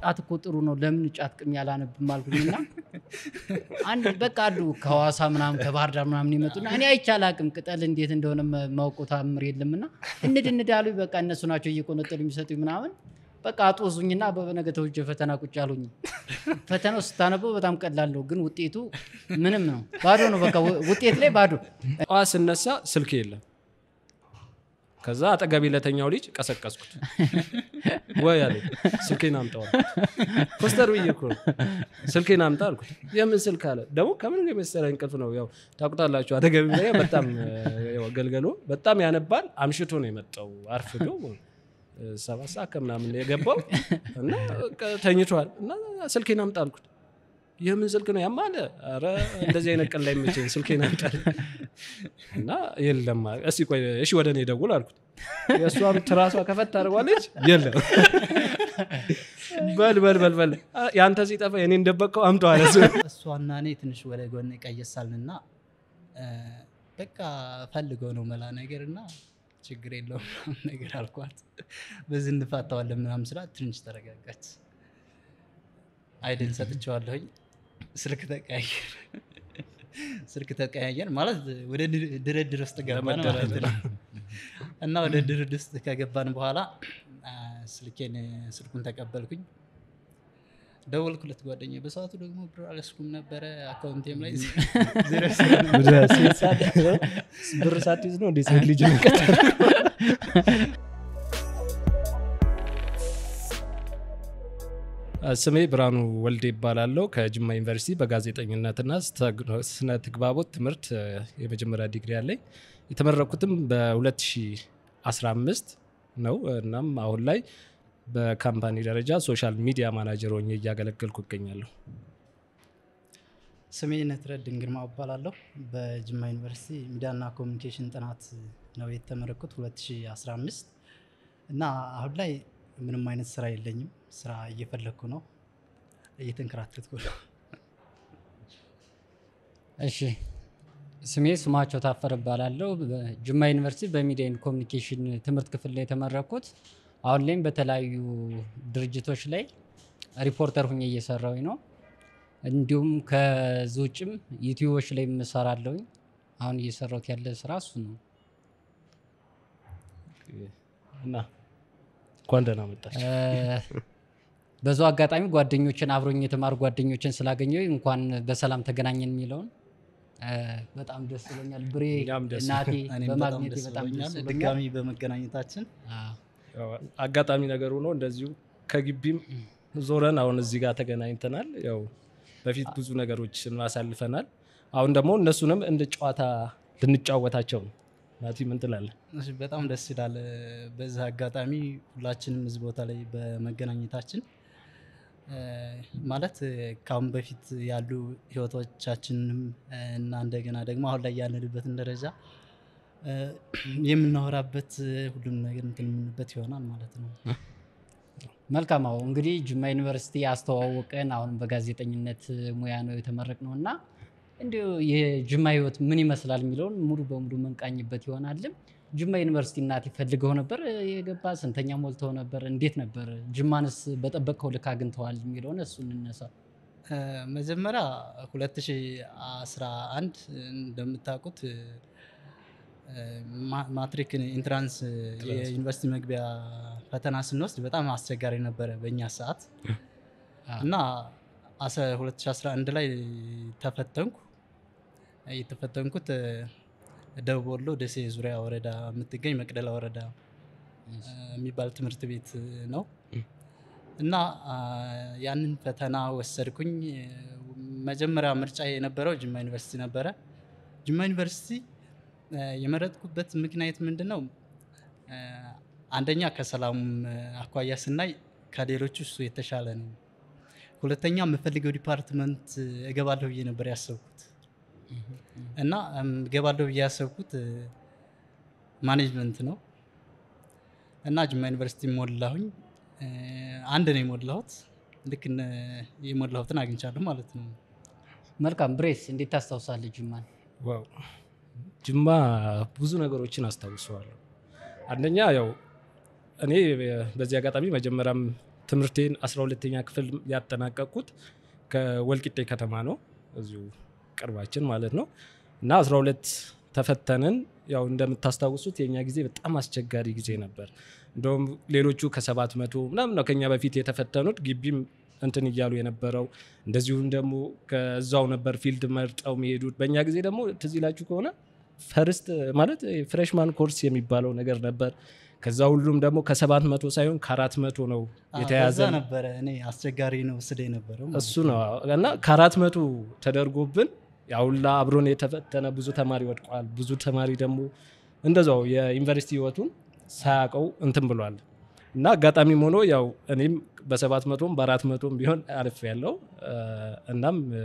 ጫት እኮ ጥሩ ነው ለምን ጫት ቅም ያላነብም አልኩኝና አንድ በቃ አሉ ከሐዋሳ ምናምን ከባህር ዳር ምናምን ይመጡና እኔ አይቼ አላቅም ቅጠል እንዴት እንደሆነ መ- ማውቀው ታምር የለምና እንድ እንድ አሉኝ። በቃ እነሱ ናቸው እየቆነጠሉ የሚሰጡኝ ምናምን በቃ አጦዙኝና በነገተው እጀ ፈተና ቁጭ አሉኝ። ፈተናው ስታነበው በጣም ቀላል ነው፣ ግን ውጤቱ ምንም ነው፣ ባዶ ነው። በቃ ው- ውጤት ላይ ባዶ። ጠዋት ስነሳ ስልክ የለም። ከዛ አጠገቤ ለተኛው ልጅ ቀሰቀስኩት። ወይ አለኝ ስልኬን አምጣው አልኩት። ኮስተር ብዬ እኮ ነው ስልኬን አምጣ አልኩት። የምን ስልክ አለ። ደግሞ ከምን የመሰለ እንቅልፍ ነው። ያው ታውቁታላችሁ፣ አጠገቤ ላይ በጣም ያው ገልገሎ በጣም ያነባል። አምሽቶ ነው የመጣው አርፍዶ እ፣ ሰባት ሰዓት ከምናምን ነው የገባው እና በቃ ተኝቷል። እና ስልኬን አምጣ አልኩት። የምን ስልክ ነው ያማለ? ኧረ እንደዚህ አይነት ቀን ላይ መቼኝ ስልኬን አምጣ እና የለም አለ። እስኪ ቆይ እሺ ወደ እኔ ደውል አልኩት። የእሷም ትራሷ ከፈት አድርጓለች። የለም በል በል በል በል አ፣ የአንተ ሲጠፋ የኔ እንደበቀው አምጠው አለ እሱ። እሷና እኔ ትንሽ ወደ ጎን ቀየሳልንና በቃ ፈልገው ነው መላ ነገር እና ችግር የለውም ምናምን ነገር አልኳት። በዚህ እንፋታዋለን ምናምን ስላት ትንሽ ተረጋጋች። አይድል ሰጥቼዋለሁኝ። ስልክ ተቀያየር ስልክ ተቀያየር ማለት ወደ ድር- ድርድር ውስጥ ገባን ማለት ነው። እና ወደ ድርድር ውስጥ ከገባን በኋላ አ፣ ስልኬን ስልኩን ተቀበልኩኝ። ደወልኩለት ጓደኛዬ። በሰዓቱ ደግሞ ብር አልያዝኩም ነበረ አካውንቴም ላይ ዜሮ ብር ሳትይዝ ነው እንዴ ሴት ልጅ ስሜ ብርሃኑ ወልዴ ይባላለው ከጅማ ዩኒቨርሲቲ በጋዜጠኝነትና ስነ ተግባቦት ትምህርት እ፣ የመጀመሪያ ዲግሪ ያለኝ የተመረኩትም በ2015 ነው። እናም አሁን ላይ በካምፓኒ ደረጃ ሶሻል ሚዲያ ማናጀር ሆኜ እያገለገልኩ እገኛለሁ። ስሜ ነትረድን ግርማ እባላለሁ። በጅማ ዩኒቨርሲቲ ሚዲያና ኮሚኒኬሽን ጥናት ነው የተመረኩት 2015 እና አሁን ላይ ምንም አይነት ስራ የለኝም። ስራ እየፈለግኩ ነው፣ እየተንከራተትኩ ነው። እሺ ስሜ ስማቸው ታፈረ እባላለሁ። በጅማ ዩኒቨርሲቲ በሚዲያ ኤንድ ኮሚኒኬሽን ትምህርት ክፍል ላይ የተመረኩት አሁን ላይም በተለያዩ ድርጅቶች ላይ ሪፖርተር ሁኜ እየሰራሁኝ ነው። እንዲሁም ከዚህ ውጭም ዩቲዩቦች ላይ እሰራለሁኝ። አሁን እየሰራሁት ያለ ስራ እሱ ነው። እና እንኳን ደህና መጣች። እ፣ በዛው አጋጣሚ ጓደኞችን አብሮኝ የተማሩ ጓደኞችን ስላገኘሁ እንኳን በሰላም ተገናኘን የሚለውን እ፣ በጣም ደስ ብሎኛል። ብሬ እኛም ደስ እናቴ እኔም በጣም በማግኘቴ ደስ በጣም ብሎኛል ደስ ብሎኛል። ድጋሚ በመገናኘታችን። አዎ። ያው አጋጣሚ ነገር ሆኖ እንደዚሁ ከግቢም ዞረን አሁን እዚህ ጋር ተገናኝተናል። ያው በፊት ብዙ ነገሮችን አሳልፈናል። አሁን ደግሞ እነሱንም እንደ ጨዋታ ልንጫወታቸው ነው። ናቲ ምን ትላለህ? እሺ፣ በጣም ደስ ይላል። በዚህ አጋጣሚ ሁላችንም እዚህ ቦታ ላይ በመገናኘታችን እ፣ ማለት ከአሁን በፊት ያሉ ህይወቶቻችንም እ፣ እና እንደገና ደግሞ አሁን ላይ ያለንበትን ደረጃ እ፣ የምናወራበት ሁሉም ነገር እንትን የምንበት ይሆናል ማለት ነው። መልካም አዎ እንግዲህ ጅማ ዩኒቨርሲቲ አስተዋወቀን። አሁን በጋዜጠኝነት ሙያ ነው የተመረቅ ነው እና እንዲሁ የጅማ ህይወት ምን ይመስላል የሚለውን ሙሉ በሙሉ መንቃኝበት ይሆናልም። ጅማ ዩኒቨርሲቲ እናት ይፈልገው ነበር የገባ ስንተኛ ሞልተው ነበር? እንዴት ነበር? ጅማንስ በጠበቀው ልክ አግኝተዋል የሚለውን እሱ እንነሳ። እ፣ መጀመሪያ 2011 እንደምታውቁት እ፣ ማ- ማትሪክ ኢንትራንስ የዩኒቨርሲቲ መግቢያ ፈተና ስንወስድ በጣም አስቸጋሪ ነበረ በእኛ ሰዓት እና አስራ- 2011 ላይ ተፈተንኩ። የተፈተንኩት እ፣ ደቡብ ወሎ ደሴ ዙሪያ ወረዳ የምትገኝ መቅደላ ወረዳ እ፣ የሚባል ትምህርት ቤት ነው እና አ፣ ያንን ፈተና ወሰድኩኝ። መጀመሪያ ምርጫ የነበረው ጅማ ዩኒቨርሲቲ ነበረ። ጅማ ዩኒቨርሲቲ እ፣ የመረጥኩበት ምክንያት ምንድን ነው? እ፣ አንደኛ ከሰላም አኳያ ስናይ ከሌሎቹ እሱ የተሻለ ነው። ሁለተኛ የምፈልገው ዲፓርትመንት እገባለሁ ብዬ ነበር ያሰብኩት እና እም፣ እገባለሁ ብዬ ያሰብኩት እ፣ ማኔጅመንት ነው እና ጅማ ዩኒቨርሲቲ ሞላሁኝ። እ፣ አንድ ነው የሞላሁት። ልክ እነ የሞላሁትን አግኝቻለሁ ማለት ነው። መልካም ብሬስ እንዴት ታስታውሳለህ ጅማን? ዋው ጅማ ብዙ ነገሮችን አስታውሰዋለሁ። አንደኛ ያው እኔ በዚህ አጋጣሚ መጀመሪያም ትምህርቴን 12ተኛ ክፍል ያጠናቀቅኩት ከወልቂጤ ከተማ ነው እዚሁ ቅርባችን ማለት ነው እና 12 ተፈተንን ያው እንደምታስታውሱት የኛ ጊዜ በጣም አስቸጋሪ ጊዜ ነበር እንደውም ሌሎቹ ከሰባት መቶ ምናምን ነው ከኛ በፊት የተፈተኑት ግቢም እንትን እያሉ የነበረው እንደዚሁም ደግሞ ከዛው ነበር ፊልድ መርጠው የሚሄዱት በእኛ ጊዜ ደግሞ ትዝ ይላችሁ ከሆነ ፈርስት ማለት ፍሬሽማን ኮርስ የሚባለው ነገር ነበር ከዛ ሁሉም ደግሞ ከሰባት መቶ ሳይሆን ከአራት መቶ ነው የተያዘ የተያዘ ነበረ እኔ አስቸጋሪ ነው ስደ የነበረው ማለት እሱ ነው እና ከአራት መቶ ተደርጎብን ያውላ አብሮን የተፈተነ ብዙ ተማሪ ወድቋል ብዙ ተማሪ ደግሞ እንደዛው የዩኒቨርሲቲ ህይወቱን ሳያውቀው እንትን ብሏል እና አጋጣሚም ሆኖ ያው እኔም በሰባት መቶም በአራት መቶም ቢሆን አልፍ ያለው እናም እ፣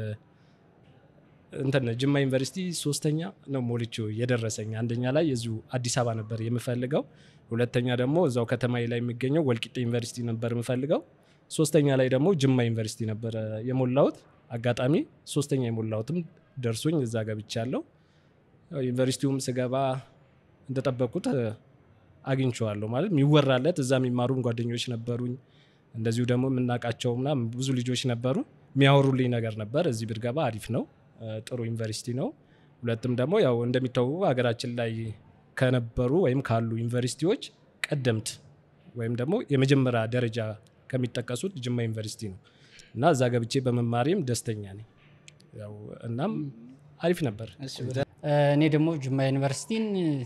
እንትን ጅማ ዩኒቨርሲቲ ሶስተኛ ነው ሞልቼው የደረሰኝ አንደኛ ላይ የዚሁ አዲስ አበባ ነበር የምፈልገው ሁለተኛ ደግሞ እዛው ከተማ ላይ የሚገኘው ወልቂጤ ዩኒቨርሲቲ ነበር የምፈልገው ሶስተኛ ላይ ደግሞ ጅማ ዩኒቨርሲቲ ነበረ የሞላሁት አጋጣሚ ሶስተኛ የሞላሁትም ደርሶኝ እዛ ገብቻለሁ ያው ዩኒቨርሲቲውም ስገባ እንደጠበቁት እ፣ አግኝቼዋለሁ ማለት የሚወራለት እዛ የሚማሩም ጓደኞች ነበሩኝ እንደዚሁ ደግሞ የምናውቃቸው ምናምን ብዙ ልጆች ነበሩ የሚያወሩልኝ ነገር ነበር እዚህ ብትገባ አሪፍ ነው እ፣ ጥሩ ዩኒቨርሲቲ ነው ሁለትም ደግሞ ያው እንደሚታወቁ ሀገራችን ላይ ከነበሩ ወይም ካሉ ዩኒቨርሲቲዎች ቀደምት ወይም ደግሞ የመጀመሪያ ደረጃ ከሚጠቀሱት ጅማ ዩኒቨርሲቲ ነው እና እዛ ገብቼ በመማሪም ደስተኛ ነኝ ያው እናም አሪፍ ነበር እሺ ወደ እኔ ደግሞ ጅማ ዩኒቨርሲቲን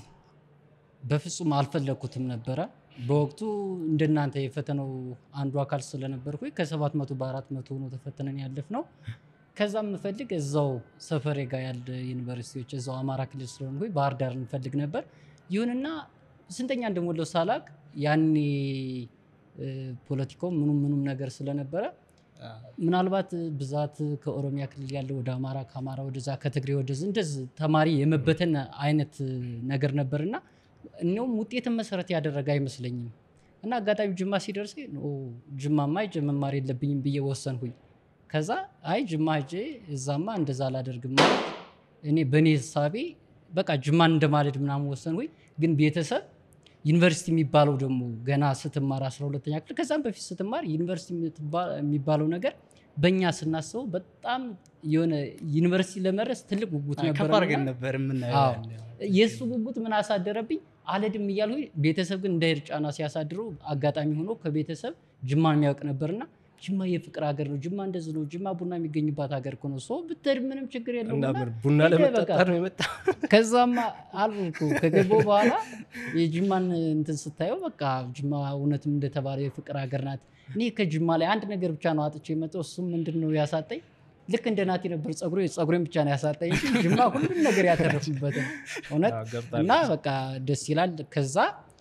በፍጹም አልፈለግኩትም ነበረ። በወቅቱ እንደናንተ የፈተናው አንዱ አካል ስለነበርኩ ከሰባት መቶ በአራት መቶ ሆኖ ተፈትነን ያለፍ ነው። ከዛም የምፈልግ እዛው ሰፈሬ ጋር ያለ ዩኒቨርሲቲዎች እዛው አማራ ክልል ስለሆንኩ ባህር ዳር እንፈልግ ነበር። ይሁንና ስንተኛ እንደሞላው ሳላቅ ያኔ እ፣ ፖለቲካው ምኑም ምኑም ነገር ስለነበረ ምናልባት ብዛት ከኦሮሚያ ክልል ያለ ወደ አማራ ከአማራ ወደዛ ከትግሬ ወደዚ እንደዚህ ተማሪ የመበተን አይነት ነገር ነበርና እኒውም ውጤትን መሰረት ያደረገ አይመስለኝም እና አጋጣሚ ጅማ ሲደርስ ጅማማ ሄጄ መማር የለብኝም ብዬ ወሰንኩኝ። ከዛ አይ ጅማ ሄጄ እዛማ እንደዛ አላደርግም ማለት እኔ በእኔ ህሳቤ በቃ ጅማን እንደማለድ ምናምን ወሰንኩኝ። ግን ቤተሰብ ዩኒቨርሲቲ የሚባለው ደግሞ ገና ስትማር 12ተኛ ክፍል ከዛም በፊት ስትማር ዩኒቨርሲቲ የምትባ- የሚባለው ነገር በእኛ ስናስበው በጣም የሆነ ዩኒቨርሲቲ ለመድረስ ትልቅ ጉጉት ከፍ ነበር አድርገን ነበር የምናየው አዎ። ያኔ። የእሱ ጉጉት ምን አሳደረብኝ አለድም እያልኩ ቤተሰብ ግን እንዳይሄድ ጫና ሲያሳድሩ አጋጣሚ ሆኖ ከቤተሰብ ጅማ የሚያውቅ ነበርና ጅማ የፍቅር ሀገር ነው ጅማ እንደዚህ ነው ጅማ ቡና የሚገኝባት ሀገር እኮ ነው ሰው ብትሄድ ምንም ችግር የለውም እና እና ምን ቡና ሄደ ለመጠጣት በቃ። ነው የመጣ ከዛማ አልኩ ከገባሁ በኋላ የጅማን እንትን ስታየው በቃ ጅማ እውነትም እንደተባለ የፍቅር ሀገር ናት። እኔ ከጅማ ላይ አንድ ነገር ብቻ ነው አጥቼ የመጣው እሱም ምንድን ነው ያሳጠኝ ልክ እንደ ናቲ ነበር ጸጉሬ ጸጉሬን ብቻ ነው ያሳጠኝ እንጂ ጅማ ሁሉም ነገር ያተረፉበት ነው እውነት እና በቃ ደስ ይላል። ከዛ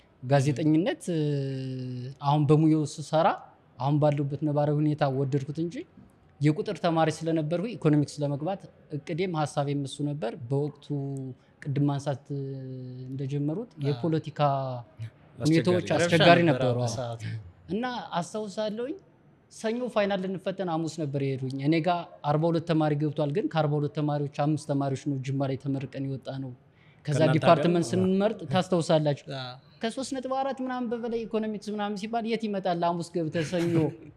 ጋዜጠኝነት እ፣ አሁን በሙያው ስሰራ አሁን ባለሁበት ነባራዊ ሁኔታ ወደድኩት እንጂ የቁጥር ተማሪ ስለነበርኩ ኢኮኖሚክስ ለመግባት እቅዴም ሀሳቤም እሱ ነበር። በወቅቱ ቅድም ማንሳት እ፣ እንደጀመሩት የፖለቲካ ሁኔታዎች አስቸጋሪ አስቸጋሪ ነበር ነበሩ። በሰዓቱ። እና አስታውሳለሁኝ ሰኞ ፋይናል ልንፈተን ሐሙስ ነበር የሄዱኝ። እኔ ጋር 42 ተማሪ ገብቷል። ግን ከ42 ተማሪዎች አምስት ተማሪዎች ነው ጅማ ላይ ተመርቀን የወጣ ነው። ከዛ ከእናንተ ዲፓርትመንት ሀገር? ስንመርጥ ታስታውሳላችሁ አዎ። ከሶስት ነጥብ አራት ምናምን በበላይ ኢኮኖሚክስ ምናምን ሲባል የት ይመጣል? ሐሙስ ገብተህ ሰኞ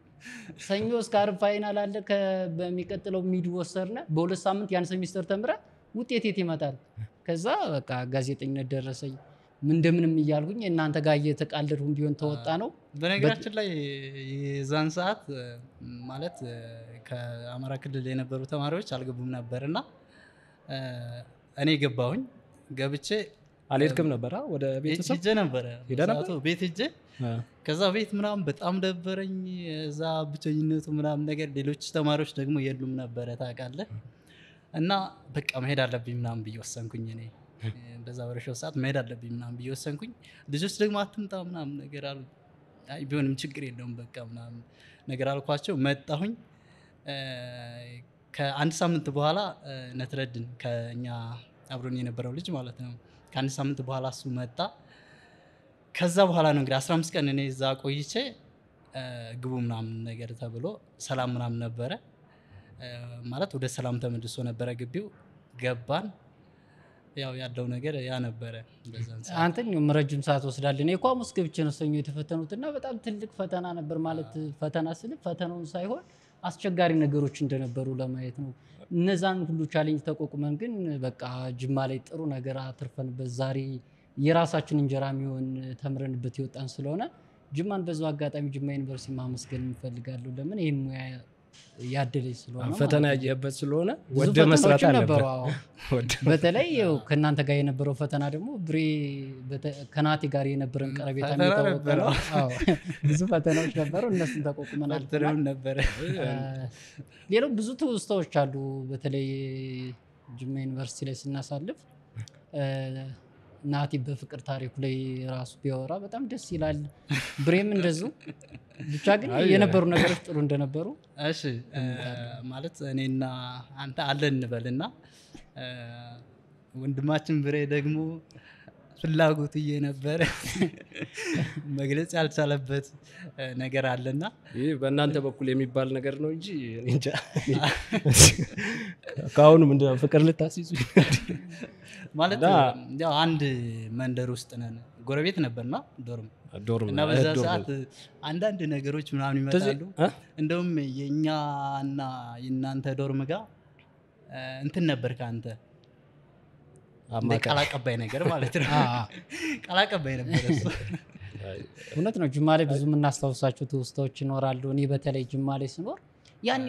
ሰኞ እስከ ዓርብ ፋይናል አለ። ከ- በሚቀጥለው ሚድ ወሰርነ በሁለት ሳምንት ያን ሴሚስተር ተምረ ውጤት የት ይመጣል? ከዛ በቃ ጋዜጠኝነት ደረሰኝ። ምን እንደምንም እያልኩኝ እናንተ ጋር እየተቃለድኩም ቢሆን ተወጣ ነው። በነገራችን ላይ የዛን ሰዓት እ፣ ማለት እ፣ ከአማራ ክልል የነበሩ ተማሪዎች አልገቡም ነበር እና እ፣ እኔ ገባሁኝ ገብቼ አልሄድክም ነበር ወደ ቤተሰብ ሄጄ ነበረ ሄደህ ነበር? በሰዓቱ ቤት ሄጄ ከዛ ቤት ምናምን በጣም ደበረኝ። እዛ ብቸኝነቱ ምናምን ነገር ሌሎች ተማሪዎች ደግሞ የሉም ነበረ ታውቃለህ። እና በቃ መሄድ አለብኝ ምናምን ብዬ ወሰንኩኝ። እኔ በዛ በረሻው ሰዓት መሄድ አለብኝ ምናምን ብዬ ወሰንኩኝ። ልጆች ደግሞ አትምጣ ምናምን ነገር አሉ። አይ ቢሆንም ችግር የለውም በቃ ምናምን ነገር አልኳቸው። መጣሁኝ። እ፣ ከአንድ ሳምንት በኋላ እ፣ ነትረድን ከኛ አብሮን የነበረው ልጅ ማለት ነው። ከአንድ ሳምንት በኋላ እሱ መጣ። ከዛ በኋላ ነው እንግዲህ 15 ቀን እኔ እዛ ቆይቼ እ፣ ግቡ ምናምን ነገር ተብሎ ሰላም ምናምን ነበረ እ፣ ማለት ወደ ሰላም ተመልሶ ነበረ ግቢው ገባን። ያው ያለው ነገር ያ ነበረ በዛን ሰዓት። አንተን ያውም ረጅም ሰዓት ወስዳለን እኔ እኮ ሐሙስ ገብቼ ነው ሰኞ የተፈተኑት እና በጣም ትልቅ ፈተና ነበር ማለት ፈተና ስል ፈተናውን ሳይሆን አስቸጋሪ ነገሮች እንደነበሩ ለማየት ነው እነዛን ሁሉ ቻሌንጅ ተቋቁመን ግን በቃ ጅማ ላይ ጥሩ ነገር አትርፈንበት ዛሬ የራሳችን እንጀራ የሚሆን ተምረንበት የወጣን ስለሆነ ጅማን በዛው አጋጣሚ ጅማ ዩኒቨርሲቲ ማመስገን እንፈልጋለሁ ለምን ይህን ሙያ ያደለኝ ስለሆነ ፈተና ማለት ነው። ያየህበት ስለሆነ ብዙ ወደ መስራት ፈተናዎችም አለበት ነበሩ አዎ። በተለይ ያው ከእናንተ ጋር የነበረው ፈተና ደግሞ ብሬ በተ- ከናቴ ጋር የነበረን ቀረቤታ ፈተና የሚታወቅ ነበረ። ነው። አዎ፣ ብዙ ፈተናዎች ነበሩ። እነሱን ተቋቁመን አልፈናል። ፈተናም ነበረ እ፣ ሌላው ብዙ ትውስታዎች አሉ። በተለይ ጅማ ዩኒቨርሲቲ ላይ ስናሳልፍ እ፣ ናቲ በፍቅር ታሪኩ ላይ ራሱ ቢያወራ በጣም ደስ ይላል። ብሬም እንደዚሁ ብቻ ግን አይ፣ የነበሩ ነገሮች ጥሩ እንደነበሩ እሺ እ፣ ማለት እኔና አንተ አለን እንበልና እ፣ ወንድማችን ብሬ ደግሞ ፍላጎት እየነበረ መግለጽ ያልቻለበት እ፣ ነገር አለና ይህ በእናንተ በኩል የሚባል ነገር ነው እንጂ እኔ እንጃ። ከአሁኑ ምንድን ነው ፍቅር ልታስይዙ ማለት እና- ያው አንድ መንደር ውስጥ ነን ጎረቤት ነበርና ዶርም ዶርም እና በዛ ሰዓት አንዳንድ ነገሮች ምናምን ይመጣሉ እ? እንደውም የእኛና የእናንተ ዶርም ጋር እ፣ እንትን ነበር ከአንተ እንደ ቃል አቀባይ ነገር ማለት ነው አ፣ አ፣ ቃል አቀባይ ነበር እሱ እውነት ነው። ጅማ ላይ ብዙ የምናስታውሳቸው ትውስታዎች ይኖራሉ። እኔ በተለይ ጅማ ላይ ስኖር ያኔ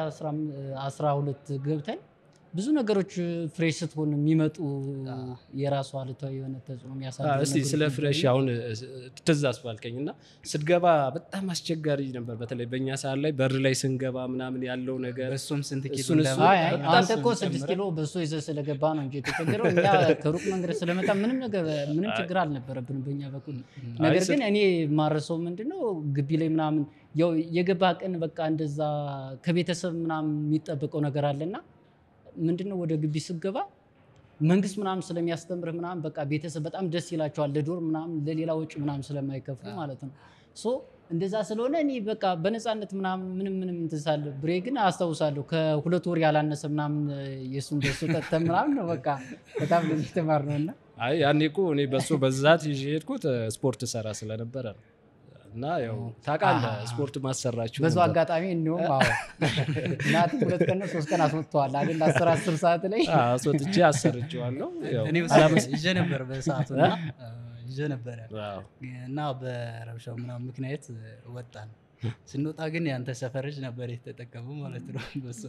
2012 ገብተን ብዙ ነገሮች ፍሬሽ ስትሆን የሚመጡ የራሱ አሉታዊ የሆነ ተጽዕኖ የሚያሳድሩ እስቲ ነገሮች ስለ ነበሩ። ፍሬሽ አሁን ትዝ አስባልከኝ እና ስትገባ በጣም አስቸጋሪ ነበር። በተለይ በእኛ ሰዓት ላይ በር ላይ ስንገባ ምናምን ያለው ነገር በእሱም ስንት ኪሎ እሱን- እንደመ- እሱን- አይ አይ በጣም አንተ እኮ ስንት ስድስት ጨምረ- ኪሎ በእሱ ይዘህ ስለገባ ነው እንጂ የተቸገረው እኛ ከሩቅ መንገድ ስለመጣ ምንም ነገር ምንም ችግር አልነበረብንም በእኛ በኩል። ነገር ስለ- ግን እኔ ማረሰው ምንድነው ግቢ ላይ ምናምን ያው የገባ ቀን በቃ እንደዛ ከቤተሰብ ምናምን የሚጠበቀው ነገር አለና ምንድነው ወደ ግቢ ስገባ መንግስት ምናምን ስለሚያስተምርህ ምናምን በቃ ቤተሰብ በጣም ደስ ይላቸዋል ለዶር ምናምን ለሌላ ወጪ ምናምን ስለማይከፍሉ ማለት ነው። ሶ እንደዛ ስለሆነ እኔ በቃ በነፃነት ምናምን ምንም ምንም እንትን ሳለ ብሬ ግን አስታውሳለሁ ከሁለት ወር ያላነሰ ምናምን የእሱን ደሱ ጠጥተን ምናምን ነው በቃ በጣም ነው የተማርነው እና አይ ያኔ እኮ እኔ በሱ በዛት ይዤ ሄድኩት ስፖርት ሰራ ስለነበረ ነው። እና ያው ታውቃለህ ስፖርት ማሰራችሁ በዛው ነበር። አጋጣሚ እንዲሁም አዎ እናትም ሁለት ቀን ነው ሶስት ቀን አስወጥተዋል አይደል አስር አስር ሰዓት ላይ አዎ፣ አስወጥቼ አሰርቼዋለሁ። ያው እኔ ውስጥ ይዤ ነበር በሰዓቱ እና ይዤ ነበረ አዎ። እና በረብሻው ምናምን ምክንያት ወጣን ስንወጣ ግን ያንተ ሰፈር ልጅ ነበር የተጠቀሙ ማለት ነው በሱ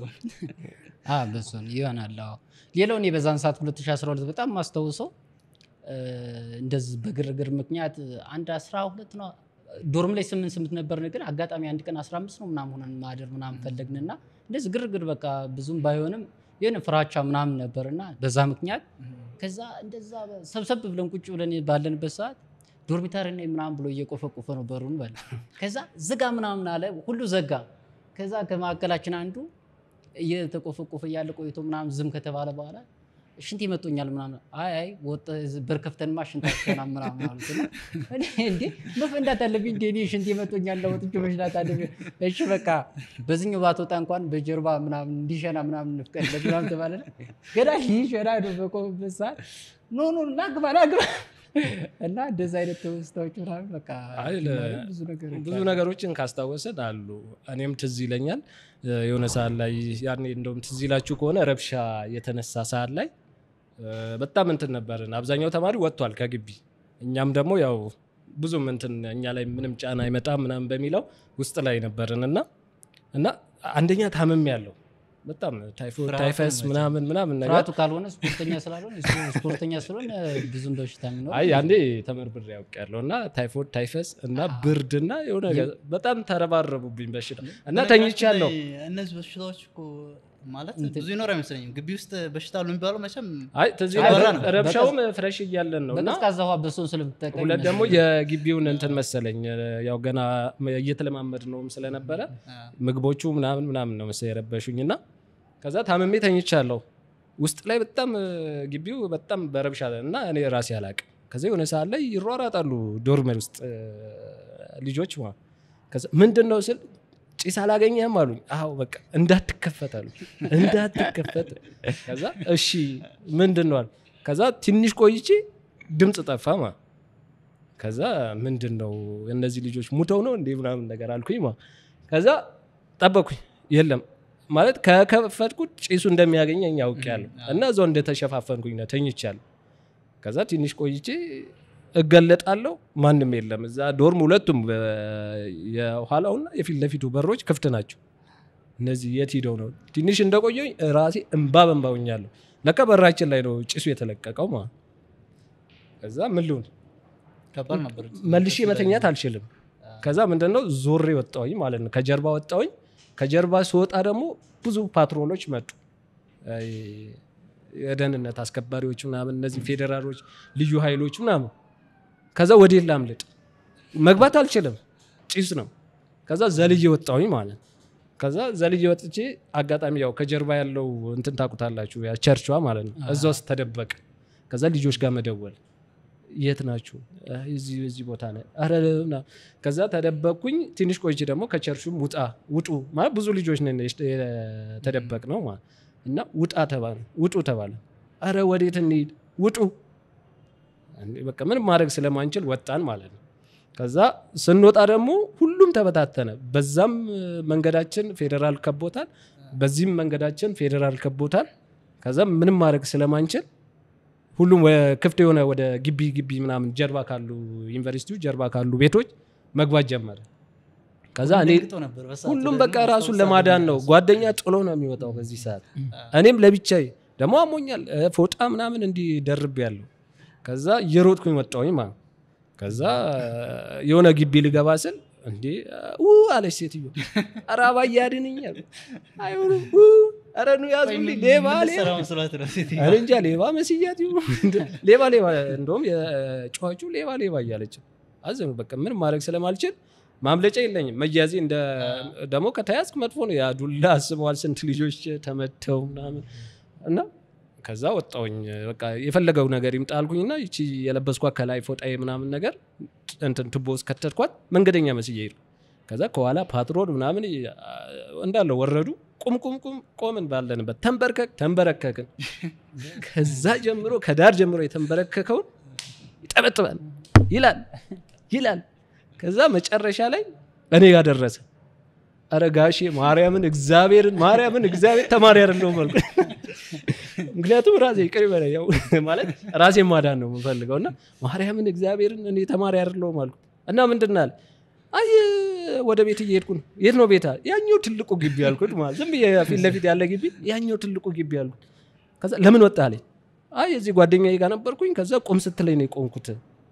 በሱን ይሆናል አዎ ሌላው እኔ በዛን ሰዓት 2012 በጣም ማስታውሰው እ፣ እንደዚህ በግርግር ምክንያት አንድ 12 ነው ዶርም ላይ ስምንት ስምንት ነበር ግን አጋጣሚ አንድ ቀን 15 ነው ምናምን ሆነን ማደር ምናምን ፈለግንና እንደዚህ ግርግር በቃ ብዙም ባይሆንም የሆነ ፍራቻ ምናምን ነበርና በዛ ምክንያት ከዛ እንደዛ ሰብሰብ ብለን ቁጭ ብለን ባለንበት ሰዓት ዶርሚታሪ ነኝ ምናምን ብሎ እየቆፈቆፈ ነው በሩን በል ከዛ ዝጋ ምናምን አለ ሁሉ ዘጋ ከዛ ከመካከላችን አንዱ እየተቆፈቆፈ እያለ ቆይቶ ምናምን ዝም ከተባለ በኋላ ሽንት ይመጡኛል ምናምን አይ አይ ወጥ በር ከፍተንማ ሽንታቸና ምናምን አሉት እና እኔ እንዴ መፈንዳት አለብኝ እንዴ እኔ ሽንት ይመጡኛል ለወጥቼ መሽናት አለብኝ እሺ በቃ በዚህኛው ባትወጣ እንኳን በጀርባ ምናምን እንዲሸና ምናምን እንፍቀድለት ምናምን ተባለ ገና ሊሸና ነው በቆምበት ሰዓት ኖ ኖ ላግባ ላግባ እና እንደዚ አይነት ትውስታዎች ምናምን በቃ አይ ለ- ብዙ ነገሮች ብዙ ነገሮችን ካስታወሰን አሉ። እኔም ትዝ ይለኛል እ፣ የሆነ ሰዓት ላይ ያኔ እንደውም ትዝ ይላችሁ ከሆነ ረብሻ የተነሳ ሰዓት ላይ እ፣ በጣም እንትን ነበርን። አብዛኛው ተማሪ ወጥቷል ከግቢ። እኛም ደግሞ ያው ብዙም እንትን እኛ ላይ ምንም ጫና አይመጣም ምናምን በሚለው ውስጥ ላይ ነበርን እና እና አንደኛ ታምም ያለው በጣም ታይፎይድ ፍርሃቱ ታይፈስ መቼም። ምናምን ምናምን ነገር ፍርሃቱ ካልሆነ ስፖርተኛ ስላልሆነ እሱ ስፖርተኛ ስለሆነ ብዙም በሽታ የሚኖር አይ አንዴ ተመርብሬ ያውቃለሁ እና ታይፎይድ ታይፈስ እና ብርድና የሆነ ነገር በጣም ተረባረቡብኝ በሽታ እና ተኝቻለሁ። እነዚህ በሽታዎች እኮ ማለት ብዙ ይኖር አይመስለኝም ግቢ ውስጥ በሽታ አሉ የሚባለው መቼም አይ ትዝ አይ፣ ይላል በራ ነው። ረብሻውም ፍሬሽ እያለን ነው እና በቀዝቃዛ ውሃ በሶን ስለምትጠቀም ሁለት ደግሞ የግቢውን እንትን መሰለኝ ያው ገና እየተለማመድ ነውም ስለነበረ ምግቦቹ ምናምን ምናምን ነው መሰለኝ የረበሹኝ እና ከዛ ታምሜ ተኝቻለሁ ውስጥ ላይ በጣም እ፣ ግቢው በጣም በረብሻ እና እኔ ራሴ አላቅም ከዚ የሆነ ሰዓት ላይ ይሯራጣሉ ዶርመር ውስጥ እ፣ ልጆች ማለት ከዛ ምንድን ነው ስል ጭስ አላገኘህም አሉኝ አዎ በቃ እንዳትከፈት አሉ እንዳትከፈት ከዛ እሺ ምንድን ነው አሉ ከዛ ትንሽ ቆይቼ ድምፅ ጠፋ ማ ከዛ ምንድን ነው እነዚህ ልጆች ሙተው ነው እንዴ ምናምን ነገር አልኩኝ ማ ከዛ ጠበኩኝ የለም ማለት ከከፈትኩት ጭሱ እንደሚያገኘኝ አውቄያለሁ እና እዛው እንደተሸፋፈንኩኝ ነው ተኝቻለሁ ከዛ ትንሽ ቆይቼ እገለጣለሁ ማንም የለም እዛ ዶርም ሁለቱም በ- የኋላውና የፊት ለፊቱ በሮች ክፍት ናቸው እነዚህ የት ሂደው ነው ትንሽ እንደቆየኝ ራሴ እንባ በንባ ሆኛለሁ ለካ በራችን ላይ ነው ጭሱ የተለቀቀው ማለት ከዛ ምን ልሁን ከባድ ነበር መልሼ መተኛት አልችልም ከዛ ምንድነው ዞሬ ወጣሁኝ ማለት ነው ከጀርባ ወጣሁኝ ከጀርባ ስወጣ ደግሞ ብዙ ፓትሮሎች መጡ አይ፣ የደህንነት አስከባሪዎች ምናምን እነዚህ ፌዴራሎች ልዩ ኃይሎች ምናምን ከዛ ወዴት ላምልጥ መግባት አልችልም ጭስ ነው ከዛ ዘልዬ ወጣሁኝ ማለት ነው ከዛ ዘልዬ ወጥቼ አጋጣሚ ያው ከጀርባ ያለው እንትን ታቁታላችሁ ያ ቸርቿ ማለት ነው እዛ ውስጥ ተደበቀ ከዛ ልጆች ጋር መደወል የት ናችሁ አይ፣ እዚህ እዚህ ቦታ ነ ኧረ ምናምን። ከዛ ተደበቅኩኝ ትንሽ ቆይቼ ደግሞ ከቸርቹም ውጣ ውጡ ማለት ብዙ ልጆች ነን የተደበቅ ነው ማለት እና ውጣ ተባለ ውጡ ተባለ አረ ወዴት እንሂድ ውጡ እንዴ፣ በቃ ምንም ማድረግ ስለማንችል ወጣን ማለት ነው ከዛ ስንወጣ ደግሞ ሁሉም ተበታተነ በዛም እ፣ መንገዳችን ፌዴራል ከቦታል በዚህም መንገዳችን ፌዴራል ከቦታል ከዛ ምንም ማድረግ ስለማንችል ሁሉም ወ- ክፍት የሆነ ወደ ግቢ ግቢ ምናምን ጀርባ ካሉ ዩኒቨርሲቲው ጀርባ ካሉ ቤቶች መግባት ጀመረ ከዛ እኔ ደንግጦ ነበር በሰዓቱ ሁሉም ደግሞ በቃ ራሱን አስታውሳለሁ ለማዳን ነው ራሱ። ጓደኛ ጥሎ ነው የሚወጣው በዚህ ሰዓት እኔም ለብቻዬ ደግሞ አሞኛል እ፣ ፎጣ ምናምን እንዲህ ደርብ ያለው ከዛ እየሮጥኩኝ ወጣሁኝ ማለት ነው። ከዛ የሆነ ግቢ ልገባ ስል እንዴ ው አለች ሴትዮ ኧረ አባዬ አድንኛል አይሆንም ው፣ ኧረ ኑ ያዙልኝ ሌባ ሌባ የምትሰራው መስሏት ነው ሴትዮዋ። እኔ እንጃ ሌባ መስያት ይሁን ሌባ ሌባ እንደውም የጨዋጩ ሌባ ሌባ እያለች አዘኑ በቃ ምን ማድረግ ስለማልችል ማምለጫ የለኝም መያዜ እንደ ደግሞ ከተያዝክ መጥፎ ነው ያ ዱላ አስበዋል ስንት ልጆች ተመተው ምናምን እና ከዛ ወጣውኝ በቃ የፈለገው ነገር ይምጣ አልኩኝና ይቺ የለበስኳት ከላይ ፎጣዬ ምናምን ነገር እንትን ቱቦ ውስጥ ከተትኳት መንገደኛ መስዬ ሄድኩ ከዛ ከኋላ ፓትሮል ምናምን እንዳለ ወረዱ ቁም ቁም ቁም ቆምን ባለንበት ተንበርከክ ተንበረከክን ከዛ ጀምሮ ከዳር ጀምሮ የተንበረከከውን ይጠበጥባል ይላል ይላል ከዛ መጨረሻ ላይ እኔ ጋር ደረሰ ኧረ ጋሼ ማርያምን እግዚአብሔርን ማርያምን እግዚአብሔር ተማሪ አይደለሁም አልኩ ምክንያቱም ራሴ ይቅር ይበለኝ ያው ማለት ራሴ ማዳን ነው የምፈልገው እና ማርያምን እግዚአብሔርን እኔ ተማሪ አይደለሁም አልኩ እና ምንድን ነው አለ አይ ወደ ቤት እየሄድኩ ነው የት ነው ቤታ ያኛው ትልቁ ግቢ ያልኩት ማለት ዝም ብዬ ፊት ለፊት ያለ ግቢ ያኛው ትልቁ ግቢ ያልኩት ከዛ ለምን ወጣ አለኝ አይ እዚህ ጓደኛዬ ጋር ነበርኩኝ ከዛ ቁም ስትለኝ ነው የቆምኩት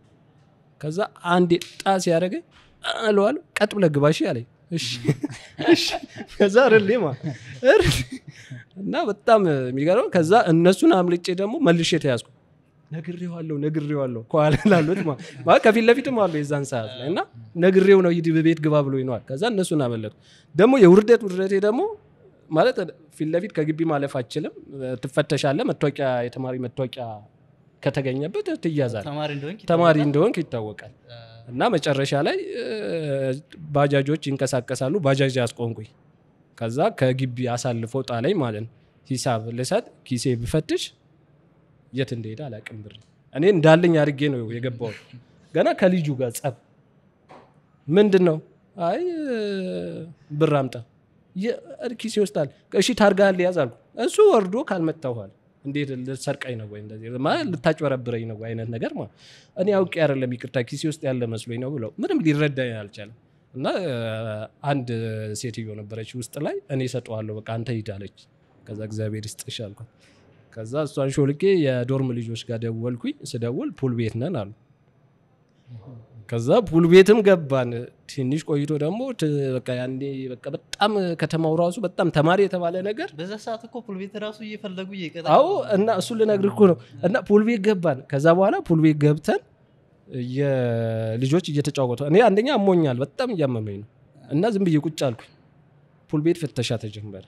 ከዛ አንዴ ጣ ሲያደረገኝ አለዋለሁ ቀጥ ብለህ ግባ እሺ አለኝ እሺ እሺ ከዛ ርሌ ማ እርሌ እና በጣም የሚገርመው ከዛ እነሱን አምልጬ ደግሞ መልሼ ተያዝኩ ነግሬዋለሁ ነግሬዋለሁ ከኋላ ላሉት ማ- ማለት ከፊት ለፊትም አሉ የዛን ሰዓት ላይ እና ነግሬው ነው ሂድ ቤት ግባ ብሎ ይነዋል ከዛ እነሱን አመለጡ ደግሞ የውርደት ውርደቴ ደግሞ ማለት ፊት ለፊት ከግቢ ማለፍ አችልም ትፈተሻለ መታወቂያ የተማሪ መታወቂያ ከተገኘበት ትያዛል ተማሪ እንደሆንክ ተማሪ ይታወቃል። እንደሆንክ ይታወቃል እና መጨረሻ ላይ እ፣ ባጃጆች ይንቀሳቀሳሉ ባጃጅ ያስቆንኩኝ ከዛ ከግቢ አሳልፎ ጣለኝ ማለት ነው ሂሳብ ልሰጥ ኪሴ ብፈትሽ የት እንደሄደ አላቅም ብር እኔ እንዳለኝ አድርጌ ነው የገባው ገና ከልጁ ጋር ጸብ ምንድን ነው አይ እ፣ ብር አምጣ የ- ኪሴ ውስጣል እሺ ታርጋ ሊያዝ አልኩ እሱ ወርዶ ካልመታኋል እንዴት ልትሰርቀኝ ነው ወይ እንደዚህ ማለት ልታጭበረብረኝ ነው ወይ አይነት ነገር ማለት እኔ አውቄ አይደለም ይቅርታ ኪሴ ውስጥ ያለ መስሎኝ ነው ብለው ምንም ሊረዳኝ አልቻለም እና እ፣ አንድ ሴትዮ ነበረች ውስጥ ላይ እኔ እሰጠዋለሁ በቃ አንተ ሂድ አለች ከዛ እግዚአብሔር ይስጥሽ አልኳት ከዛ እሷን ሾልቄ የዶርም ልጆች ጋር ደወልኩኝ ስደውል ፑል ቤት ነን አሉ ከዛ ፑል ቤትም ገባን ትንሽ ቆይቶ ደግሞ ት- በቃ ያኔ በቃ በጣም ከተማው ራሱ በጣም ተማሪ የተባለ ነገር በዛ ሰዓት እኮ ፑል ቤት ራሱ እየፈለጉ እየቀጠ አዎ እና እሱ ልነግርህ እኮ ነው እና ፑል ቤት ገባን ከዛ በኋላ ፑል ቤት ገብተን ልጆች እየተጫወቱ እኔ አንደኛ አሞኛል በጣም እያመመኝ ነው እና ዝም ብዬ ቁጭ አልኩኝ ፑል ቤት ፍተሻ ተጀመረ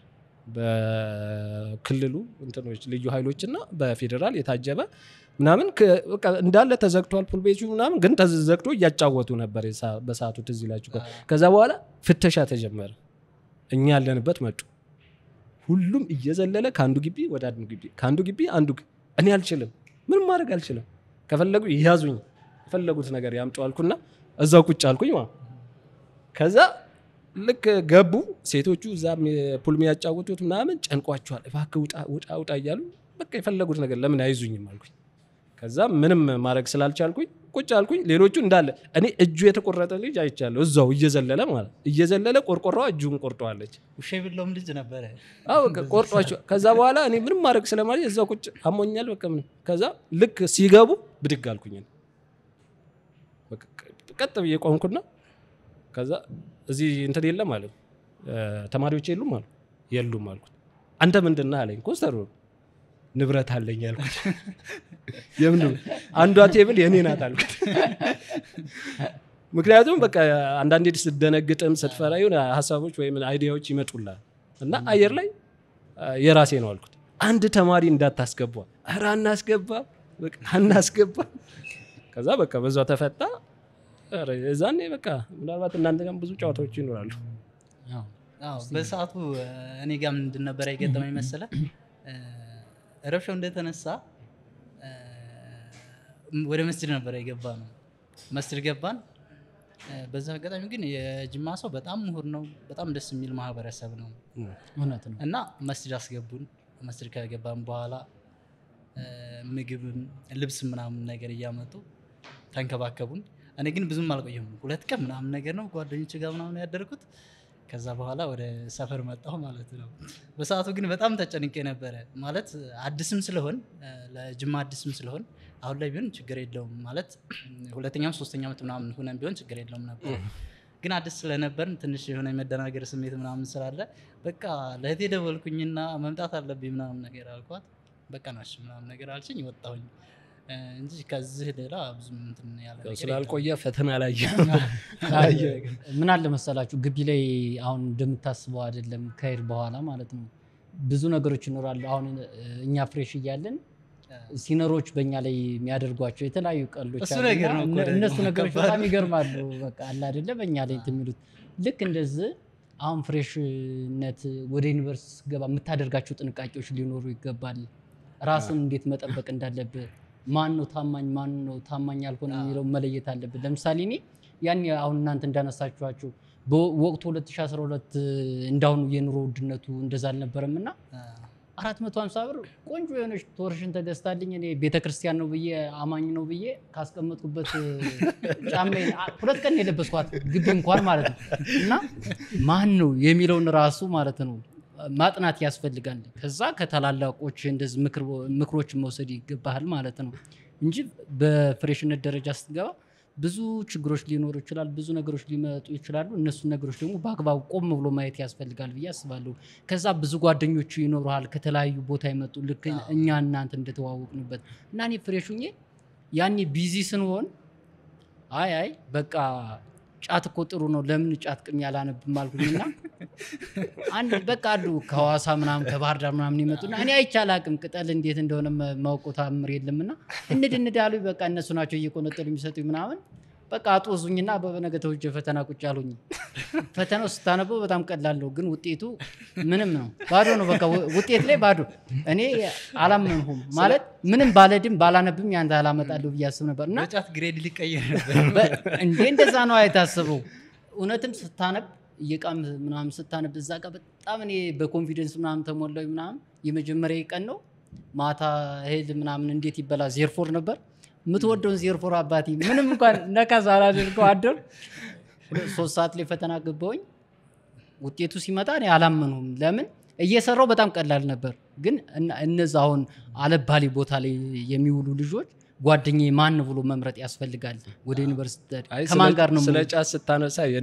በክልሉ እንትኖች ልዩ ኃይሎች እና በፌዴራል የታጀበ ምናምን ከ- በቃ እንዳለ ተዘግቷል ፑል ቤቱ ምናምን ግን ተዘግቶ እያጫወቱ ነበር የሳ- በሰዓቱ ትዝ ይላችሁ ከ- ከዛ በኋላ ፍተሻ ተጀመረ እኛ ያለንበት መጡ ሁሉም እየዘለለ ከአንዱ ግቢ ወደ አንዱ ግቢ ከአንዱ ግቢ አንዱ ግ- እኔ አልችልም ምንም ማድረግ አልችልም ከፈለጉ ይያዙኝ የፈለጉት ነገር ያምጡ አልኩና እዛው ቁጭ አልኩኝ ማለት ነው። ከዛ ልክ ገቡ ሴቶቹ እዛ ፑል የሚያጫውቱት ምናምን ጨንቋቸዋል እባክህ ውጣ ውጣ ውጣ እያሉ በቃ የፈለጉት ነገር ለምን አይዙኝም አልኩኝ ከዛ ምንም ማድረግ ስላልቻልኩኝ ቁጭ አልኩኝ ሌሎቹ እንዳለ እኔ እጁ የተቆረጠ ልጅ አይቻለሁ እዛው እየዘለለ ማለት እየዘለለ ቆርቆሯ እጁን ቆርጠዋለች ውሻ የበላውም ልጅ ነበረ አዎ በቃ ቆርጧቸው ከዛ በኋላ እኔ ምንም ማድረግ ስለማለት እዛው ቁጭ አሞኛል በቃ ምንም ከዛ ልክ ሲገቡ ብድግ አልኩኝ እኔ። በቃ ቀጥ ብዬ ቆምኩና ከዛ እዚህ እንትን የለም አለ ተማሪዎች የሉም አሉ የሉም አልኩት አንተ ምንድን ነህ አለኝ ኮስተር ንብረት አለኝ አልኩት የምን አንዷ ቴብል የኔ ናት አልኩት ምክንያቱም በቃ አንዳንዴ ስትደነግጥም ስትፈራ የሆነ ሀሳቦች ወይም አይዲያዎች ይመጡላል እና አየር ላይ አ፣ የራሴ ነው አልኩት አንድ ተማሪ እንዳታስገባ ኧረ አናስገባ በቃ አናስገባ ከዛ በቃ በዛ ተፈታ ኧረ የዛኔ በቃ ምናልባት እናንተ ጋርም ብዙ ጨዋታዎች ይኖራሉ አዎ። አዎ በሰዓቱ እ፣ እኔ ጋር ምንድን ነበረ የገጠመኝ መሰለ እ፣ ረብሻው እንደተነሳ እ፣ ወደ መስጅድ ነበረ የገባ ነው መስጅድ ገባን እ፣ በዛ አጋጣሚ ግን የጅማ ሰው በጣም ምሁር ነው በጣም ደስ የሚል ማህበረሰብ ነው እውነት ነው እና መስጅድ አስገቡን መስጅድ ከገባን በኋላ እ፣ ምግብም ልብስ ምናምን ነገር እያመጡ ተንከባከቡን እኔ ግን ብዙም አልቆየሁም ሁለት ቀን ምናምን ነገር ነው ጓደኞች ጋር ምናምን ያደርኩት ከዛ በኋላ ወደ ሰፈር መጣሁ ማለት ነው በሰዓቱ ግን በጣም ተጨንቄ ነበረ ማለት አዲስም ስለሆን እ፣ ለጅማ አዲስም ስለሆን አሁን ላይ ቢሆን ችግር የለውም ማለት ሁለተኛም ሶስተኛ ዓመት ምናምን ሁነን ቢሆን ችግር የለውም ነበር ግን አዲስ ስለነበርን ትንሽ የሆነ የመደናገር ስሜት ምናምን ስላለ በቃ ለእህቴ ደወልኩኝና መምጣት አለብኝ ምናምን ነገር አልኳት በቃ ናሽ ምናምን ነገር አልችኝ ወጣሁኝ እ፣ እንጂ ከዚህ ሌላ ብዙም እንትን ያለ ነገር የለም። ስላልቆየ ፈተና ላይ ምን አለ መሰላችሁ ግቢ ላይ አሁን እንደምታስበው አይደለም ከሄድ በኋላ ማለት ነው ብዙ ነገሮች ይኖራሉ አሁን እ፣ እኛ ፍሬሽ እያለን ሲነሮች በእኛ ላይ የሚያደርጓቸው የተለያዩ ቀሎች እሱ አሉና ነገር ነው እኮ እነ- ደግሞ እነሱ ነገሮች ከባድ በጣም ይገርማሉ በቃ አለ አይደለ በእኛ ላይ እንትን የሚሉት ልክ እንደዚህ አሁን ፍሬሽነት ወደ ዩኒቨርሲቲ ስትገባ የምታደርጋቸው ጥንቃቄዎች ሊኖሩ ይገባል ራስን እንዴት መጠበቅ እንዳለብህ ማን ነው ታማኝ ማን ነው ታማኝ ያልሆነ የሚለው መለየት አለብን ለምሳሌ እኔ ያን አሁን እናንተ እንዳነሳችኋቸው በወቅቱ 2012 እንዳሁኑ የኑሮ ውድነቱ እንደዛ አልነበረም እና እ፣ 450 ብር ቆንጆ የሆነች ቶርሽን ተገዝታልኝ እኔ ቤተክርስቲያን ነው ብዬ አማኝ ነው ብዬ ካስቀመጥኩበት ጫማዬን አ- ሁለት ቀን የለበስኳት ግቢ እንኳን ማለት ነው እና ማን ነው የሚለውን ራሱ ማለት ነው ማጥናት ያስፈልጋል። ከዛ ከታላላቆች እንደዚህ ምክር- ምክሮችን መውሰድ ይገባሃል ማለት ነው እንጂ በፍሬሽነት ደረጃ ስትገባ ብዙ ችግሮች ሊኖሩ ይችላል፣ ብዙ ነገሮች ሊመጡ ይችላሉ። እነሱን ነገሮች ደግሞ በአግባቡ ቆም ብሎ ማየት ያስፈልጋል ብዬ አስባለሁ። ከዛ ብዙ ጓደኞቹ ይኖረሃል ከተለያዩ ቦታ የመጡ ልክ እኛ እናንተ እንደተዋወቅንበት እና እኔ ፍሬሽ ሁኜ ያኔ ቢዚ ስንሆን አይ አይ በቃ ጫት እኮ ጥሩ ነው ለምን ጫት ቅም ያላነብም አልኩኝና አንድ በቃ አሉ ከሐዋሳ ምናምን ከባህር ዳር ምናምን ይመጡና እኔ አይቼ አላቅም ቅጠል እንዴት እንደሆነ ማውቀው ታምር የለምና እንድ እንድ አሉ በቃ እነሱ ናቸው እየቆነጠሉ የሚሰጡኝ ምናምን በቃ አጦዙኝና በነገተው እጀ ፈተና ቁጭ አሉኝ። ፈተናው ስታነበው በጣም ቀላል ነው፣ ግን ውጤቱ ምንም ነው፣ ባዶ ነው። በቃ ው- ውጤት ላይ ባዶ። እኔ አላመንሁም ማለት ምንም ባለድም ባላነብም ያንተ አላመጣለሁ ብዬ አስብ ነበር እና በጫት ግሬድ ሊቀየር ነበር በ- እንዴ እንደዛ ነው የታሰበው። እውነትም ስታነብ እየቃም ምናምን ስታነብ እዛ ጋር በጣም እኔ በኮንፊደንስ ምናምን ተሞላዊ ምናምን የመጀመሪያ ቀን ነው ማታ እህል ምናምን እንዴት ይበላ ዜርፎር ነበር የምትወደውን ዜርፎር አባቴ ምንም እንኳን ነካ ሳላደርገው አደር ሶስት ሰዓት ላይ ፈተና ገባሁኝ። ውጤቱ ሲመጣ እኔ አላመኑም። ለምን እየሰራው በጣም ቀላል ነበር፣ ግን እነ- እነዛ አሁን አለባሌ ቦታ ላይ የሚውሉ ልጆች ጓደኛ ማን ብሎ መምረጥ ያስፈልጋል። ወደ ዩኒቨርሲቲ አይ ከማን ስለ- ጋር ነው ስለ የምውለው? ጫት ስታነሳ የኔ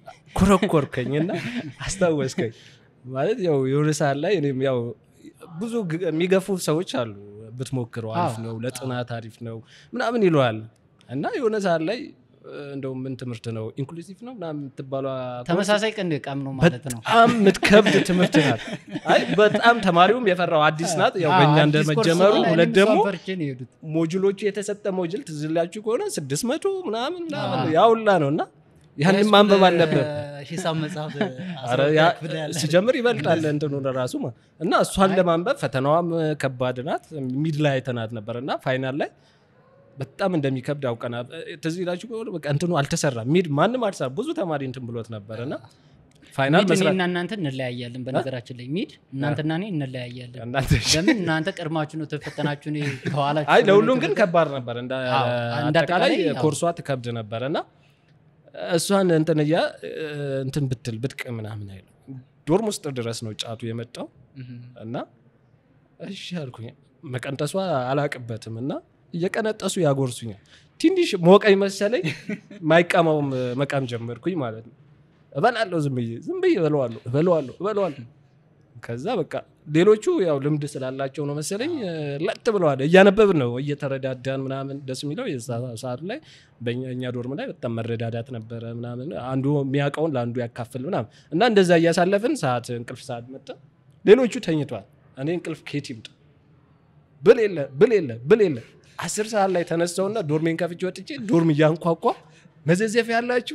ኮረኮርከኝ እና አስታወስከኝ ማለት ያው የሆነ ሰዓት ላይ እኔም ያው ብዙ ግ- የሚገፉ ሰዎች አሉ ብትሞክረው አሪፍ አዎ። ነው ለጥናት አሪፍ ነው ምናምን ይለዋል እና የሆነ ሰዓት ላይ እ፣ እንደው ምን ትምህርት ነው ኢንክሉሲቭ ነው ምናምን የምትባሏ ተመሳሳይ ቀን ቀም ነው ማለት ነው። በጣም የምትከብድ ትምህርት ናት አይ በጣም ተማሪውም የፈራው አዲስ ናት ያው በእኛ አዎ፣ አዲስ ኮርስ እንደመጀመሩ ስለሆነ ሁለት እኔም ደግሞ እሷን ፈርቼ ነው የሄዱት። ሞጁሎቹ የተሰጠ ሞጁል ትዝላችሁ ከሆነ ስድስት መቶ ምናምን ምናምን አዎ። ያውላ ነው እና ያንን ማንበብ አለብህ ሂሳብ መጽሐፍ ኧረ ያ- ሲጀምር ይበልጣል እንትኑ ለራሱ ማ- እና እሷን ለማንበብ ፈተናዋም ከባድ ናት ሚድ ላይ አይተናት ነበር እና ፋይናል ላይ በጣም እንደሚከብድ አውቀና ትዝ ይላችሁ ከሆነ በቃ እንትኑ አልተሰራም ሚድ ማንም አልሰራ ብዙ ተማሪ እንትን ብሎት ነበር እና ፋይናል ሚድ መስራት እኔና እናንተ እንለያያለን በነገራችን ላይ ሚድ እናንተና እኔ እንለያያለን እናንተ ለምን እናንተ ቀድማችሁ ነው ተፈተናችሁ እኔ ከኋላችሁ አይ ስለሆነ ለሁሉም ግን የተፈተንኩት። ከባድ ነበር እንደ አዎ፣ እንደ አጠቃላይ አጠቃላይ አዎ። ኮርሷ ትከብድ ነበር እና እሷን እንትን እያ እንትን ብትል ብድቅ ምናምን አይሉ ዶርም ውስጥ ድረስ ነው ጫቱ የመጣው እና እሺ አልኩኝ መቀንጠሷ አላቅበትም እና እየቀነጠሱ ያጎርሱኛል ትንሽ ሞቀኝ መሰለኝ ማይቀማውም መቃም ጀመርኩኝ ማለት ነው እበላለሁ ዝም ብዬ ዝም ብዬ እበለዋለሁ እበለዋለሁ እበለዋለሁ ከዛ በቃ ሌሎቹ ያው ልምድ ስላላቸው ነው መሰለኝ እ፣ ለጥ ብለዋል እያነበብን ነው እየተረዳዳን ምናምን ደስ የሚለው የዛ ሰዓት ላይ በእኛ እኛ ዶርም ላይ በጣም መረዳዳት ነበረ ምናምን አንዱ የሚያውቀውን ለአንዱ ያካፍል ምናምን እና እንደዛ እያሳለፍን ሰዓት እንቅልፍ ሰዓት መጣ ሌሎቹ ተኝቷል እኔ እንቅልፍ ከየት ይምጣ ብል የለ ብል የለ ብል የለ አስር ሰዓት ላይ ተነሳውና ዶርሜን ከፍቼ ወጥቼ ዶርም እያንኳኳ መዘዘፍ ያላችሁ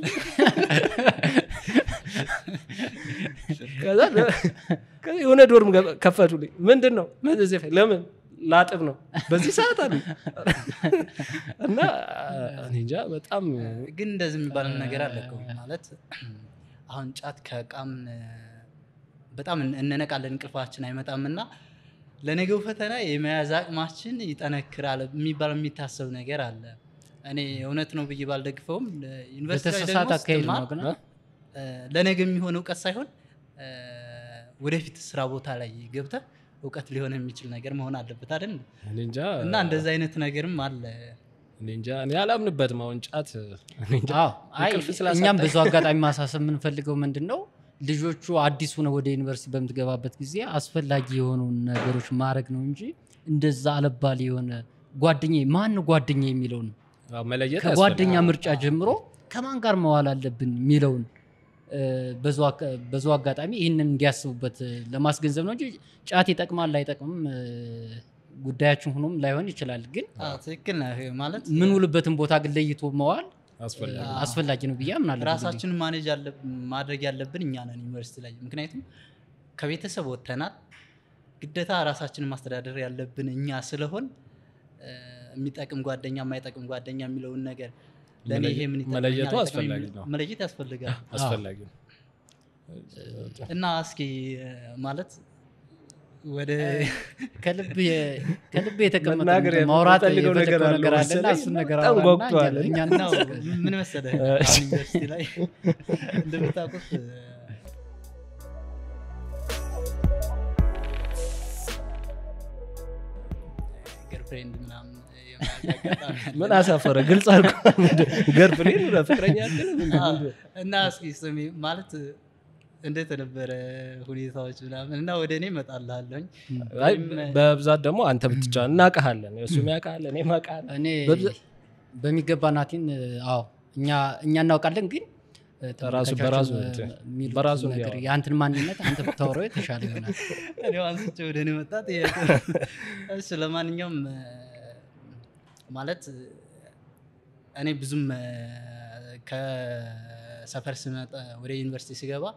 ከዛ ለ- ከዛ የሆነ ዶርም ገ- ከፈቱልኝ ምንድን ነው መዘዘፍ ለምን ላጥብ ነው በዚህ ሰዓት አሉ እና እኔ እንጃ በጣም ግን እንደዚህ የሚባል ነገር አለ እኮ ማለት አሁን ጫት ከቃም በጣም እን- እንነቃለን እንቅልፋችን አይመጣም እና ለነገው ፈተና የመያዝ አቅማችን ይጠነክራል የሚባል የሚታሰብ ነገር አለ እኔ እውነት ነው ብዬ ባልደግፈውም ዩኒቨርሲቲ ላይ በተሳሳተ ደግሞ አካሄድ ስትማር ነው ግን እ፣ ለነገ የሚሆን እውቀት ሳይሆን እ፣ ወደፊት ስራ ቦታ ላይ ገብተህ እውቀት ሊሆን የሚችል ነገር መሆን አለበት አይደል እኔ እንጃ እና እንደዚህ አይነት ነገርም አለ እኔ እንጃ እኔ አላምንበትም አሁን ጫት እኔ እንጃ አዎ አይ እንቅልፍ ስላሳጣኝ። እኛም ብዙ አጋጣሚ ማሳሰብ የምንፈልገው ምንድን ነው ልጆቹ አዲስ ሆነ ወደ ዩኒቨርሲቲ በምትገባበት ጊዜ አስፈላጊ የሆኑ ነገሮች ማድረግ ነው እንጂ እንደዛ አለባል የሆነ ጓደኛ ማን ነው ጓደኛ የሚለውን አዎ፣ መለየት ከጓደኛ ያስፈልጋል። ምርጫ ጀምሮ ከማን ጋር መዋል አለብን የሚለውን እ፣ በዚሁ አካ- በዚሁ አጋጣሚ ይህንን እንዲያስቡበት እ፣ ለማስገንዘብ ነው እንጂ ጫት ይጠቅማል ላይጠቅምም እ፣ ጉዳያችን ሆኖም ላይሆን ይችላል። ግን አዎ፣ ትክክል ነህ ማለት ምን ውልበትን ቦታ ግን ለይቶ መዋል አስፈላጊ እ፣ አስፈላጊ ነው ብዬ አምናለሁ። ብዙ ጊዜ። ራሳችንን ማኔጅ አለ- ማድረግ ያለብን እኛ ነን ዩኒቨርሲቲ ላይ ምክንያቱም ከቤተሰብ ወጥተናል ግዴታ ራሳችንን ማስተዳደር ያለብን እኛ ስለሆን እ፣ የሚጠቅም ጓደኛ የማይጠቅም ጓደኛ የሚለውን ነገር ለእኔ ይሄ ምን ይጠቅመኛል፣ መለየቱ አይጠቅመኝም አስፈላጊ የሚለው- ነው። መለየት ያስፈልጋል አስፈላጊ ነው። እና እስኪ እ፣ ማለት ወደ ከልብ የ- ከልብ የተቀመጠ መናገር እንትን ማውራት የምፈልገው ነገር የፈለግከው አለ ነገር አለና መሰለኝ። እሱን ነገር በጣም አውራና ጓጉቷል። እኛ- እኛ ነው ምን መሰለህ አሁን ዩኒቨርሲቲ ላይ እንደምታውቁት እ፣ ገርፍሬንድ ምናምን የመያዝ አጋጣሚ አለ። ምን አሳፈረ ግልጽ አልኩ ገርፍሬን ፍቅረኛ አትልም እንዴ? አዎ። እና እስኪ ስሚ ማለት እንዴት ነበረ ሁኔታዎች ምናምን እና ወደ እኔ እመጣልሃለሁኝ አይ በብዛት ደግሞ አንተ ብትቻ እናውቅሃለን እሱም ያውቅሃል እኔም አውቅሃለሁ እኔ በብዛት- በሚገባ ናቲን አዎ እኛ እኛ እናውቃለን ግን እ፣ ራሱ ተመልካቾችም በራሱ እ፣ እንትን የሚሉት በራሱ ነገር እንዲያወራ። የአንተን ማንነት አንተ ብታወራው የተሻለ ይሆናል። እኔው አንስቼ ወደ እኔ መጣ ጥያቄ እሺ ለማንኛውም እ፣ ማለት እ፣ እኔ ብዙም እ፣ ከሰፈር ስመጣ ወደ ዩኒቨርሲቲ ስገባ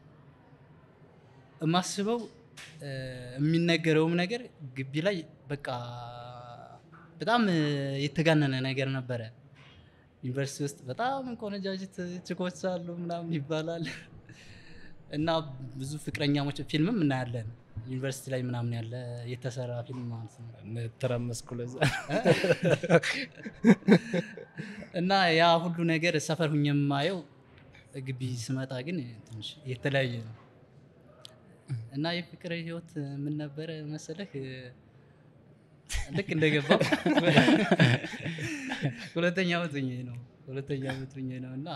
የማስበው እ፣ የሚነገረውም ነገር ግቢ ላይ በቃ በጣም እ፣ የተጋነነ ነገር ነበረ ዩኒቨርሲቲ ውስጥ በጣም ቆነጃጅት ችኮች አሉ ምናምን ይባላል እና ብዙ ፍቅረኛሞች ፊልምም እናያለን ዩኒቨርሲቲ ላይ ምናምን ያለ የተሰራ ፊልም ማለት ነው ተረመስኩ ለዛ እና ያ ሁሉ ነገር ሰፈር ሁኝ የማየው ግቢ ስመጣ ግን ትንሽ የተለያየ ነው እና የፍቅር ህይወት ምን ነበረ መሰለህ ልክ እንደገባ ሁለተኛ ዓመት ሆኜ ነው ሁለተኛ ዓመት ሆኜ ነው እና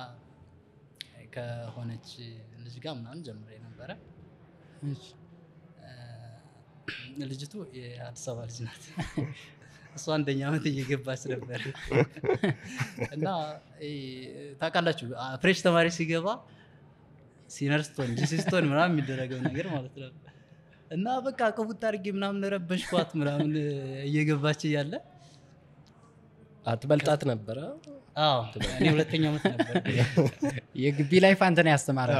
ከሆነች ልጅ ጋር ምናምን ጀምሬ ነበረ እ፣ ልጅቱ የአዲስ አበባ ልጅ ናት እሷ አንደኛ ዓመት እየገባች ነበር እና እ፣ ታውቃላችሁ አ- ፍሬሽ ተማሪ ሲገባ ሲነርስቶን ጂሲስቶን ምናምን የሚደረገው ነገር ማለት ነው እና በቃ ቅቡት አድርጌ ምናምን ረበሽኳት ምናምን እየገባች እያለ አትበልጣት ነበረ አዎ እኔ ሁለተኛ ዓመት ነበር የግቢ ላይፍ አንተ ነው ያስተማረ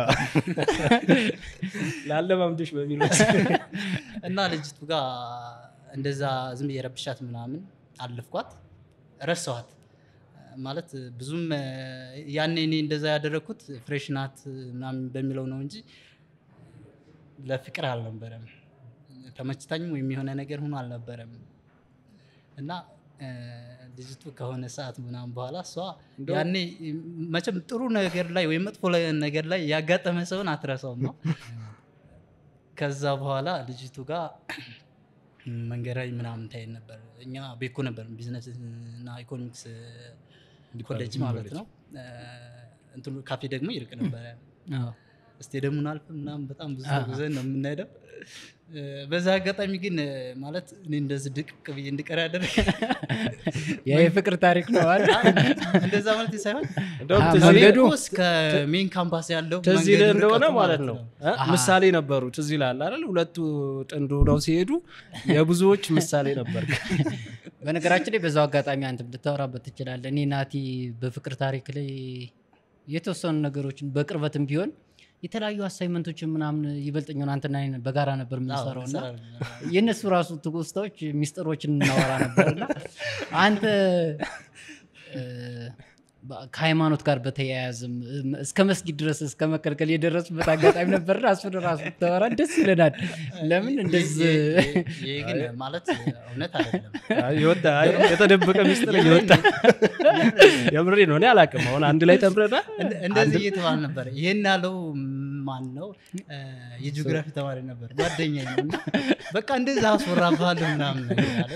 ላለማምድሽ በሚል እና ልጅቱ ጋር እንደዛ ዝም ብዬ ረብሻት ምናምን አለፍኳት ረሳኋት ማለት ብዙም እ፣ ያኔ እኔ እንደዛ ያደረግኩት ፍሬሽ ናት ምናምን በሚለው ነው እንጂ ለፍቅር አልነበረም ተመችታኝም ወይም የሆነ ነገር ሆኖ አልነበረም እና እ፣ ልጅቱ ከሆነ ሰዓት ምናምን በኋላ እሷ እንደው- ያኔ መቼም ጥሩ ነገር ላይ ወይም መጥፎ ላይ- ነገር ላይ ያጋጠመ ሰውን አትረሳውም ነው ከዛ በኋላ ልጅቱ ጋር መንገዳዊ ምናምን ታይን ነበር እኛ ቤኮ ነበር ቢዝነስ እና ኢኮኖሚክስ ኮሌጅ ማለት ነው እ፣ እንትኑ ካፌ ደግሞ ይርቅ ነበረ ስቴዲየሙን አልፍ ምናምን በጣም ብዙ አሃ። ጉዘን ነው የምንሄደው እ፣ በዛ አጋጣሚ ግን እ፣ ማለት እኔ እንደዚህ ድቅቅ ብዬ እንድቀር ያደረገ ያ የፍቅር ታሪክ ነው አይደል? እንደዛ ማለት ሳይሆን እንደውም አዎ፣ ትዝ መንገዱ- ይልህ- ከቤኮ እስከ ሜን ካምፓስ ያለው ትዝ መንገዱ ይልህ እንደሆነ ርቀቱ ማለት ነው እ? አሃ። ምሳሌ ነበሩ ትዝ ይልሃል አይደል ሁለቱ ጥንዱ ነው ሲሄዱ የብዙዎች ምሳሌ ነበር በነገራችን ላይ በዛው አጋጣሚ አንተ ልታወራበት ትችላለህ። እኔ ናቲ በፍቅር ታሪክ ላይ የተወሰኑ ነገሮችን በቅርበትም ቢሆን የተለያዩ አሳይመንቶችን ምናምን ይበልጠኛውን አንተና እኔ በጋራ ነበር የምንሰራው እና የእነሱ ራሱ ትውስታዎች ሚስጥሮችን እናወራ ነበርና አንተ እ፣ በ- ከሃይማኖት ጋር በተያያዘም እም፣ እስከ መስጊድ ድረስ እስከ መከልከል የደረሱበት አጋጣሚ ነበርና እሱን ራሱ ብታወራ ደስ ይለናል። ለምን እንደዚህ ይሄ ግን ማለት እውነት አይደለም አይ፣ የወጣ አይ፣ የተደበቀ ሚስጥር እየወጣ የምሬ ነው እኔ አላውቅም አሁን አንድ ላይ ተምረናል እንደ- እንደዚህ እየተባለ ነበር ይሄን ያለው ማን ነው እ፣ የጂኦግራፊ ተማሪ ነበር ጓደኛ ነው እና በቃ እንደዛ አስወራባለሁ ምናምን ነገር አለ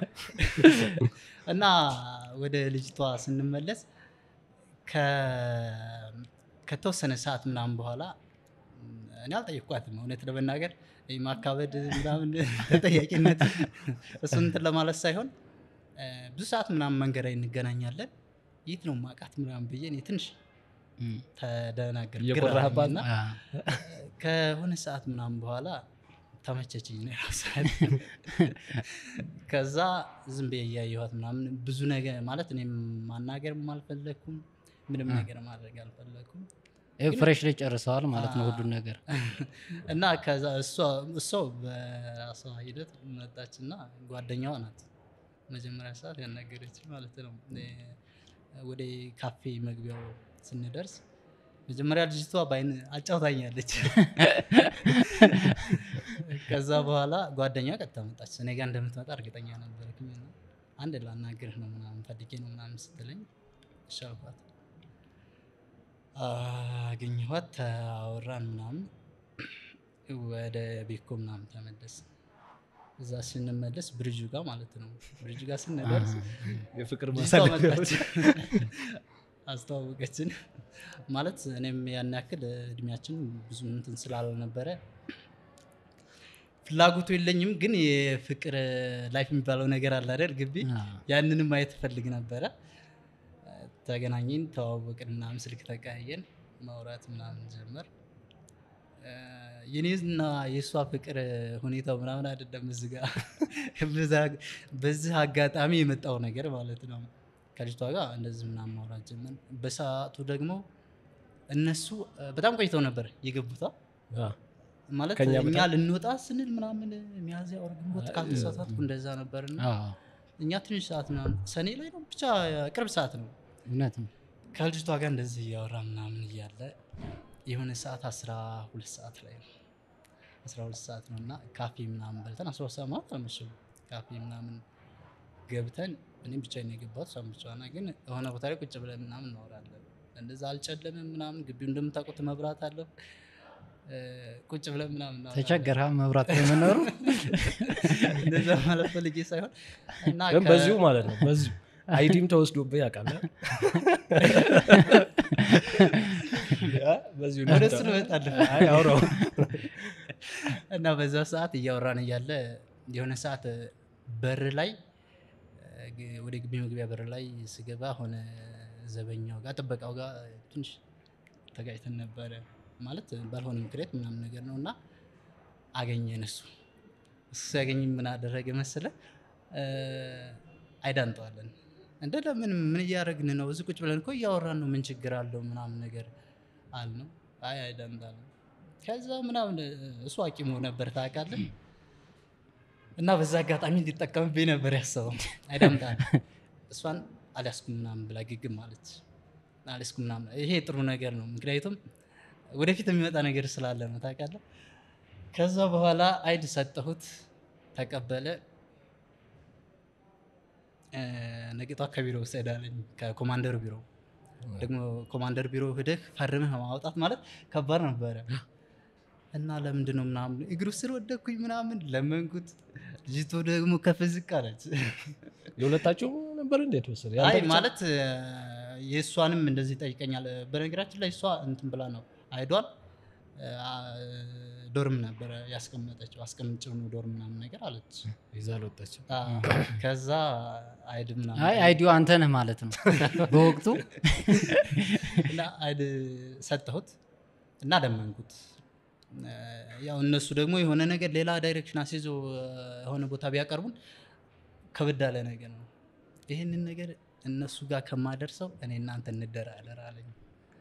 እና ወደ ልጅቷ ስንመለስ ከ- ከተወሰነ ሰዓት ምናምን በኋላ እኔ አልጠየቅኳትም እውነት ለመናገር ይህ ማካበድ ምናምን ተጠያቂነት እሱን እንትን ለማለት ሳይሆን እ፣ ብዙ ሰዓት ምናምን መንገድ ላይ እንገናኛለን የት ነው ማቃት ምናምን ብዬ እኔ ትንሽ እም፣ ተደናገር እየኮራህባት ነው? አ፣ ከሆነ ሰዓት ምናምን በኋላ ተመቸችኝ ነው የራሷን። ከዛ ዝም ብዬ እያየኋት ምናምን ብዙ ነገር ማለት እኔም ማናገርም አልፈለግኩም ምንም ነገር ማድረግ አልፈለግኩም ይኸው ፍሬሽ ላይ ጨርሰዋል ማለት ነው አ- ሁሉን ነገር እና ከዛ እሷ እሷ በራሷ ሂደት መጣች እና ጓደኛዋ ናት መጀመሪያ ሰዓት ያናገረች ማለት ነው እኔ ወደ ካፌ መግቢያው ስንደርስ መጀመሪያ ልጅቷ በአይን አጫውታኛለች ከዛ በኋላ ጓደኛ ቀጥታ መጣች እኔ ጋር እንደምትመጣ እርግጠኛ ነበርኩኝ እና አንድ ላናግርህ ነው ምናምን ፈልጌ ነው ምናምን ስትለኝ እሺ አልኳት አገኘኋት ተአወራን ምናምን ወደ ቤኮ ምናምን ተመለስ እዛ ስንመለስ ብርጁ ጋር ማለት ነው ብርጁ ጋር ስንደርስ የፍቅር ልጅቷ ማሳለፊያ መጣች አስተዋወቀችን ማለት እኔም ያን ያክል እድሜያችን ብዙ እንትን ስላልነበረ ፍላጎቱ የለኝም ግን የፍቅር ላይፍ የሚባለው ነገር አለ አይደል ግቢ አ፣ ያንንም ማየት እፈልግ ነበረ ተገናኘን ተዋወቅን ምናምን ስልክ ተቀያየን ማውራት ምናምን ጀመር እ፣ የኔና የእሷ ፍቅር ሁኔታው ምናምን አይደለም እዚህ ጋር በዛ- በዚህ አጋጣሚ የመጣው ነገር ማለት ነው ከልጅቷ ጋር እንደዚህ ምናምን ማውራት ጀመር በሰዓቱ ደግሞ እነሱ እ፣ በጣም ቆይተው ነበር የገቡታ አ፣ ማለት ከእኛ እኛ በጣም- ልንወጣ ስንል ምናምን ሚያዝያ ወር ግንቦት ካልተሳሳትኩ እንደዛ ነበርና አ፣ እኛ ትንሽ ሰዓት ምናምን ሰኔ ላይ ነው ብቻ ቅርብ ሰዓት ነው እውነት ነው ከልጅቷ ጋር እንደዚህ እያወራ ምናምን እያለ የሆነ ሰዓት አስራ ሁለት ሰዓት ላይ ነው አስራ ሁለት ሰዓት ነው እና ካፌ ምናምን በልተን አስራ ሁለት ሰዓት ማለት አልመሸም ካፌ ምናምን ገብተን እኔም ብቻ ነው የገባሁት እሷም ብቻዋን ናት። ግን የሆነ ቦታ ላይ ቁጭ ብለን ምናምን እናወራለን እንደዛ አልጨለምም ምናምን ግቢው እንደምታውቁት መብራት አለው እ፣ ቁጭ ብለን ምናምን እናወራለን። ተቸገረ መብራት በመኖሩ እንደዛ ማለት ፈልጌ ሳይሆን እና ግን ከ- በዚሁ ማለት ነው በዚሁ አይዲም ተወስዶብህ ያውቃል አ? አ፣ በዚሁ ወደ እሱ ነው እመጣለሁ። አይ፣ አውራው እና በዛ ሰዓት እያወራን እያለ የሆነ ሰዓት በር ላይ እ፣ ግ- ወደ ግቢ መግቢያ በር ላይ ስገባ ሆነ ዘበኛው ጋር ጥበቃው ጋር ትንሽ ተጋጭተን ነበረ ማለት ባልሆነ ምክንያት ምናምን ነገር ነው እና አገኘን እሱ እሱ ሲያገኝ ምን አደረገ መሰለ እ፣ አይዳንጠዋለን እንደ ለምን ምን እያደረግን ነው? እዚህ ቁጭ ብለን እኮ እያወራን ነው። ምን ችግር አለው ምናምን ነገር አል ነው። አይ አይደምጣል። ከዛ ምናምን እሱ አቂሙ ነበር ታውቃለህ። እና በዛ አጋጣሚ እንዲጠቀምብኝ ነበር ያሰበው። አይደምጣል እሷን አልያዝኩም ምናምን ብላ ግግም ማለት አልያዝኩም ምናምን። ይሄ ጥሩ ነገር ነው፣ ምክንያቱም ወደፊት የሚመጣ ነገር ስላለ ነው ታውቃለህ። ከዛ በኋላ አይድ ሰጠሁት፣ ተቀበለ። እ፣ ነቂጧ ከቢሮ ውሰድ አለኝ፣ ከኮማንደር ቢሮ ደግሞ ኮማንደር ቢሮ ሂደህ ፈርመህ ማውጣት ማለት ከባድ ነበረ እና ለምንድን ነው ምናምን እግሩ ስር ወደኩኝ ምናምን ለመንኩት። ልጅቶ ደግሞ ከፍ ዝቅ አለች። የሁለታችሁ ነበር እንዴት ወሰደ? አይ ማለት እ፣ የእሷንም እንደዚህ ጠይቀኛል። በነገራችን ላይ እሷ እንትን ብላ ነው አይዷል እ፣ ዶርም ነበረ ያስቀመጠችው አስቀምጭው ነው ዶርም ምናምን ነገር አለች። ይዛ አልወጣችም። አ፣ ከዛ አይድ ምናምን አይ አይዲዮ አንተ ነህ ማለት ነው በወቅቱ እና አይድ ሰጠሁት እና ለመንኩት። እ፣ ያው እነሱ ደግሞ የሆነ ነገር ሌላ ዳይሬክሽን አስይዞ እ፣ የሆነ ቦታ ቢያቀርቡን ከበድ ያለ ነገር ነው። ይህንን ነገር እነሱ ጋር ከማደርሰው እኔ እናንተ እንደራደር አለኝ።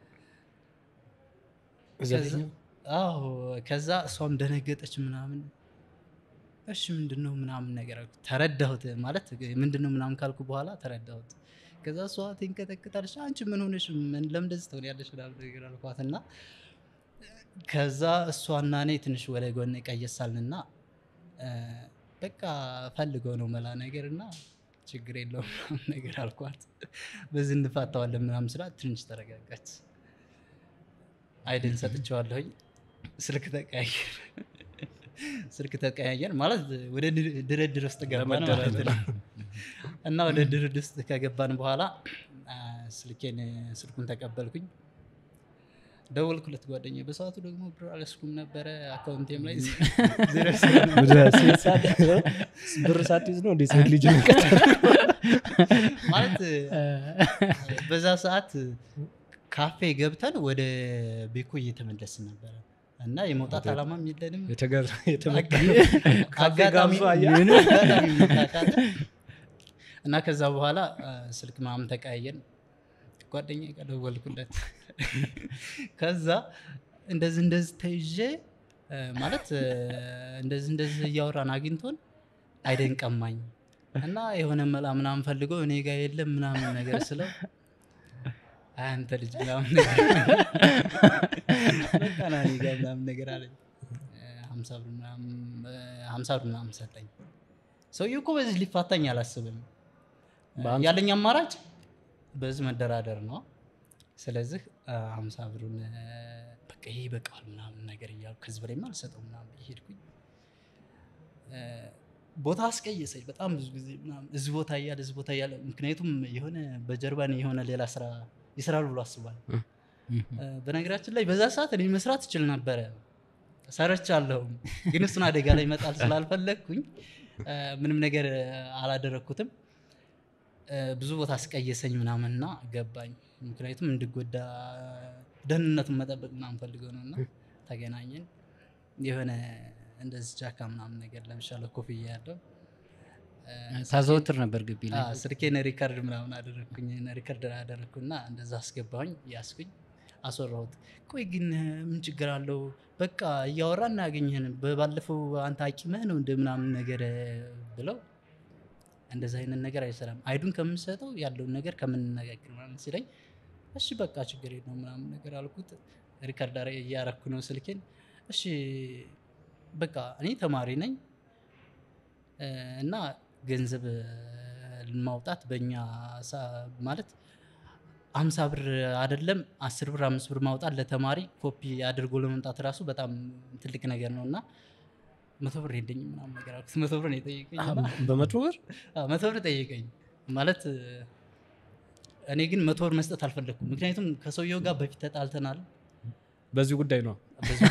ዘጠኝ አዎ ከዛ እሷም ደነገጠች ምናምን። እሺ ምንድን ነው ምናምን ነገር አልኩት። ተረዳሁት ማለት ምንድን ነው ምናምን ካልኩ በኋላ ተረዳሁት። ከዛ እሷ ትንቀጠቅጣለች። አንቺ ምን ሆነሽ ምን ለምን እንደዚህ ትሆኛለሽ ምናምን ነገር አልኳት እና ከዛ እሷና እኔ ትንሽ ወደ ጎን ቀየሳልንና እ፣ በቃ ፈልገው ነው መላ ነገር እና ችግር የለውም ምናምን ነገር አልኳት። በዚህ እንፋታዋለን ምናምን ስላት ትንሽ ተረጋጋች። አይድል ሰጥቼዋለሁኝ። ስልክ ተቀያየር ስልክ ተቀያየር ማለት ወደ ድር- ድርድር ውስጥ ገባን ማለት ነው። እና ወደ ድርድር ውስጥ ከገባን በኋላ አ፣ ስልኬን ስልኩን ተቀበልኩኝ። ደወልኩለት ጓደኛዬ። በሰዓቱ ደግሞ ብር አልያዝኩም ነበረ አካውንቴም ላይ ዜሮ ብር ሳትይዝ ነው እንዴ ሴት ልጅ ማለት በዛ ሰዓት ካፌ ገብተን ወደ ቤኮ እየተመለስን ነበረ እና የመውጣት አላማም የለንም። አጋጣሚ አጋጣሚ ታውቃለህ። እና ከዛ በኋላ አ፣ ስልክ ምናምን ተቀያየን። ጓደኛዬ ጋር ደወልኩለት። ከዛ እንደዚህ እንደዚህ ተይዤ አ፣ ማለት አ፣ እንደዚህ እንደዚህ እያወራን አግኝቶን አይደን ቀማኝ እና የሆነ መላ ምናምን ፈልጎ እኔ ጋር የለም ምናምን ነገር ስለው አይ አንተ ልጅ ምናምን ነገር በቃ ና እኔ ጋር ምናምን ነገር አለኝ። ሀምሳ ብር ምናምን ሀምሳ ብር ምናምን ሰጠኝ። ሰውዬው እኮ በዚህ ሊፋታኝ አላስብም። ያለኝ አማራጭ በዚህ መደራደር ነው። ስለዚህ ሀምሳ ብሩን አ፣ በቃ ይሄ ይበቃል ምናምን ነገር እያልኩ ከዚህ በላይማ አልሰጠው ምናምን ብዬ ሄድኩኝ። አ፣ ቦታ አስቀየሰኝ በጣም ብዙ ጊዜ ምናምን እዚህ ቦታ እያለ እዚህ ቦታ እያለ ምክንያቱም የሆነ በጀርባ እኔ የሆነ ሌላ ስራ ይሰራል ብሎ አስቧል። አ፣ በነገራችን ላይ በዛ ሰዓት እኔ መስራት እችል ነበረ ሰርቻለሁም፣ ግን እሱን አደጋ ላይ ይመጣል ስላልፈለግኩኝ አ፣ ምንም ነገር አላደረግኩትም። አ፣ ብዙ ቦታ አስቀየሰኝ ምናምንና ገባኝ። ምክንያቱም እንድጎዳ ደህንነቱን መጠበቅ ምናምን ፈልገው ነው እና ተገናኘን። የሆነ እንደዚህ ጃካ ምናምን ነገር ለምሳሌ ኮፍያ ያለው አ፣ ታዘወትር ነበር ግቢ ላይ አዎ፣ ስልኬን ሪከርድ ምናምን አደረግኩኝ ሪከርድ አደረግኩና እንደዛ አስገባሁኝ ያስኩኝ አስወራሁት ቆይ ግን ምን ችግር አለው በቃ እያወራ እናያገኝህን በባለፈው አንተ አቂመህ ነው እንደ ምናምን ነገር ብለው እንደዚ አይነት ነገር አይሰራም አይዱን ከምንሰጠው ያለውን ነገር ከምንነጋገር ምናምን ሲለኝ እሺ በቃ ችግር የለው ምናምን ነገር አልኩት ሪከርድ አረ- እያረኩ ነው ስልኬን እሺ በቃ እኔ ተማሪ ነኝ እ፣ እና ገንዘብ ማውጣት በእኛ ሳ- ማለት አምሳ ብር አይደለም አስር ብር አምስት ብር ማውጣት ለተማሪ ኮፒ አድርጎ ለመምጣት ራሱ በጣም ትልቅ ነገር ነው እና መቶ ብር የለኝም ምናምን ነገር አልኩት። መቶ ብር ነው የጠየቀኝ እና በመቶ ብር አዎ፣ መቶ ብር ጠየቀኝ ማለት እኔ ግን መቶ ብር መስጠት አልፈለግኩም። ምክንያቱም ከሰውየው ጋር በፊት ተጣልተናል። በዚህ ጉዳይ ነው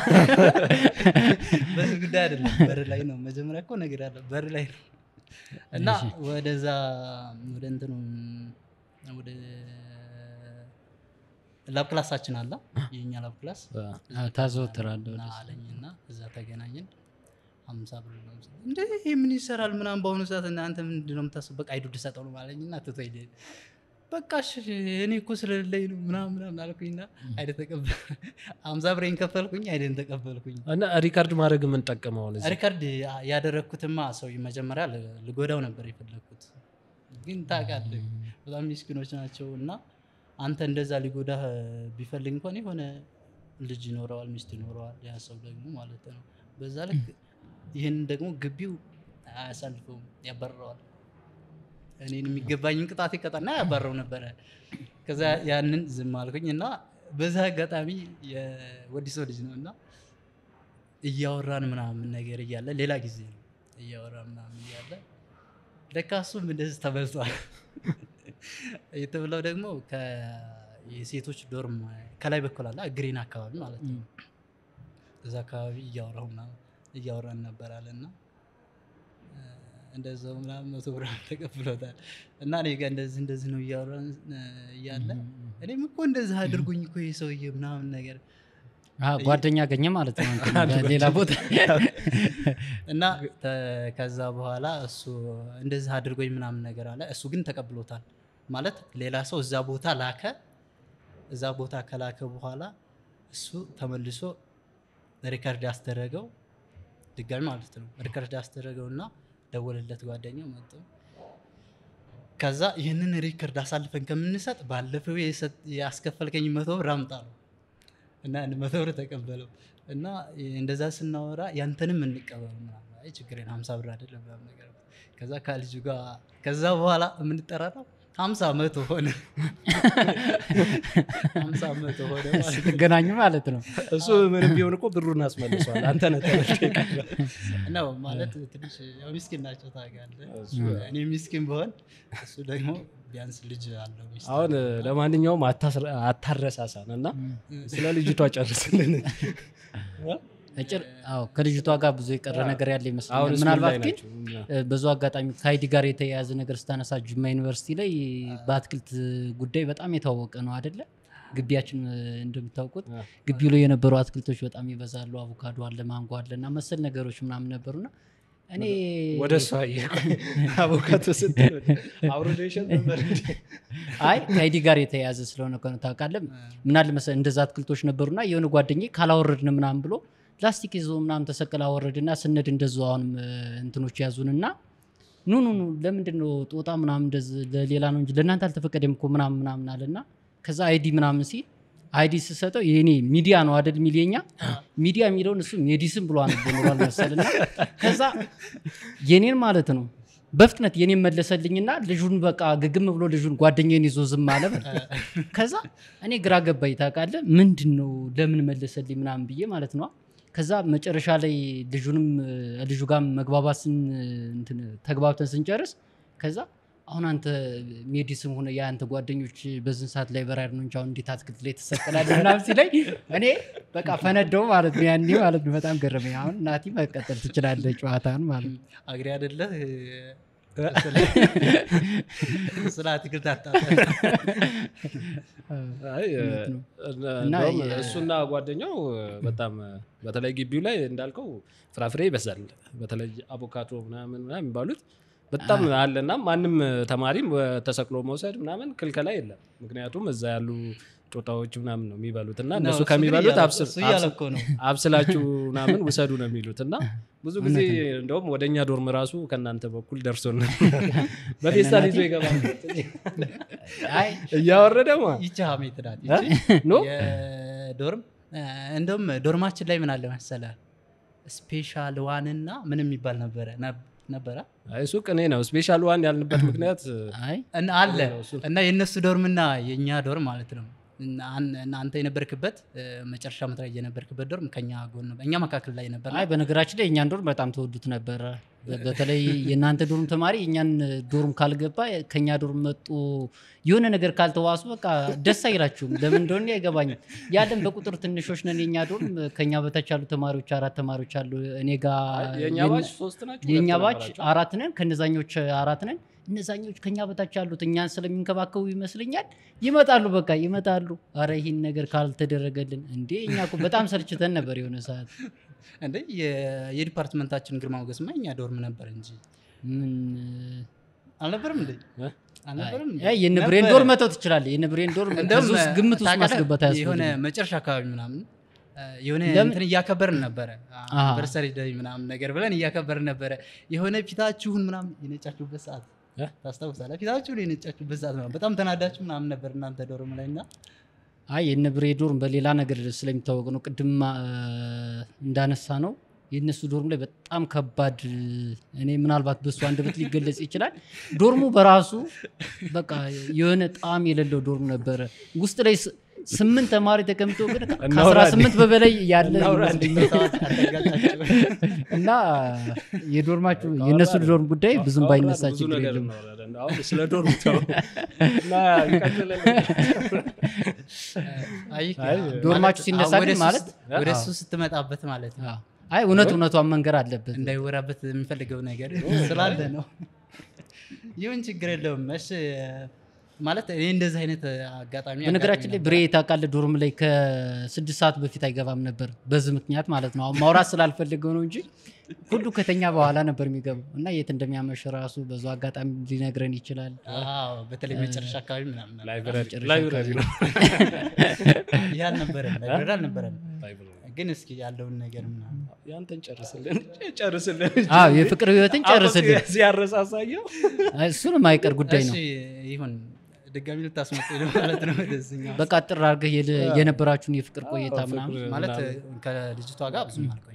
በዚህ ጉዳይ አይደለም፣ በር ላይ ነው። መጀመሪያ እኮ ነገር ያለ በር ላይ ነው እና ወደዛ ወደ እንትኑ ወደ ላብ ክላሳችን አለ የኛ ላብ ክላስ ታዘወትራለሁ እና አለኝ እና እዛ ተገናኘን። ሀምሳ ብር ነው የምሰጠው። እንደ ይሄ ምን ይሰራል ምናምን በአሁኑ ሰዓት እናንተ ምንድን ነው የምታስበው? በቃ አይዱ ልሰጠው ነው ማለኝ እና ትቶ ሄደ። በቃ እሺ እኔ እኮ ስለሌለኝ ነው ምናምን ምናምን አልኩኝና አይደ ተቀበል ሀምሳ ብሬን ከፈልኩኝ አይደን ተቀበልኩኝ። እና ሪካርድ ማድረግ የምንጠቀመው አሁን እዚህ ሪከርድ ያደረግኩትማ ሰው መጀመሪያ ል- ልጎዳው ነበር የፈለግኩት፣ ግን ታውቃለህ በጣም ሚስኪኖች ናቸው እና አንተ እንደዛ ሊጎዳህ ቢፈልግ እንኳን የሆነ ልጅ ይኖረዋል፣ ሚስት ይኖረዋል፣ ያ ሰው ደግሞ ማለት ነው። በዛ ልክ ይህን ደግሞ ግቢው አያሳልፈውም፣ ያባርረዋል። እኔን የሚገባኝን ቅጣት ይቀጣና ያባረው ነበረ። ከዛ ያንን ዝም አልኩኝ እና በዛ አጋጣሚ የወዲሶ ልጅ ነው እና እያወራን ምናምን ነገር እያለ ሌላ ጊዜ ነው እያወራን ምናምን እያለ ለካ እሱም እንደዚህ ተበልቷል። የተብለው ደግሞ ከ- የሴቶች ዶርም ከላይ በኩል አለ ግሪን አካባቢ ማለት ነው። እዛ አካባቢ እያወራሁ ምናምን እያወራን ነበራል እና እ፣ እንደዛው ምናምን መቶ ብር ተቀብሎታል እና እኔ ጋር እንደዚህ እንደዚህ ነው እያወራን እ፣ እያለ እኔም እኮ እንደዚህ አድርጉኝ እኮ ይህ ሰውዬ ምናምን ነገር አ፣ ጓደኛ አገኘ ማለት ነው እንትን ሌላ ቦታ እና ተ- ከዛ በኋላ እሱ እንደዚህ አድርጎኝ ምናምን ነገር አለ። እሱ ግን ተቀብሎታል ማለት ሌላ ሰው እዛ ቦታ ላከ። እዛ ቦታ ከላከ በኋላ እሱ ተመልሶ ሪከርድ ያስደረገው ድጋሚ ማለት ነው። ሪከርድ ያስደረገው እና ደወለለት ጓደኛው መጥቶ ከዛ ይህንን ሪከርድ አሳልፈን ከምንሰጥ ባለፈው የሰጥ- ያስከፈልከኝ መቶ ብር አምጣ ነው እና አንድ መቶ ብር ተቀበለው እና እንደዛ ስናወራ ያንተንም እንቀበል ምናምን አይ ችግሬን ሀምሳ ብር አይደለም ምናምን ነገር ከዛ ከልጁ ጋር ከዛ በኋላ የምንጠራራው ሀምሳ መቶ ሆነ ሀምሳ መቶ ሆነ ማለት ነው። ስትገናኙ ማለት ነው እሱ ምንም ቢሆን እኮ ብሩን አስመልሷል። አንተ ነህ ተበልተህ የቀረህ። ነው ማለት ትንሽ ያው ሚስኪን ናቸው ታውቃለህ። እሱ እኔ ሚስኪን በሆን እሱ ደግሞ ቢያንስ ልጅ አለው ሚስት አሁን ለማንኛውም አታስረ- አታረሳሳን እና ስለ ልጅቷ ጨርስልን። እጭር አዎ ከልጅቷ ጋር ብዙ የቀረ ነገር ያለ አሁን ይመስለኛል ስኩል ምናልባት ላይ ግን ናቸው። እ፣ በዙ አጋጣሚ ከአይዲ ጋር የተያያዘ ነገር ስታነሳ ጅማ ዩኒቨርሲቲ ላይ በአትክልት ጉዳይ በጣም የታወቀ ነው አደለ ግቢያችን እ፣ እንደምታውቁት አ። ግቢው ላይ የነበሩ አትክልቶች በጣም ይበዛሉ አቮካዶ አለ ማንጎ አለ እና መሰል ነገሮች ምናምን ነበሩና እኔ ወደ እሷ አቮካቶ ስትል አውርዴሽን ነበር እንዴ? አይ ከአይዲ ጋር የተያያዘ ስለሆነ እኮ ነው ታውቃለህ ምናል መሰለህ እንደዛ አትክልቶች ነበሩና የሆነ ጓደኛዬ ካላወረድን ምናምን ብሎ ፕላስቲክ ይዞ ምናምን ተሰቅል አወረድና ስነድ እንደዙ አሁንም እ፣ እንትኖች ያዙንና ኑ ኑ ኑ ለምንድን ነው ጦጣ ምናምን እንደዚህ ለሌላ ነው እንጂ ለእናንተ አልተፈቀደም እኮ ምናምን ምናምን አለና ከዛ አይዲ ምናምን ሲል አይዲ ስሰጠው የኔ ሚዲያ ነው አደል ሚሊየኛ ሚዲያ የሚለውን እሱ ሜዲስን ብሎ አንቦ ኖሯል መሰልና ከዛ የኔን ማለት ነው በፍጥነት የኔን መለሰልኝና ልጁን በቃ ግግም ብሎ ልጁን ጓደኛዬን ይዞ ዝም አለ በል። ከዛ እኔ ግራ ገባኝ ታውቃለህ ምንድን ነው ለምን መለሰልኝ ምናምን ብዬ ማለት ነው ከዛ መጨረሻ ላይ ልጁንም እ፣ ልጁ ጋር መግባባት ስን እንትን ተግባብተን ስንጨርስ ከዛ አሁን አንተ ሜዲስም ሆነ የአንተ ጓደኞች በዝን ሰዓት ላይ በራሪ ነው እንጂ አሁን እንዴት አትክልት ላይ ትሰቀላለህ ምናምን ሲለኝ እኔ በቃ ፈነደው ማለት ነው ያኔ ማለት ነው በጣም ገረመኝ አሁን ናቲ መቀጠል ትችላለህ ጨዋታን ማለት ነው አግሪ አይደለ ስለ አትክልት አጣ አይ እውነት ነው። እና እንደውም የ- እሱና ጓደኛው በጣም በተለይ ግቢው ላይ እንዳልከው ፍራፍሬ ይበዛል። በተለይ አቮካዶ ምናምን ምናምን የሚባሉት በጣም አለና ማንም ተማሪም ተሰቅሎ መውሰድ ምናምን ክልከላ የለም። ምክንያቱም እዛ ያሉ ጦጣዎች ምናምን ነው የሚበሉት እና እነሱ ከሚበሉት አብስል- እሱ እያለ አብስል- እኮ ነው አብስላችሁ ምናምን ውሰዱ ነው የሚሉት እና ብዙ ጊዜ እንደውም ወደ እኛ ዶርም ራሱ ከእናንተ በኩል ደርሶን በፌስታል ይዞ ይገባል አይ እያወረደ ማ ይቺ ሀሜት ናት ይቺ ኖ የዶርም እ፣ እንደውም ዶርማችን ላይ ምን አለ መሰለ ስፔሻል ዋንና ምን የሚባል ነበረ ነብ- ነበረ አይ እሱ ቅኔ ነው። ስፔሻል ዋን ያልንበት ምክንያት አይ እና አለ እሱ እና የእነሱ ዶርምና የእኛ ዶርም ማለት ነው እና አን- እና አንተ የነበርክበት እ፣ መጨረሻ ዓመት ላይ የነበርክበት ዶርም ከኛ ጎን ነበር እኛ መካከል ላይ ነበር አይ በነገራችን ላይ የእኛን ዶርም በጣም ተወዱት ነበረ። በ- በተለይ የእናንተ ዶርም ተማሪ የእኛን ዶርም ካልገባ ከእኛ ዶርም መጡ የሆነ ነገር ካልተዋሱ በቃ ደስ አይላችሁም። ለምን እንደሆነ አይገባኝም። ያለን በቁጥር ትንሾች ነን። የእኛ ዶርም ከኛ በታች ያሉ ተማሪዎች አራት ተማሪዎች አሉ። እኔ ጋ የእኛ የነ- ባች ሶስት ናቸው። የእኛ ሁለት ባች ነበራቸው። አራት ነን። ከነዛኞች አራት ነን። እነዛኞች ከኛ በታች ያሉት እኛን ስለሚንከባከቡ ይመስለኛል ይመጣሉ። በቃ ይመጣሉ። አረ ይህን ነገር ካልተደረገልን እንዴ እኛ እኮ በጣም ሰልችተን ነበር የሆነ ሰዓት እንደ የ- የዲፓርትመንታችን ግርማ ሞገስማ እኛ ዶርም ነበር እንጂ ምን አልነበርም እንዴ እ? አልነበርም እንዴ? ያ የንብሬን ነበረ። ዶር መተው ትችላለህ። የንብሬን ዶር እንደውም ከዚህ ውስጥ ግምት ውስጥ ታውቃለህ፣ ማስገባት የሆነ አያስፈልግም። መጨረሻ አካባቢ ምናምን እ፣ የሆነ ለምን? እንትን እያከበርን ነበረ አሃ። አንቨርሰሪ ደይ ምናምን ነገር ብለን እያከበርን ነበረ የሆነ ፊታችሁን ምናምን የነጫችሁበት ሰዓት እ? ታስታውሳለህ ፍታችሁን የነጫችሁበት ሰዓት ምናምን በጣም ተናዳችሁ ምናምን ነበር እናንተ ዶርም ላይ እና አይ የንብሬ ዶርም በሌላ ነገር ስለሚታወቅ ነው። ቅድም አ፣ እንዳነሳ ነው የእነሱ ዶርም ላይ በጣም ከባድ እኔ ምናልባት በሱ አንደበት ሊገለጽ ይችላል። ዶርሙ በራሱ በቃ የሆነ ጣዕም የሌለው ዶርም ነበረ። ውስጥ ላይ ስ- ስምንት ተማሪ ተቀምጦ ግን ከአስራ እናውራ ስምንት በበላይ ያለ እናውራ ይመስለኛል። አተጋጫችሁ እና የዶርማችሁ የእነሱ ዶርም ጉዳይ ብዙም ባይነሳ ብዙ ችግር ነገር የለም። እናወራለን። አሁን ስለ ዶርም ተው እና ይቀጥላል። አይ አይ፣ ዶርማችሁ ማለት- ሲነሳ ወደ ግን እሱ ማለት- ስት- ወደ እሱ ስትመጣበት ማለት ነው አዎ። አይ እውነት እውነቷን መንገር አለበት። እንዳይወራበት የሚፈልገው ነገር ስላለ ነው ይሁን ችግር የለውም እሺ ማለት እኔ እንደዚህ አይነት አጋጣሚ በነገራችን ላይ አጋጥሞኝ ብሬ ታውቃለህ ዶርም ላይ ከስድስት ሰዓት በፊት አይገባም ነበር በዚህ ምክንያት ማለት ነው። አሁን ማውራት ስላልፈለገው ነው እንጂ ሁሉ ከተኛ በኋላ ነበር የሚገባው እና የት እንደሚያመሽ ራሱ በዙ አጋጣሚ ሊነግረን ይችላል። አዎ፣ በተለይ መጨረሻ አካባቢ ምናምን ነበር። ላይብረሪ መጨረሻ ላይብረሪ ነው። ይህ አልነበረም ላይብረሪ አልነበረም ላይብረሪ። ግን እስኪ ያለውን ነገር ምናምን ያንተን ጨርስልን ጨርስልን አዎ የፍቅር ህይወትን ጨርስልን። ሲያረሳሳየው አይ፣ እሱንም አይቀር ጉዳይ ነው። እሺ ይሁን ድጋሚ ልታስመጣ ነው ማለት ነው ወደዚህኛው በቃ ጥር አድርገህ የለ- የነበራችሁን የፍቅር ቆይታ አዎ፣ ምናምን ፍቅር ማለት ምናምን። ከልጅቷ ጋር ብዙም አልቆየም።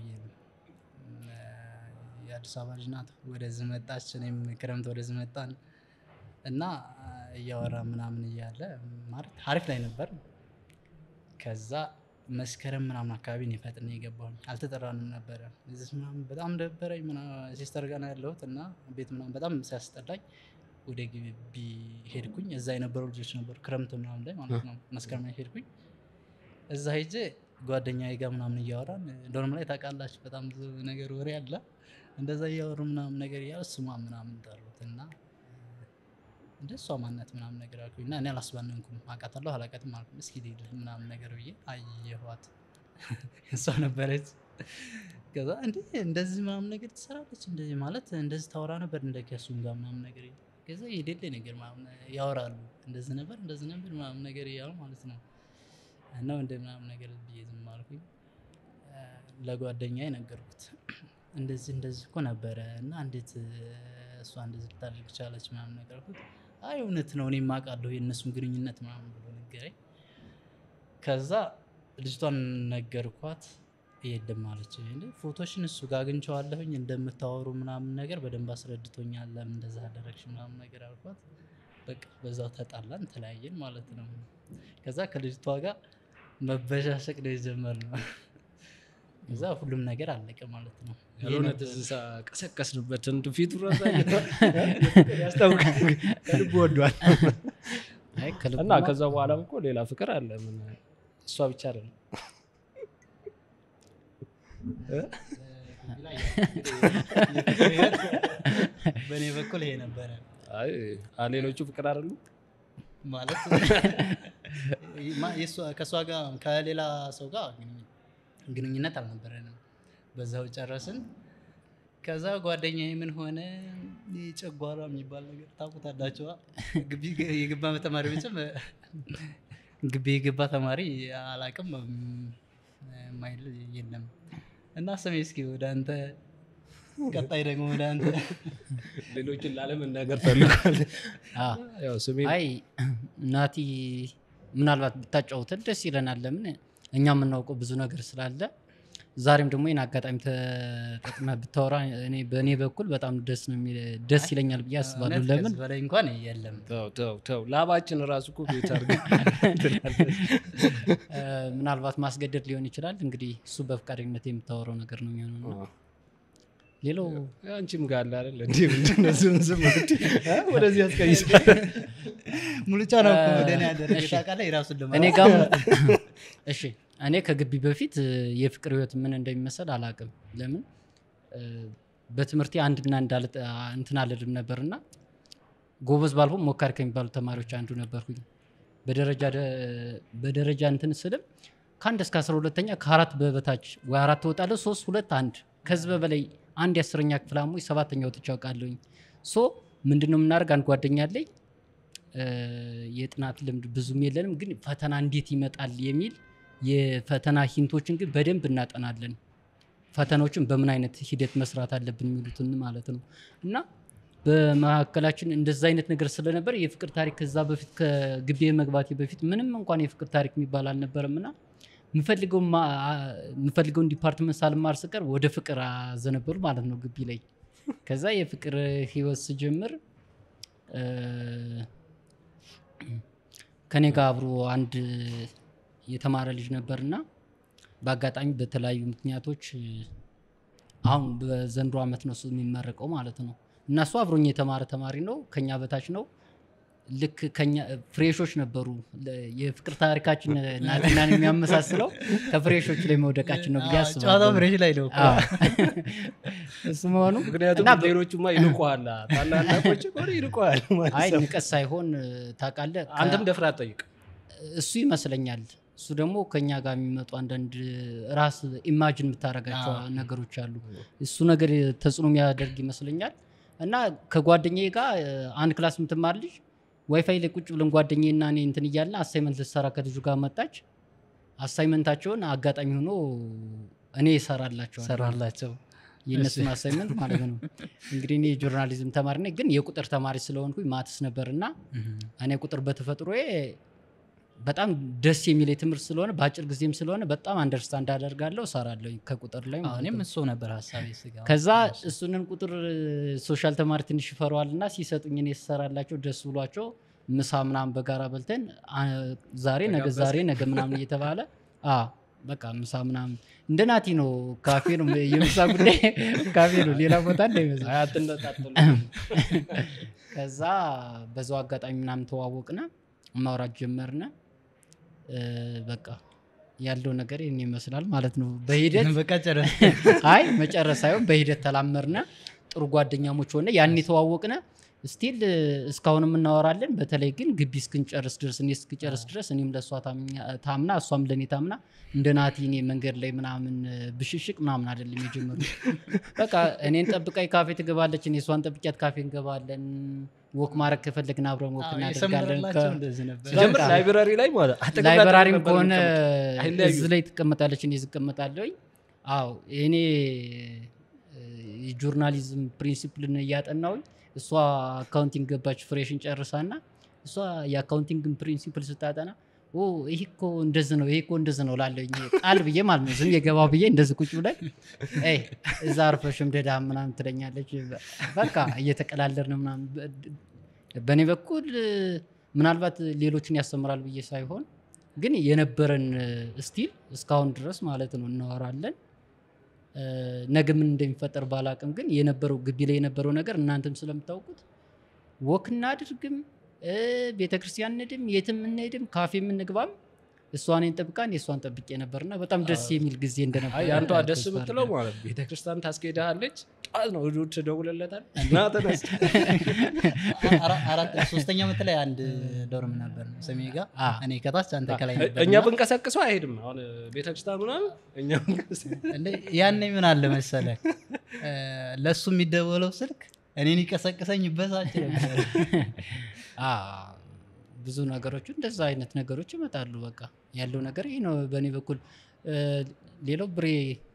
የአዲስ አበባ ልጅ ናት። ወደዚህ መጣች፣ እኔም ክረምት ወደዚህ መጣን እና እያወራ ምናምን እያለ ማለት አሪፍ ላይ ነበር። ከዛ መስከረም ምናምን አካባቢ እኔ ፈጥኜ የገባሁኝ አልተጠራንም ነበረ። እዚህ ምናምን በጣም ደበረኝ። ምናምን ሲስተር ጋር ነው ያለሁት እና ቤት ምናምን በጣም ሲያስጠላኝ ወደ ግቢ ሄድኩኝ። እዛ የነበሩ ልጆች ነበሩ ክረምት ምናምን ላይ ማለት ነው። መስከረም ላይ ሄድኩኝ። እዛ ሄጄ ጓደኛዬ ጋር ምናምን እያወራን ዶርም ላይ ታውቃላችሁ በጣም ብዙ ነገር ወሬ አለ። እንደዛ እያወሩ ምናምን ነገር እያሉ ስሟ ምናምን ጠሩት እና እንደ እሷ ማነት ምናምን ነገር አልኩኝ እና እኔ አላስባነንኩም። አውቃታለሁ አላውቃትም አልኩኝ። እስኪ ልሂድ ምናምን ነገር ብዬ አየኋት። እሷ ነበረች። ከዛ እንዴ እንደዚህ ምናምን ነገር ትሰራለች እንደዚህ ማለት እንደዚህ ታወራ ነበር እንደ ከሱም ጋር ምናምን ነገር ከዛ የሌለ ነገር ምናምን ያወራሉ እንደዚህ ነበር እንደዚህ ነበር ምናምን ነገር እያሉ ማለት ነው እና እንደ ምናምን ነገር ብዬ ዝም አልኩኝ። እ፣ ለጓደኛዬ ነገርኩት። እንደዚህ እንደዚህ እኮ ነበረ እና እንዴት እ፣ እሷ እንደዚህ ልታደርግ ቻለች ምናምን ነገር አልኩት። አይ እውነት ነው እኔም አውቃለሁ የእነሱም ግንኙነት ምናምን ብሎ ነገረኝ። ከዛ ልጅቷን ነገርኳት። የለም አለች። እንዴ ፎቶሽን እሱ ጋር አግኝቼዋለሁኝ እንደምታወሩ ምናምን ነገር በደንብ አስረድቶኛል። ለምን እንደዛ አደረግሽ ምናምን ነገር አልኳት። በቃ በዛው ተጣላን፣ ተለያየን ማለት ነው። ከዛ ከልጅቷ ጋር መበሻሸቅ ነው የጀመርነው። ከዛ ሁሉም ነገር አለቀ ማለት ነው። ያልሆነ ይሄ ነበር። ትዝታ ቀሰቀስንበት እንዱ ፊቱ ራሳ ያስታውቃል። ከልቡ ወዷል አይ ከልብ እና ከዛ በኋላም እኮ ሌላ ፍቅር አለ። ምን እሷ ብቻ አይደለም። በእኔ በኩል ይሄ ነበረ አይ አ- ሌሎቹ ፍቅር አይደሉ። ማለት ማ- የእሷ- ከእሷ ጋር ከሌላ ሰው ጋር ግንኙ- ግንኙነት አልነበረንም። በዛው ጨረስን። ከዛ ጓደኛ ምን ሆነ ይህ ጨጓራ የሚባል ነገር ታውቁታላችኋ? ግቢ የገባ ተማሪ ብቻም ግቢ የገባ ተማሪ አላቅም ማይል የለም እና ስሜ እስኪ ወደ አንተ ቀጣይ ደግሞ ወደ አንተ ሌሎችን ላለመናገር ፈልጓል። አዎ። ያው ስሜ አይ ናቲ ምናልባት ብታጫውተን ደስ ይለናል። ለምን እኛ የምናውቀው ብዙ ነገር ስላለ ዛሬም ደግሞ ይህን አጋጣሚ ተጠቅመህ ብታወራ እኔ በእኔ በኩል በጣም ደስ ነው የሚል- ደስ ይለኛል ብዬ አስባለሁ። እውነት ለምን ከዚህ በላይ እንኳን የለም። ተው ተው ተው ላባችን ራሱ እኮ ቤት አድርገን እ፣ ምናልባት ማስገደድ ሊሆን ይችላል። እንግዲህ እሱ በፈቃደኝነት የምታወራው ነገር ነው የሚሆነው። እና ሌላው አንቺም ጋር አለ አይደል እንዴ? ምንድን ነው ዝም ዝም እንግዲህ እ? ወደዚህ ያስቀይሳል። ሙሉጫ ነው እኮ ወደ እኔ ያደረገ ታውቃለህ። የራሱን ለማ እኔ ጋም እሺ እኔ ከግቢ በፊት እ፣ የፍቅር ህይወት ምን እንደሚመስል አላውቅም። ለምን እ፣ በትምህርቴ አንድና እንዳል እንትን አልልም ነበርና ጎበዝ ባልሆን ሞካሪ ከሚባሉ ተማሪዎች አንዱ ነበርኩኝ። በደረጃ ደ- በደረጃ እንትን ስልም ከአንድ እስከ አስራ ሁለተኛ ከአራት በበታች ወይ አራት ትወጣለህ፣ ሶስት ሁለት አንድ ከዚህ በበላይ አንድ የአስረኛ ክፍል አሞኝ ሰባተኛ ወጥቼ አውቃለሁኝ። ሶ ምንድን ነው የምናደርግ አንድ ጓደኛ አለኝ እ፣ የጥናት ልምድ ብዙም የለንም፣ ግን ፈተና እንዴት ይመጣል የሚል የፈተና ሂንቶችን ግን በደንብ እናጠናለን። ፈተናዎችን በምን አይነት ሂደት መስራት አለብን የሚሉትን ማለት ነው እና በመካከላችን እንደዛ አይነት ነገር ስለነበር የፍቅር ታሪክ ከዛ በፊት ከግቢ መግባቴ በፊት ምንም እንኳን የፍቅር ታሪክ የሚባል አልነበረም እና የምፈልገውን ዲፓርትመንት ሳልማር ስቀር ወደ ፍቅር አዘነበሉ ማለት ነው ግቢ ላይ ከዛ የፍቅር ህይወት ስጀምር እ፣ ከኔ ጋር አብሮ አንድ የተማረ ልጅ ነበርና በአጋጣሚ በተለያዩ ምክንያቶች እ፣ አሁን በዘንድሮ ዓመት ነው እሱ የሚመረቀው ማለት ነው እና እሱ አብሮኝ የተማረ ተማሪ ነው ከኛ በታች ነው ልክ ከኛ ፍሬሾች ነበሩ ለ- የፍቅር ታሪካችን ናትናን የሚያመሳስለው ከፍሬሾች ላይ መውደቃችን ነው ብዬ ጨዋታው አስባለሁ ብሬሽ ላይ ነው እኮ። አዎ። እሱ መሆኑ ምክንያቱም እና በ- ሌሎቹማ ይንቁሃል ታላላቆች ከሆነ ይንቁሃል ማለት አይ ነው። ንቀት ሳይሆን ታውቃለህ ከ- አንተም ደፍራ አትጠይቅ እሱ ይመስለኛል እሱ ደግሞ ከኛ ጋር የሚመጡ አንዳንድ ራስ ኢማጅን የምታደርጋቸው አዎ። ነገሮች አሉ እሱ ነገር ተጽዕኖ የሚያደርግ ይመስለኛል እና ከጓደኛዬ ጋር እ፣ አንድ ክላስ የምትማር ልጅ ዋይፋይ ላይ ቁጭ ብለን ጓደኛዬ እና እኔ እንትን እያልን አሳይመንት ልትሰራ ከልጁ ጋር መጣች አሳይመንታቸውን አጋጣሚ ሆኖ እኔ እሰራላቸዋለሁ ሰራላቸው የእነሱን አሳይመንት ማለት ነው እንግዲህ እኔ የጆርናሊዝም ተማሪ ነኝ ግን የቁጥር ተማሪ ስለሆንኩኝ ማትስ ነበር እና እኔ ቁጥር በተፈጥሮዬ በጣም ደስ የሚል ትምህርት ስለሆነ በአጭር ጊዜም ስለሆነ በጣም አንደርስታንድ አደርጋለሁ እሰራለሁ ከቁጥር ላይ ማለት እኔም ነው። እሱ ነበር ሀሳቤ ስጋ ከዛ እሱንን ቁጥር ሶሻል ተማሪ ትንሽ ይፈረዋል እና ሲሰጡኝ እኔ ስሰራላቸው ደስ ብሏቸው ምሳ ምናምን በጋራ በልተን አ፣ ዛሬ ነገ ዛሬ ነገ ምናምን እየተባለ አ፣ በቃ ምሳ ምናምን እንደ ናቲ ነው ካፌ ነው የምሳ ጉዳይ ካፌ ነው ሌላ ቦታ እንዳይመስል አይ አትነጣጥሉ ከዛ በዛው አጋጣሚ ምናምን ተዋወቅነ ማውራት ጀመርነ እ፣ በቃ ያለው ነገር ይህን ይመስላል ማለት ነው በሂደት በቃ ጨረስ አይ መጨረስ ሳይሆን በሂደት ተላመርነ ጥሩ ጓደኛሞች ሆነ ያን የተዋወቅነ ስቲል እስካሁንም እናወራለን በተለይ ግን ግቢ እስክንጨርስ ድረስ እኔ እስክጨርስ ድረስ እኔም ለእሷ ታምኛ- ታምና እሷም ለእኔ ታምና እንደ ናቲ እኔ መንገድ ላይ ምናምን ብሽሽቅ ምናምን አይደለም የጀመሩ በቃ እኔን ጠብቃኝ ካፌ ትገባለች እኔ እሷን ጠብቂያት ካፌ እንገባለን ወክ ማድረግ ከፈለግን አብረን ወክ እናደርጋለን የሰመረላቸው ከ- እንደዚህ ነበር ሲጀምር በቃ። ላይብራሪ ላይ ማለት አጠገብ ላይብራሪም ነበር ከሆነ የምንቀመጠው። አይለያዩም። እዚህ ላይ ትቀመጣለች እኔ ዝቀመጣለሁኝ አዎ እኔ የጆርናሊዝም ፕሪንሲፕልን እያጠናውኝ እሷ አካውንቲንግ ገባች ፍሬሽን ጨርሳና እሷ የአካውንቲንግን ፕሪንሲፕል ስታጠና ኦ ይህ እኮ እንደዚህ ነው ይህ እኮ እንደዚህ ነው ላለኝ ቃል ብዬ ማለት ነው ዝም የገባ ብዬ እንደዚህ ቁጭ ብለን "ኤይ፣ እዛ አርፈሽም ደዳ ምናምን ትለኛለች በቃ እየተቀላለርን ምናምን በእኔ በኩል ምናልባት ሌሎችን ያስተምራል ብዬ ሳይሆን ግን የነበረን ስቲል እስካሁን ድረስ ማለት ነው እናወራለን እ፣ ነገ ምን እንደሚፈጠር ባላቅም ግን የነበረው ግቢ ላይ የነበረው ነገር እናንተም ስለምታውቁት ወክ እናድርግም እ፣ ቤተክርስቲያን እንድም የትም እንሄድም ካፌ የምንግባም እሷን ጠብቃን የእሷን ጠብቄ ነበርና በጣም ደስ የሚል ጊዜ እንደነበር አይ አንዷ ደስ ተስፋ የምትለው አደርጋለሁ። ማለት ቤተክርስቲያን ታስኬድሃለች ጠዋት ነው እሑድ ትደውልለታል ና ተነስ አራ- አራት ሶስተኛ ዓመት ላይ አንድ ዶርም ነበር ሰሜ ጋር አ፣ እኔ ከታች አንተ ከላይ ነበር እኛ እና ብንቀሰቅሰው አይሄድም አሁን ቤተክርስቲያን ምናምን እኛ ብንቀሰቅሰው እንደ ያኔ ምን አለ መሰለ ለእሱ የሚደወለው ስልክ እኔን ይቀሰቅሰኝ ይበሳጭ ነበር አ፣ ብዙ ነገሮች እንደዛ አይነት ነገሮች ይመጣሉ። በቃ ያለው ነገር ይህ ነው በእኔ በኩል። እ፣ ሌላው ብሬ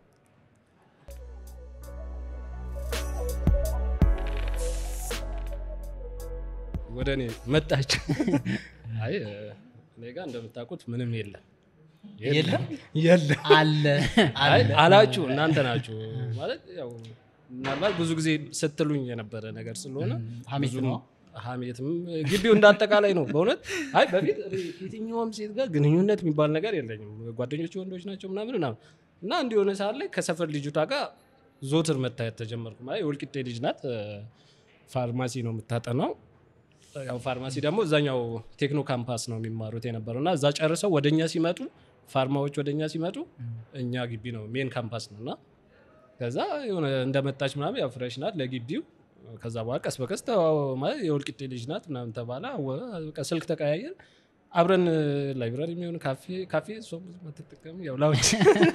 ወደ እኔ መጣች አይ እ፣ እኔ ጋር እንደምታውቁት ምንም የለም የለም የለም አለ አይ አለ አላችሁ እናንተ ናችሁ ማለት ያው ምናልባት ብዙ ጊዜ ስትሉኝ የነበረ ነገር ስለሆነ ሀሜት ብዙም ነው ሀሜትም ግቢው እንዳጠቃላይ ነው በእውነት አይ በፊት እኔ የትኛውም ሴት ጋር ግንኙነት የሚባል ነገር የለኝም ጓደኞች ወንዶች ናቸው ምናምን ምናምን እና እንዲሆነ ሰዓት ላይ ከሰፈር ልጅቷ ጋር ዞትር መታየት ተጀመርኩ ማለት የወልቂጤ ልጅ ናት እ፣ ፋርማሲ ነው የምታጠናው ያው ፋርማሲ ደግሞ እዛኛው ቴክኖ ካምፓስ ነው የሚማሩት የነበረው እና እዛ ጨርሰው ወደኛ ሲመጡ ፋርማዎች ወደኛ ሲመጡ እኛ ግቢ ነው ሜን ካምፓስ ነው እና ከዛ የሆነ እንደመጣች ምናምን ያው ፍሬሽ ናት ለግቢው ከዛ በኋላ ቀስ በቀስ ተዋው- ማለት የወልቂጤ ልጅ ናት ምናምን ተባለ አወ- በቃ ስልክ ተቀያየር አብረን ላይብራሪ የሚሆን ካፌ ካፌ እሷም ብዙ አትጠቀም ያው ላውንጅ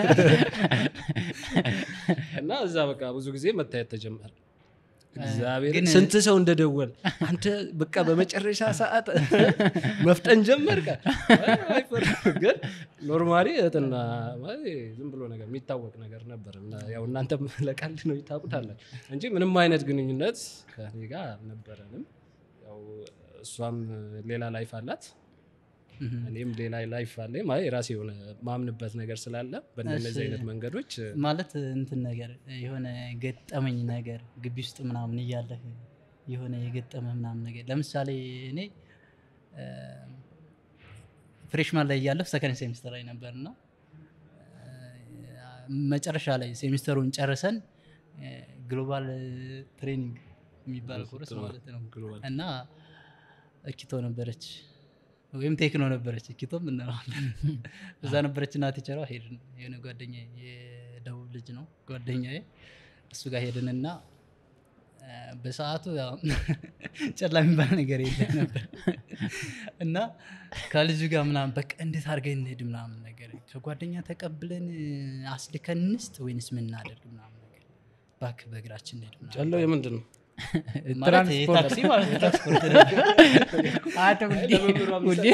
እና እዛ በቃ ብዙ ጊዜ መታየት ተጀመረ እግዚአብሔር ግን- ስንት ሰው እንደደወል አንተ በቃ በመጨረሻ ሰዓት መፍጠን ጀመርካ ግን ኖርማሊ እህትና ማለት ዝም ብሎ ነገር የሚታወቅ ነገር ነበር እና ያው እናንተም ለቀልድ ነው ይታቁታላችሁ እንጂ ምንም አይነት ግንኙነት ከኔ ጋር አልነበረንም ያው እሷም ሌላ ላይፍ አላት እኔም ሌላ ላይፍ አለ ማለት የራሴ የሆነ ማምንበት ነገር ስላለ በእንደነዚህ እሺ። አይነት መንገዶች ማለት እንትን ነገር የሆነ ገጠመኝ ነገር ግቢ ውስጥ ምናምን እያለህ የሆነ የገጠመ ምናምን ነገር ለምሳሌ እኔ ፍሬሽማን ላይ እያለሁ ሰከንድ ሴሚስተር ላይ ነበር እና መጨረሻ ላይ ሴሚስተሩን ጨርሰን ግሎባል ትሬኒንግ የሚባል ኮርስ ማለት ነው ግሎባል እና እኪቶ ነበረች ወይም ቴክኖ ነበረች እኪቶም እንለዋለን እዛ ነበረች እና ቲቸሯ ሄድን የሆነ ጓደኛ የደቡብ ልጅ ነው ጓደኛዬ እሱ ጋር ሄድንና አ፣ በሰዓቱ ያው ጨላ የሚባል ነገር የለም ነበር እና ከልጁ ጋር ምናምን በቃ እንዴት አድርገን እንሄድ ምናምን ነገር ከጓደኛ ተቀብለን አስልከን እንስጥ ወይንስ ምን እናደርግ ምናምን ነገር እባክህ በእግራችን እንሄድ ምናምን ጨለው የምንድን ነው ማለት የታክሲ ማለት ነው ትራንስፖርት ነበር። አንተ ሁሌ- ሁሌ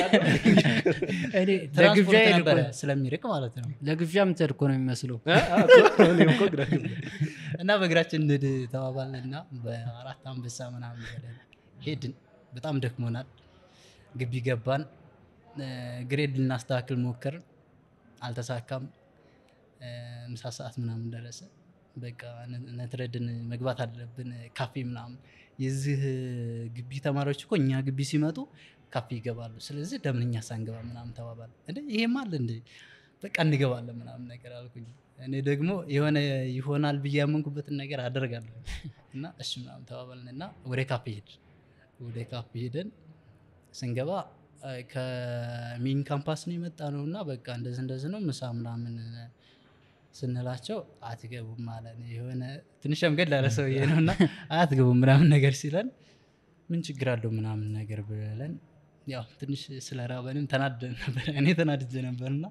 እኔ ለግብዣ ትራንስፖርት ሄድ እኮ ነበረ ነው። ስለሚርቅ ማለት ነው ለግብዣ የምትሄድ እኮ ነው የሚመስለው እኔም እኮ ግራ ገባኝ። እና በእግራችን እንሂድ ተባባልን እና በአራት አንበሳ ምናምን ብለን ሄድን በጣም ደክሞናል ግቢ ገባን እ፣ ግሬድ ልናስተካክል ሞከርን አልተሳካም እ፣ ምሳ ሰዓት ምናምን ደረሰ በቃ ነ- ነትረድን መግባት አለብን ካፌ ምናምን የዚህ ግቢ ተማሪዎች እኮ እኛ ግቢ ሲመጡ ካፌ ይገባሉ ስለዚህ ለምን እኛ ሳንገባ ምናምን ተባባል እንደ ይሄም አለ እንደ በቃ እንገባለን ምናምን ነገር አልኩኝ እኔ ደግሞ የሆነ ይሆናል ብዬ ያመንኩበትን ነገር አደርጋለሁ እና እሺ ምናምን ተባባልን እና ወደ ካፌ ሄድ ወደ ካፌ ሄደን ስንገባ አ፣ ከሜን ካምፓስ ነው የመጣ ነው እና በቃ እንደዚህ እንደዚህ ነው ምሳ ምናምን ስንላቸው አትገቡም ማለት ነው የሆነ ትንሽ ሸምገድ ላለ ሰውዬ ነው እና አትገቡም ምናምን ነገር ሲለን ምን ችግር አለው ምናምን ነገር ብለን ያው ትንሽ ስለ ራበንም ተናደን ነበር እኔ ተናድጄ ነበርና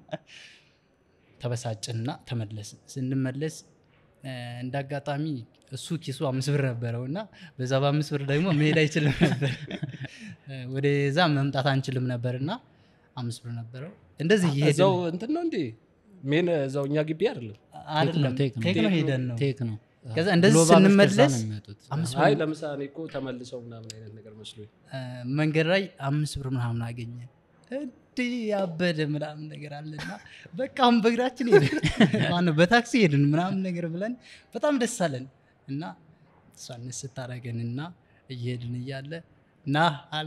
ተበሳጭንና ተመለስን ስንመለስ እ፣ እንደ አጋጣሚ እሱ ኪሱ አምስት ብር ነበረው እና በዛ በአምስት ብር ደግሞ መሄድ አይችልም ነበር እ፣ ወደዛ መምጣት አንችልም ነበር እና አምስት ብር ነበረው እንደዚህ እዛው እየሄድን እንትን ነው እንዴ ሜን እዛው እኛ ግቢ አይደለም አይደለም ቴክ ነው፣ ቴክ ነው ሄደን ነው ቴክ ነው ከዛ እንደዚህ ግሎባሎች ከዛ ስንመለስ ነው የሚመጡት። አምስት አይ ብር ለምሳሌ እኮ ተመልሰው ምናምን አይነት ነገር መስሎኝ እ፣ መንገድ ላይ አምስት ብር ምናምን አገኘ እንዲህ ያበደ ምናምን ነገር አለና በቃ አሁን በእግራችን ሄድን ማነው በታክሲ ሄድን ምናምን ነገር ብለን በጣም ደስ አለን እና እሷን ስታረገን እና እየሄድን እያለ ና አለ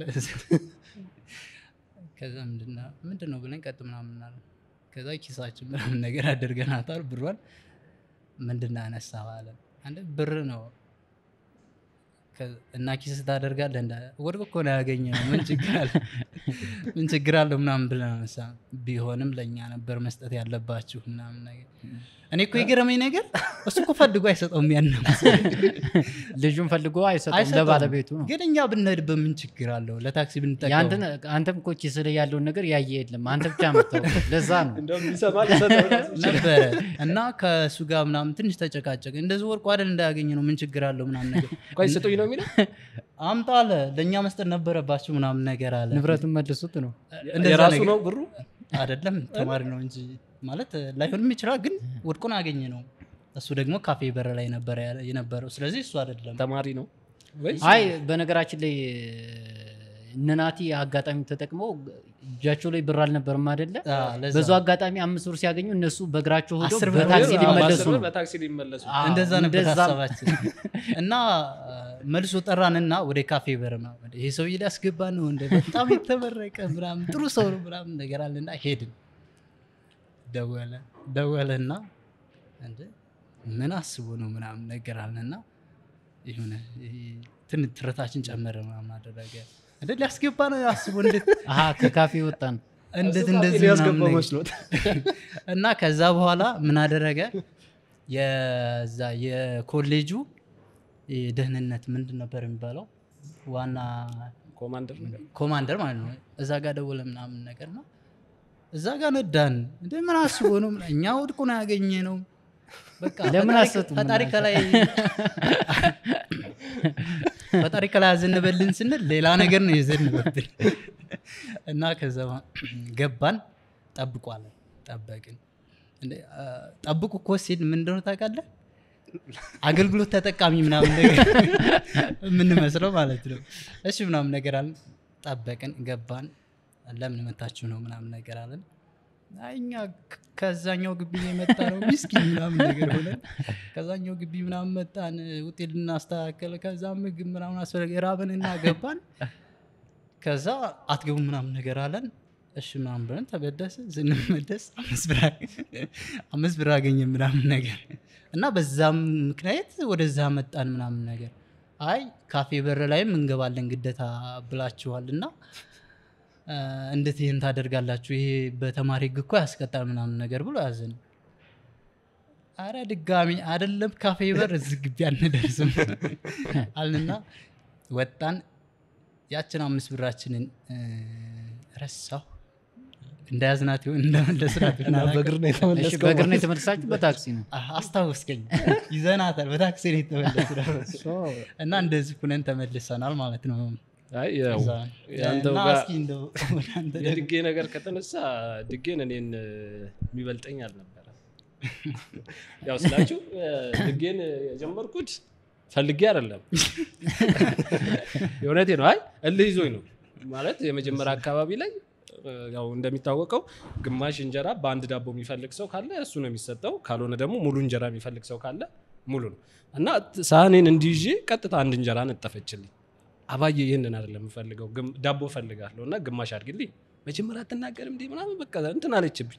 ከዛ ምንድነው ምንድን ነው ብለን ቀጥ ምናምን አለ ከዛ ኪሳችን ምናምን ነገር አድርገናታል ብሯን ምንድን ነው ያነሳው አለን አንድ ብር ነው ከ- እና ኪስ ታደርጋለህ እንዳ ወድቆ እኮ ነው ያገኘ ነው ምን ችግር አለ ምን ችግር አለው ምናምን ብለን አነሳ ቢሆንም ለእኛ ነበር መስጠት ያለባችሁ ምናምን ነገር እኔ እኮ የገረመኝ ነገር እሱ እኮ ፈልጎ አይሰጠውም ያንን ልጁን ፈልጎ አይሰጠውም አይሰጠውም። ለባለቤቱ ነው ግን እኛ ብንሄድበት ምን ችግር አለው ለታክሲ ብንጠቀም ያንተን አንተም እኮ ኪስ ላይ ያለውን ነገር ያየ የለም አንተ ብቻ መታወቅ ለዛ ነው እንደውም ቢሰማ ሊሰጠው ራሱ ይችላል። ነበረ እና ከእሱ ጋር ምናምን ትንሽ ተጨቃጨቅ እንደዚህ ወርቁ አይደል እንዳያገኘ ነው ምን ችግር አለው ምናምን ነገር ቆይ ስጡኝ ነው የሚለው አምጣ አለ ለእኛ መስጠት ነበረባችሁ ምናምን ነገር አለ ንብረቱን መልሱት ነው እንደዛ የራሱ ነገር- ነው ብሩ አይደለም ተማሪ ነው እንጂ ማለት ላይሆንም ይችላል ግን ወድቆን አገኘ ነው እሱ ደግሞ ካፌ በር ላይ ነበረ ያለ- የነበረው ስለዚህ እሱ አይደለም ተማሪ ነው ወይስ አይ በነገራችን ላይ እነናቲ አጋጣሚ ተጠቅመው እጃቸው ላይ ብር አልነበርም አይደለ አ፣ ለዛ በዙ አጋጣሚ አምስት ብር ሲያገኙ እነሱ በእግራቸው ሄደው አስር ብር በታክሲ አዎ፣ ሊመለሱ በአስር ብር ነው በታክሲ ሊመለሱ አዎ፣ እንደዛ ነበር እንደዛም- ሀሳባችን እና አ፣ መልሶ ጠራንና ወደ ካፌ በር ምናምን ይሄ ሰውዬ ሊያስገባ ነው እንደ በጣም የተመረቀ ምናምን ጥሩ ሰው ነው ምናምን ነገር አለና ሄድን ደወለ ደወለና እንደ ምን አስቦ ነው ምናምን ነገር አለና የሆነ ይሄ ትን ትረታችን ጨመረ ምናምን አደረገ እንደ ሊያስገባ ነው አስቦ እንዴት አሀ ከካፌ ወጣን እንዴት እሱ እንደዚህ ካፌ ሊያስገባው ምናምን ነገር መስሎት እና ከዛ በኋላ ምን አደረገ የዛ የኮሌጁ የደህንነት ምንድን ነበር የሚባለው ዋና ኮማንደር ነገር ኮማንደር ማለት ነው እዛ ጋር ደወለ ምናምን ነገር ነው እዛ ጋር ነዳን እንደ ምን አስቦ ነው ምና- እኛ ወድቆ ነው ያገኘ ነው በቃ ለምን ፈጣሪ- አትሰጡም ፈጣሪ እናንተ? ከላይ ፈጣሪ ከላይ ያዘነበልን ስንል ሌላ ነገር ነው የዘነበብን እና ከዛ ገባን ጠብቋለን ጠበቅን እንደ፣ አ፣ ጠብቁ እኮ ሲል ምን እንደሆነ ታውቃለህ አገልግሎት ተጠቃሚ ምናምን ነገር የምንመስለው ማለት ነው እሺ ምናምን ነገር አለን ጠበቅን ገባን ለምን መታችሁ ነው ምናምን ነገር አለን አይ እኛ ከ- ከዛኛው ግቢ ነው የመጣ ነው ሚስኪን ምናምን ነገር ሆነን ከዛኛው ግቢ ምናምን መጣን ውጤት ልናስተካከል ከዛ ምግብ ምናምን አስፈለገ ራብን እና ገባን ከዛ አትገቡ ምናምን ነገር አለን እሺ ምናምን ብለን ተበደስ ስንመደስ አምስት ብር አገ- አምስት ብር አገኘ ምናምን ነገር እና በዛም ምክንያት ወደዛ መጣን ምናምን ነገር አይ ካፌ በር ላይም እንገባለን ግደታ ብላችኋል እና አ፣ እንዴት ይህን ታደርጋላችሁ ይሄ በተማሪ ህግ እኮ ያስቀጣል ምናምን ነገር ብሎ ያዘን አረ ድጋሚ አይደለም ካፌ በር እዚህ ግቢ አንደርስም አልንና ወጣን ያችን አምስት ብራችንን እ፣ ረሳሁ እንደያዝናት ይሆን እንደመለስናት ይሆን እና አላውቅም። በእግር ነው እሺ የተመለስከው በእግር ነው ማለት የተመለሳችሁ በታክሲ ነው አ- አስታወስከኝ ይዘናታል በታክሲ ነው የተመለስነው እና እንደዚህ ሁነን ተመልሰናል ማለት ነው አይ ያው እዛ። የአንተው እና ጋር እስኪ እንደው ወደ አንተ ደግሞ የድጌ ነገር ከተነሳ ድጌን እኔን እ፣ የሚበልጠኝ አልነበረ ያው ስላችሁ እ፣ ድጌን የጀመርኩት ፈልጌ አይደለም የእውነቴ ነው አይ እልህ ይዞኝ ነው ማለት የመጀመሪያ አካባቢ ላይ እ፣ ያው እንደሚታወቀው ግማሽ እንጀራ በአንድ ዳቦ የሚፈልግ ሰው ካለ እሱ ነው የሚሰጠው ካልሆነ ደግሞ ሙሉ እንጀራ የሚፈልግ ሰው ካለ ሙሉ ነው እና ሳህኔን እንዲይዤ ቀጥታ አንድ እንጀራ ነጠፈችልኝ አባዬ ይህንን አይደለም የምፈልገው ግም- ዳቦ ፈልጋለሁ እና ግማሽ አድርግልኝ መጀመሪያ አትናገርም እንዲህ ምናምን በቃ እንትን አለችብኝ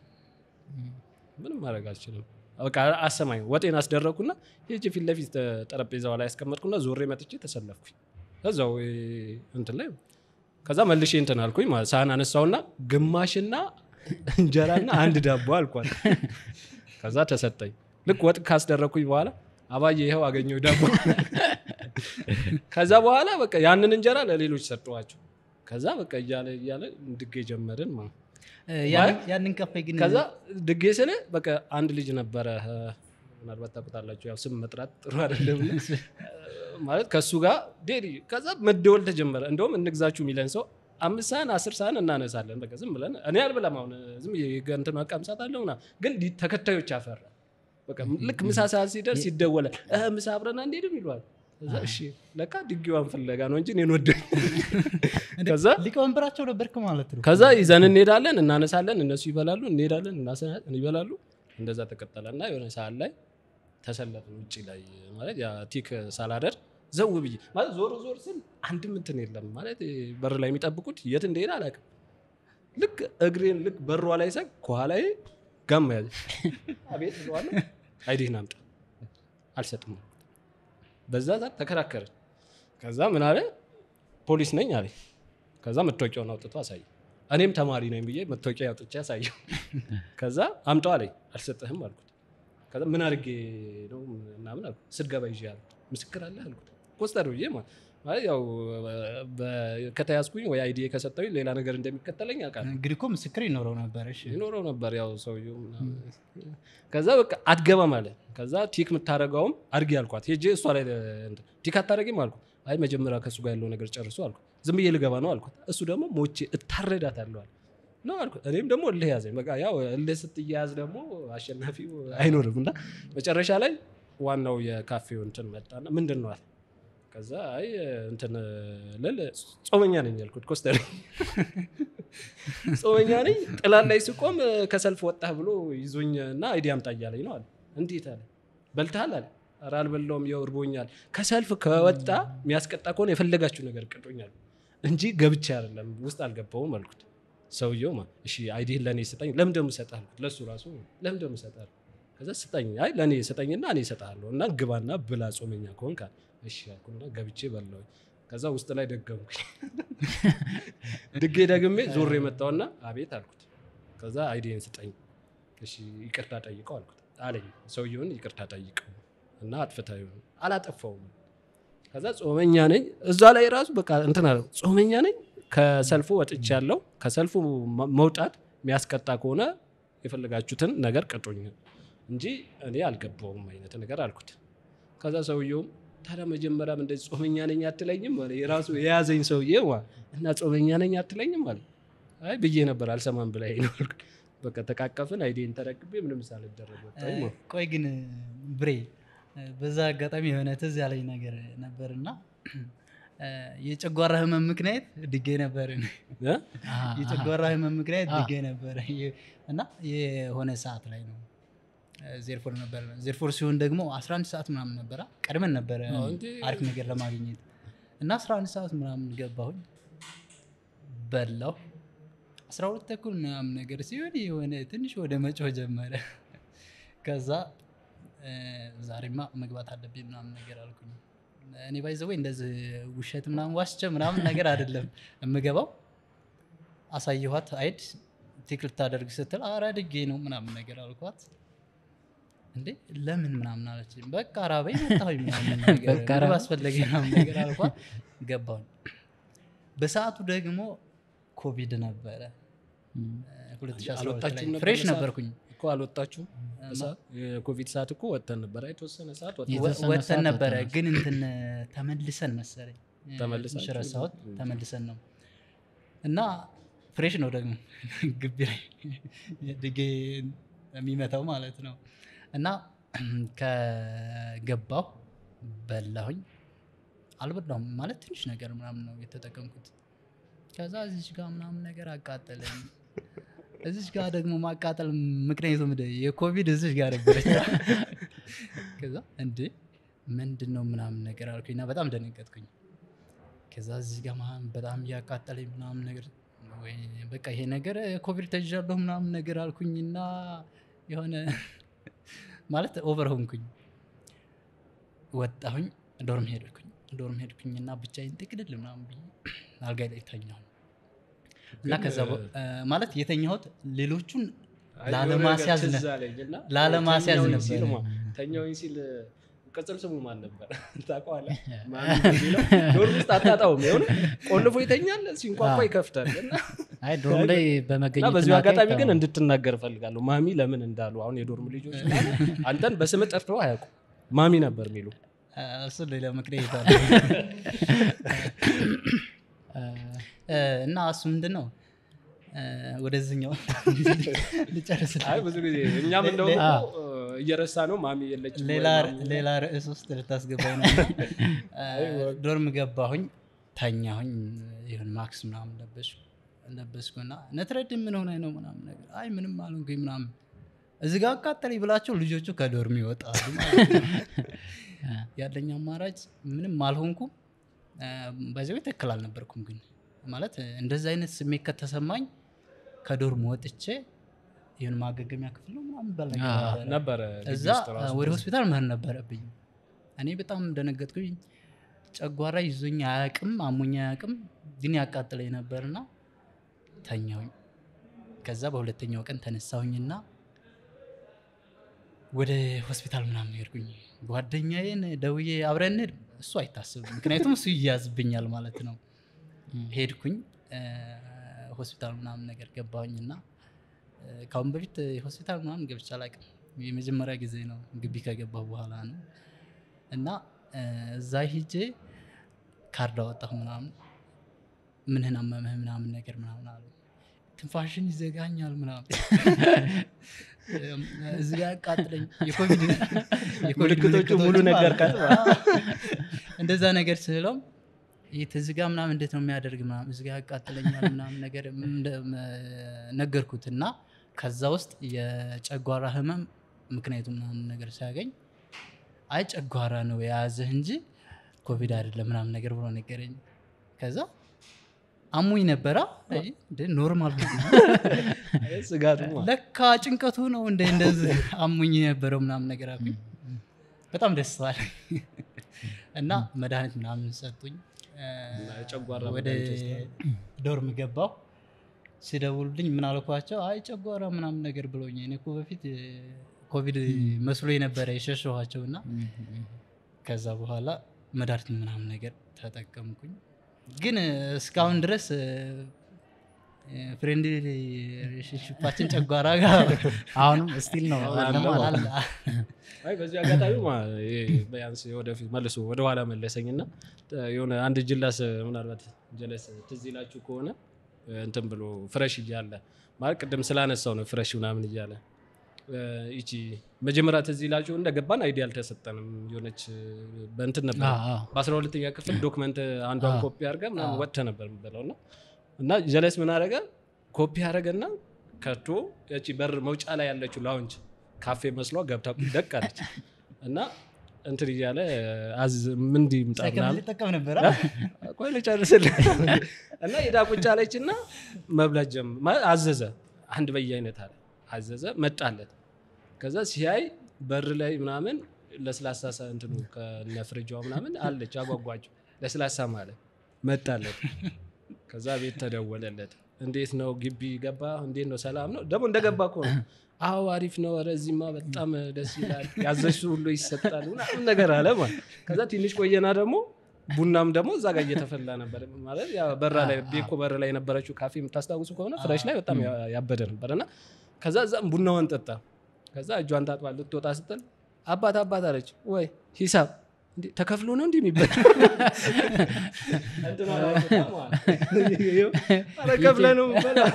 ምንም ማድረግ አልችልም በቃ አሰማኝ ወጤን አስደረግኩና ሄጄ ፊት ለፊት ጠረጴዛዋ ላይ ያስቀመጥኩና ዞሬ መጥቼ ተሰለፍኩኝ እዛው እ፣ እንትን ላይ ከዛ መልሼ እንትን አልኩኝ ማለት ሳህን አነሳውና ግማሽና እንጀራና አንድ ዳቦ አልኳል ከዛ ተሰጠኝ ልክ ወጥ ካስደረግኩኝ በኋላ አባዬ ይኸው አገኘው ዳቦ ከዛ በኋላ በቃ ያንን እንጀራ ለሌሎች ሰጠዋቸው ከዛ በቃ እያለ እያለ ድጌ ጀመርን ማለት ነው። እ፣ ያን- ያንን ካፌ ግን ከዛ ድጌ ስለ በቃ አንድ ልጅ ነበረ እ፣ ምናልባት ታውቁታላችሁ ያው ስም መጥራት ጥሩ አይደለም እ፣ ማለት ከእሱ ጋር ዴሊ ከዛ መደወል ተጀመረ እንደውም እንግዛችሁ የሚለን ሰው አምስት ሰሃን አስር ሰሃን እናነሳለን በቃ ዝም ብለን እኔ አልበላም አሁን ዝም ብዬ እንትን ቀምሳት አለው ምናምን ግን ዲ- ተከታዮች አፈራ በቃ ልክ ምሳ ሰዓት ሲደርስ ይደወላል እ፣ ምሳ አብረን አንሄድም ይለዋል ከዛ እሺ ለካ ድጌዋን ፍለጋ ነው እንጂ እኔን ወደ ከዛ ሊቀመንበራቸው ነበርክ ማለት ነው ከዛ ይዘን እንሄዳለን እናነሳለን እነሱ ይበላሉ እንሄዳለን እናሰ- ይበላሉ እንደዛ ተቀጠለ እና የሆነ ሰዓት ላይ ተሰለፍን ውጭ ላይ ማለት ያ ቲክ ሳላደር ዘው ብዬ ማለት ዞር ዞር ስል አንድም እንትን የለም ማለት በር ላይ የሚጠብቁት የት እንደሄደ አላውቅም ልክ እግሬን ልክ በሯ ላይ ሰግ ከኋላዬ ጋማ ያዘ አቤት ብለዋለሁ አይዲህን አምጣ አልሰጥም በዛ ሰዓት ተከራከርን ከዛ ምን አለ ፖሊስ ነኝ አለ ከዛ መታወቂያውን አውጥቶ አሳየ እኔም ተማሪ ነኝ ብዬ መታወቂያ አውጥቼ አሳየው ከዛ አምጣው አለኝ አልሰጥህም አልኩት ከዛ ምን አድርጌ ነው ምናምን አልኩት ስትገባ ይዤ አልኩት ምስክር አለ አልኩት ኮስተር ብዬ ማለት ማለት ያው በ- ከተያዝኩኝ ወይ አይዲ ከሰጠኝ ሌላ ነገር እንደሚከተለኝ አውቃለሁ እንግዲህ እኮ ምስክር ይኖረው ነበር እሺ ይኖረው ነበር ያው ሰውየው ምናምን። ከዛ በቃ አትገባም አለ ከዛ ቲክ የምታደረገውም አድርጌ አልኳት ሄጄ እሷ ላይ እንትን ቲክ አታደረግም አልኩት አይ መጀመሪያ ከእሱ ጋር ያለው ነገር ጨርሶ አልኩት ዝም ብዬ ልገባ ነው አልኩት እሱ ደግሞ ሞቼ እታረዳታለሁ አለ ነው አልኩት እኔም ደግሞ እልህ ያዘኝ በቃ ያው እልህ ስትያያዝ ደግሞ አሸናፊው አይኖርም እና መጨረሻ ላይ ዋናው የካፌው እንትን መጣና ምንድን ነው አለ ከዛ አይ እንትን ልል ጾመኛ ነኝ ያልኩት ኮስተር ጾመኛ ነኝ ጥላን ላይ ስቆም ከሰልፍ ወጣህ ብሎ ይዞኝ እና አይዲ አምጣ እያለኝ ነው አለ እንዴት አለ በልተሃል አለ ኧረ አልበላውም ያው እርቦኛል ከሰልፍ ከወጣ የሚያስቀጣ ከሆነ የፈለጋችሁ ነገር ቅጦኛል እንጂ ገብቼ አይደለም ውስጥ አልገባውም አልኩት ሰውየው ማ እሺ አይዲህን ለእኔ ስጠኝ ለምን ደሞ እሰጥሃለሁ አልኩት ለእሱ ራሱ ለምን ደሞ እሰጥሃለሁ ከዛ ስጠኝ አይ ለእኔ ስጠኝና እኔ እሰጥሃለሁ እና ግባና ብላ ጾመኛ ከሆንክ አለ እሺ አልኩና ገብቼ በላሁኝ ከዛ ውስጥ ላይ ደገምኩኝ ድጌ ደግሜ ዞር የመጣውና አቤት አልኩት ከዛ አይዲን ስጠኝ እሺ ይቅርታ ጠይቀው አልኩት አለኝ ሰውየውን ይቅርታ ጠይቀው እና አጥፍታ ይሆን አላጠፋውም ከዛ ጾመኛ ነኝ እዛ ላይ ራሱ በቃ እንትን አለ ጾመኛ ነኝ ከሰልፉ ወጥቼ ያለው ከሰልፉ መ- መውጣት የሚያስቀጣ ከሆነ የፈለጋችሁትን ነገር ቅጡኝ እንጂ እኔ አልገባውም አይነት ነገር አልኩት ከዛ ሰውየውም ታዲያ መጀመሪያም እንደዚህ ጾመኛ ነኝ አትለኝም አለ የራሱ የያዘኝ ሰውዬ ማለት እና ጾመኛ ነኝ አትለኝም አለ አይ ብዬ ነበር አልሰማም ብላኝ ነው አልኩት። በቃ ተቃቀፍን አይዴን ተረክቤ ምንም ሳልደረግ ወጣሁኝ ማለት ነው። ቆይ ግን ብሬ በዛ አጋጣሚ የሆነ ትዝ ያለኝ ነገር ነበር እና የጨጓራ ህመም ምክንያት ድጌ ነበር እኔ። እ? የጨጓራ ህመም ምክንያት ድጌ ነበር እና የሆነ ሰዓት ላይ ነው ዜርፎር ነበር ዜርፎር ሲሆን ደግሞ 11 ሰዓት ምናምን ነበረ ቀድመን ነበረ አዎ፣ እንዴ። አሪፍ ነገር ለማግኘት እና 11 ሰዓት ምናምን ገባሁኝ በላሁ 12 ተኩል ምናምን ነገር ሲሆን የሆነ ትንሽ ወደ መጮህ ጀመረ ከዛ እ፣ ዛሬማ መግባት አለብኝ ምናምን ነገር አልኩኝ እኔ ባይዘወይ እንደዚህ ውሸት ምናምን ዋስቸ ምናምን ነገር አይደለም የምገባው አሳየኋት አይድ ቲክ ልታደርግ ስትል አረ ድጌ ነው ምናምን ነገር አልኳት እንዴ ለምን ምናምን አለችኝ በቃ ራበኝ መጣሁኝ ምናምን ነገር በቃ ምግብ ራበኝ። አስፈለገኝ ምናምን ነገር አልኳት ገባሁኝ በሰዓቱ ደግሞ ኮቪድ ነበረ እ፣ 2012 አልወጣችሁም ላይ ነበር ፍሬሽ በሰዓቱ? ነበርኩኝ እኮ አልወጣችሁም በሰዓት? የኮቪድ ሰዓት እኮ ወጥተን ነበር የተወሰነ ሰዓት ወጥተን የተ- የተወሰነ ወጥተን ሰዓት ነበረ ወጥተናል። ግን እንትን ተመልሰን መሰለኝ ተመልሳችሁ? ትንሽ ረሳሁት ተመልሰን ነው እና ፍሬሽ ነው ደግሞ ግቢ ላይ ድጌ የሚመታው ማለት ነው እና ከገባሁ በላሁኝ አልበላሁም ማለት ትንሽ ነገር ምናምን ነው የተጠቀምኩት ከዛ እዚች ጋር ምናምን ነገር አቃጠለኝ እዚች ጋር ደግሞ ማቃጠል ምክንያቱ ምንድን ነው? የኮቪድ እዚች ጋር ነበረች ከዛ እንዴ ምንድን ነው ምናምን ነገር አልኩኝ እና በጣም ደነገጥኩኝ ከዛ እዚህ ጋር ምናምን በጣም እያቃጠለኝ ምናምን ነገር ወይ በቃ ይሄ ነገር ኮቪድ ተይዣለሁ ምናምን ነገር አልኩኝና የሆነ ማለት ኦቨር ሆንኩኝ ወጣሁኝ ዶርም ሄድኩኝ ዶርም ሄድኩኝና ብቻዬን ጥቅልል ምናምን ብዬ አልጋ ላይ ተኛሁ እና ከዛ በ- ማለት የተኛሁት ሌሎቹን ላለማስያዝ ነ- ትዝ አለኝ እና ላለማስያዝ ተኛሁኝ ነበረ። ሲል ማ- ተኛሁኝ ሲል ቅጽል ስሙ ማን ነበር ታውቀዋለህ? ማን የሚለው ዶርም ውስጥ አታጣውም። የሆነ ቆልፎ ይተኛል፣ ሲንኳኳ ይከፍታል። እና አይ ዶርም ላይ እና በመገኘት በዚሁ እናቴ አጋጣሚ ግን አይታወቅም። እንድትናገር እፈልጋለሁ። ማሚ ለምን እንዳሉ አሁን የዶርም ልጆች ምናምን አንተን በስም ጠርተው አያውቁም። ማሚ ነበር የሚሉ እሱ ሌላ ምክንያት አለ። እ፣ እና እሱ ምንድን ነው እ፣ ወደዚህኛው ልጨርስ አይ ብዙ ጊዜ እኛም እንደውም እኮ እየረሳ ነው ማሚ የለችም ወይ ሌላ ማሚ ሌላ ርዕስ ውስጥ ልታስገባኝ ነው እ፣ ዶርም ገባሁኝ ተኛሁኝ ይሁን ማክስ ምናምን ለበስኩ ለበስኩና ነትረድ ምን ሆነ ነው ምናምን ነገር አይ ምንም አልሆንኩኝ ምናምን እዚህ ጋር አቃጠለኝ ብላቸው ልጆቹ ከዶርም ይወጣሉ ማለት ነው። ያለኝ አማራጭ ምንም አልሆንኩም በዚህ ትክክል አልነበርኩም ግን ማለት እንደዚህ አይነት ስሜት ከተሰማኝ ከዶርም ወጥቼ ይሁን ማገገሚያ ክፍል ነው ምናምን ባል ነገር አዎ፣ ነበረ። ነበረ ግቢ እዛ ውስጥ ራሱ ወደ ሆስፒታል መሄድ ነበረብኝ እኔ በጣም ደነገጥኩኝ ጨጓራ ይዞኝ አያቅም አሞኝ አያቅም ግን ያቃጥለኝ ነበርና ተኛሁኝ ከዛ በሁለተኛው ቀን ተነሳሁኝና ወደ ሆስፒታል ምናምን ሄድኩኝ ጓደኛዬን ደውዬ አብረን እንሂድ እሱ አይታስብም ምክንያቱም እሱ ይያዝብኛል ማለት ነው ሄድኩኝ እ፣ ሆስፒታል ምናምን ነገር ገባሁኝ እና እ፣ ከአሁን በፊት ሆስፒታል ምናምን ገብቼ አላውቅም የመጀመሪያ ጊዜ ነው ግቢ ከገባሁ በኋላ ነው እና እ፣ እዛ ሂጄ ካርድ አወጣሁ ምናምን ምንህን አመመህ ምናምን ነገር ምናምን አሉ ትንፋሽን ይዘጋኛል ምናምን እዚህ ጋር ያቃጥለኝ የኮቪድ የኮቪድ ምልክቶቹ ሙሉ ምልክቶች ነገር ማለት ነው። እንደዛ ነገር ስለው እዚህ ጋር ምናምን እንዴት ነው የሚያደርግ ምናምን እዚህ ጋር ያቃጥለኛል ምናምን ነገር እንደ- መ- ነገርኩት እና ከዛ ውስጥ የጨጓራ ህመም ምክንያቱ ምናምን ነገር ሲያገኝ አይ ጨጓራ ነው የያዘህ እንጂ ኮቪድ አይደለም ምናምን ነገር ብሎ ነገረኝ ከዛ አሙኝ ነበራ አይ፣ እንደ ኖርማል ሆነ። ስጋቱ ለካ ጭንቀቱ ነው እንደ እንደዚህ አሙኝ የነበረው ምናምን ነገር አልኩኝ በጣም ደስ አለኝ እና መድኃኒት ምናምን ሰጡኝ እ፣ እና የጨጓራ ወደ መድኃኒት ወስደሃል? ዶርም ገባሁ ሲደውሉልኝ ምን አልኳቸው አይ ጨጓራ ምናምን ነገር ብሎኝ እኔ እኮ በፊት እ፣ ኮቪድ መስሎ የነበረ የሸሸኋቸው እና ከዛ በኋላ መድኃኒት ምናምን ነገር ተጠቀምኩኝ ግን እ፣ እስካሁን ድረስ ፍሬንድ ሪሌሽንሽፓችን ጨጓራ ጋር አሁንም ስቲል ነው አለ ማለት አለ። ነው። አይ በዚህ አጋጣሚ ማ- ይሄ ቢያንስ ወደፊት መልሶ ወደኋላ መለሰኝ እና የሆነ አንድ ጅላስ ምናልባት ጀለስ ትዝ ይላችሁ ከሆነ እንትን ብሎ ፍረሽ እያለ ማለት ቅድም ስላነሳው ነው ፍረሽ ምናምን እያለ እ፣ ይቺ መጀመሪያ ትዝ ይላችሁ እንደገባን አይዲ አልተሰጠንም የሆነች በእንትን ነበር አዎ፣ አዎ። በአስራ ሁለተኛ ክፍል ዶክመንት አንዷን አዎ። ኮፒ አድርገ ምናምን ወጥተ ነበር የምበለው እና እና ጀለስ ምን አደረገ ኮፒ አደረገና ከቶ ያቺ በር መውጫ ላይ ያለችው ላውንጅ ካፌ መስሏ ገብታ ደቅ አለች እና እንትን እያለ አዝ ምን ይምጣ ሳይከፍል ምናምን ልጠቀም ነበር ቆይ ልጨርስልህ እና ሄዳ ቁጭ አለችና መብላት ጀም ማለት አዘዘ አንድ በየአይነት አለ አዘዘ መጣለት ከዛ ሲያይ በር ላይ ምናምን ለስላሳ ሳ- እንትኑ ከነፍርጃ ምናምን አለች አጓጓቸው ለስላሳ ማለት መጣለት ከዛ ቤት ተደወለለት እንዴት ነው ግቢ ገባ እንዴት ነው ሰላም ነው ደግሞ እንደገባ እኮ ነው አዎ አሪፍ ነው ኧረ እዚህማ በጣም ደስ ይላል ያዘዝሽው ሁሉ ይሰጣል ምናምን ነገር አለ ማለት ከዛ ትንሽ ቆየና ደግሞ ቡናም ደግሞ እዛ ጋር እየተፈላ ነበር ማለት ያ በራ ላይ ቤኮ በር ላይ የነበረችው ካፌ የምታስታውሱ ከሆነ ፍሬሽ ላይ በጣም ያ- ያበደ ነበር እና ከዛ እዛም ቡናዋን ጠጣ ከዛ እጇን ታጥባ ልትወጣ ስትል አባት አባት አለች ወይ ሂሳብ እንዴ ተከፍሎ ነው እንዲህ የሚበላ እንትን አላወጣም ማለት ነው። ኧረ ከፍለህ ነው የምትበላው።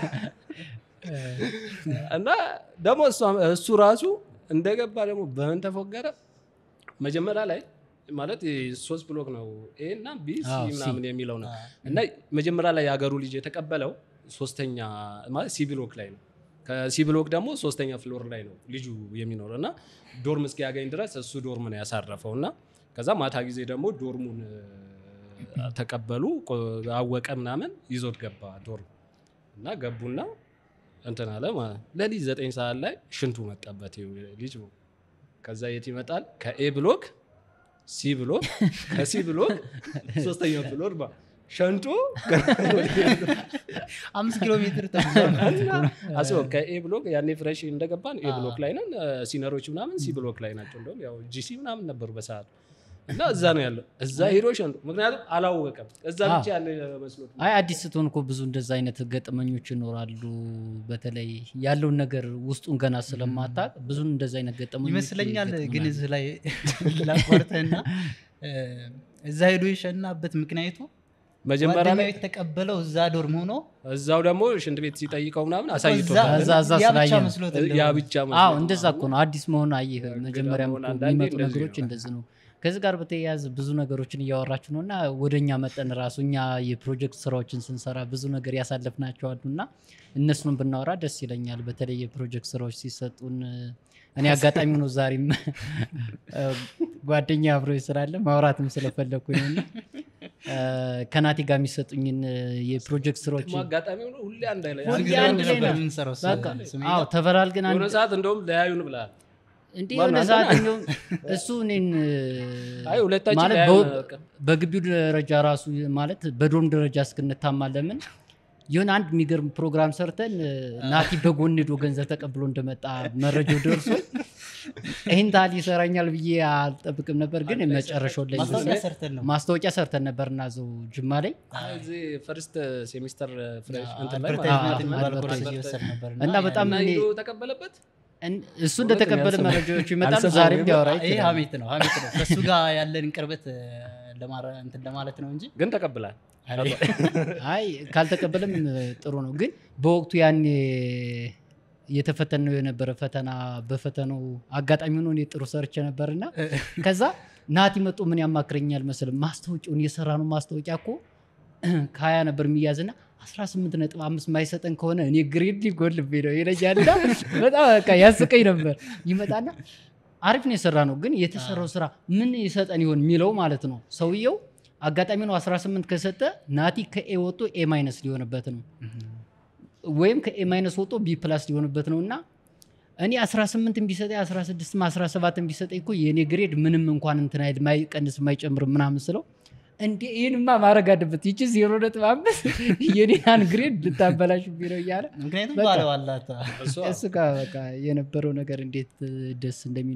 እና ደግሞ እሷ- እሱ ራሱ እንደገባ ደግሞ በምን ተፎገረ መጀመሪያ ላይ ማለት ሶስት ብሎክ ነው ኤ እና ቢ ሲ አዎ፣ ሲ። ምናምን የሚለው ነው እና መጀመሪያ ላይ የሀገሩ ልጅ የተቀበለው ሶስተኛ ማለት ሲ ብሎክ ላይ ነው ከሲ ብሎክ ደግሞ ሶስተኛ ፍሎር ላይ ነው ልጁ የሚኖረው እና ዶርም እስኪያገኝ ድረስ እሱ ዶርም ነው ያሳረፈው እና ከዛ ማታ ጊዜ ደግሞ ዶርሙን እ፣ ተቀበሉ ቆ- አወቀ ምናምን ይዞት ገባ ዶርም እና ገቡና እንትን አለ ማለት ለሊት ዘጠኝ ሰዓት ላይ ሽንቱ መጣበት ይኸው ልጅ ነው ከዛ የት ይመጣል ከኤ ብሎክ ሲ ብሎክ ከሲ ብሎክ ሶስተኛው ፍሎር ባ ሸንቶ አምስት ኪሎ ሜትር ተጉዟል አስበው ከኤ ብሎክ ያኔ ፍሬሽ እንደገባን ኤ ብሎክ ላይ ነን እ፣ ሲነሮች ምናምን ሲ ብሎክ ላይ ናቸው እንደውም ያው ጂሲ ምናምን ነበሩ በሰዓት እና እዛ ነው ያለው እዛ ሄዶ ሸንቶ ምክንያቱም አላወቀም እዛ ብቻ ያለ መስሎት ነው። አይ አዲስ ስትሆን እኮ ብዙ እንደዛ አይነት ገጠመኞች ይኖራሉ። በተለይ ያለውን ነገር ውስጡን ገና ስለማታቅ ብዙ እንደዛ አይነት ገጠመኞች ይመስለኛል ግን ይገጥሙናል። እዚህ ላይ ላቋርጠህና እ፣ እዛ ሄዶ የሸናበት ምክንያቱ መጀመሪያ ጓደኛው ላይ የተቀበለው እዛ ዶርም ሆኖ እዛው ደግሞ ሽንት ቤት ሲጠይቀው ምናምን እዛ አሳይቶታል እዛ- እዛ ያ ብቻ ስላየ ነው። መስሎት ያ እንደሆነ። ብቻ አዎ መስሎት እንደዛ እኮ ነው። አዲስ መሆን አየህ፣ መጀመሪያም መሆን እኮ አንዳንዴ የሚመጡ እንደዚህ ነገሮች ነው። እንደዚህ ነው። ከዚህ ጋር በተያያዘ ብዙ ነገሮችን እያወራችሁ ነው እና ወደ እኛ መጠን ራሱ እኛ የፕሮጀክት ስራዎችን ስንሰራ ብዙ ነገር ያሳለፍናቸው አሉ እና እነሱን ብናወራ ደስ ይለኛል። በተለይ የፕሮጀክት ስራዎች ሲሰጡን እኔ አጋጣሚ ነው ዛሬም ጓደኛ አብሮ ስላለ ማውራትም ስለፈለግኩ ነው እና ከናቲ ጋር የሚሰጡኝን የፕሮጀክት ስራዎች ደግሞ አጋጣሚ ሆኖ ሁሌ አንድ ላይ ሁል ጊዜ አንድ ላይ ነበር ነው። የምንሰራው እሱ በቃ ስሜ አዎ ተፈላልገን አንድ የሆነ ሰዓት እንደውም ለያዩን ብለሃል እንዲህ ማን የሆነ አንተ ሰዓት ነህ? እንደውም እሱ እኔን አይ ሁለታችን ማለት ለያዩን በው- በቃ። በግቢው ደረጃ ራሱ ማለት በዶርም ደረጃ እስክንታማ ለምን የሆነ አንድ የሚገርም ፕሮግራም ሰርተን ናቲ በጎን ሄዶ ገንዘብ ተቀብሎ እንደመጣ መረጃው ደርሶ ይህን ታህል ይሰራኛል ብዬ አልጠብቅም ነበር፣ ግን መጨረሻው ላይ ማስታወቂያ ሰርተን ነው ማስታወቂያ ሰርተን ነበር እና እዛው ጅማ ላይ አይ እዚህ ፈርስት ሴሚስተር ፍሬሽ እንትን ላይ አድቨርታይዝመንት ማለት ነው። የሚባል ኮርስ አድቨርታይዝመንት እየወሰድ ነበር እና በጣም እና እኔ- ሂዶ ተቀበለበት እን- እሱ እንደተቀበለ አልሰማሁም። መረጃዎቹ ይመጣሉ። አልሰማሁም። ዛሬም ሊያወራ ይሄ ይችላል። ሀሜት ነው ሀሜት ነው ከእሱ ጋር ያለን ቅርበት እ፣ ለማረ- እንትን ለማለት ነው እንጂ ግን ተቀብላል አይ ካልተቀበለም ጥሩ ነው። ግን በወቅቱ ያኔ የተፈተነው የነበረ ፈተና በፈተናው አጋጣሚ ሆኖ እኔ ጥሩ ሰርቼ ነበርና ከዛ ናቲ መጦ ምን ያማክረኛል መስል ማስታወቂያውን የሰራ ነው ማስታወቂያ እኮ ከሀያ ነበር የሚያዝና 18 ነጥብ አምስት ማይሰጠን ከሆነ እኔ ግሬድ ሊጎልብኝ ነው ይለኛልና በጣም በቃ ያስቀኝ ነበር። ይመጣና አሪፍ ነው የሰራ ነው ግን የተሰራው ስራ ምን ይሰጠን ይሆን የሚለው ማለት ነው። ሰውየው አጋጣሚ ነው 18 ከሰጠ ናቲ ከኤ ወጥቶ ኤ ማይነስ ሊሆንበት ነው ወይም ከኤ ማይነስ ወጥቶ ቢ ፕላስ ሊሆንበት ነው እና እኔ 18 ቢሰጠ 16 17 ቢሰጠ እኮ የእኔ ግሬድ ምንም እንኳን እንትን አይል ማይቀንስ ማይጨምር ምናምን ስለው እንዴ ይህንማ ማድረግ አለበት ይቺ ዜሮ ነጥብ አምስት የኔን ግሬድ ልታበላሽ ቢለው እያለ ምክንያቱም በቃ። ባለው አላት እሷ እሱ ጋር በቃ የነበረው ነገር እንዴት ደስ እንደሚል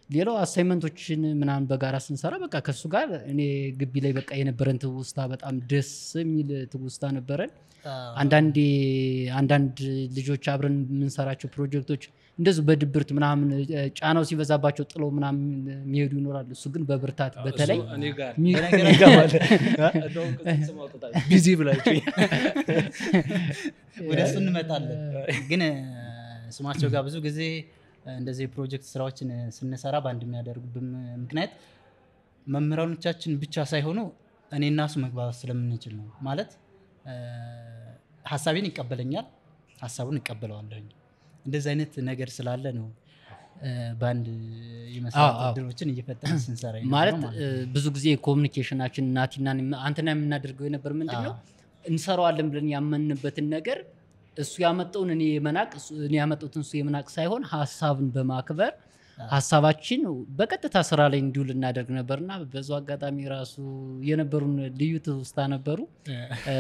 ሌላው አሳይመንቶችን ምናምን በጋራ ስንሰራ በቃ ከሱ ጋር እኔ ግቢ ላይ በቃ የነበረን ትውስታ በጣም ደስ የሚል ትውስታ ነበረን። አንዳንዴ አንዳንድ ልጆች አብረን የምንሰራቸው ፕሮጀክቶች እንደዚሁ በድብርት ምናምን እ፣ ጫናው ሲበዛባቸው ጥለው ምናምን የሚሄዱ ይኖራሉ። እሱ ግን በብርታት በተለይ እሱ እኔ ጋር ሚ- እንደውም ቅጽል ስም አውጥታል። ቢዚ ብላችሁ ወደ እሱ እንመጣለን። ግን እ፣ ስማቸው ጋር ብዙ ጊዜ እ፣ እንደዚህ የፕሮጀክት ስራዎችን እ፣ ስንሰራ በአንድ የሚያደርጉብን ምክንያት መምህራኖቻችን ብቻ ሳይሆኑ እኔ እና እሱ መግባባት ስለምንችል ነው። ማለት እ፣ ሀሳቤን ይቀበለኛል፣ ሀሳቡን እቀበለዋለሁኝ። እንደዚህ አይነት ነገር ስላለ ነው እ፣ በአንድ የመስራት አዎ፣ አዎ። እድሎችን እየፈጠርን ስንሰራ የነበረው ማለት ማለት እ፣ ነው። ብዙ ጊዜ ኮሚኒኬሽናችን ናቲና እኔ- አንተና የምናደርገው የነበር ምንድን ነው እንሰራዋለን ብለን ያመንበትን ነገር እሱ ያመጣውን እኔ የመናቅ እሱ- እኔ ያመጣሁትን እሱ የመናቅ ሳይሆን ሀሳብን በማክበር ሀሳባችን በቀጥታ ስራ ላይ እንዲውል እናደርግ ነበርና በዙ አጋጣሚ ራሱ የነበሩን ልዩ ትውስታ ነበሩ። እ፣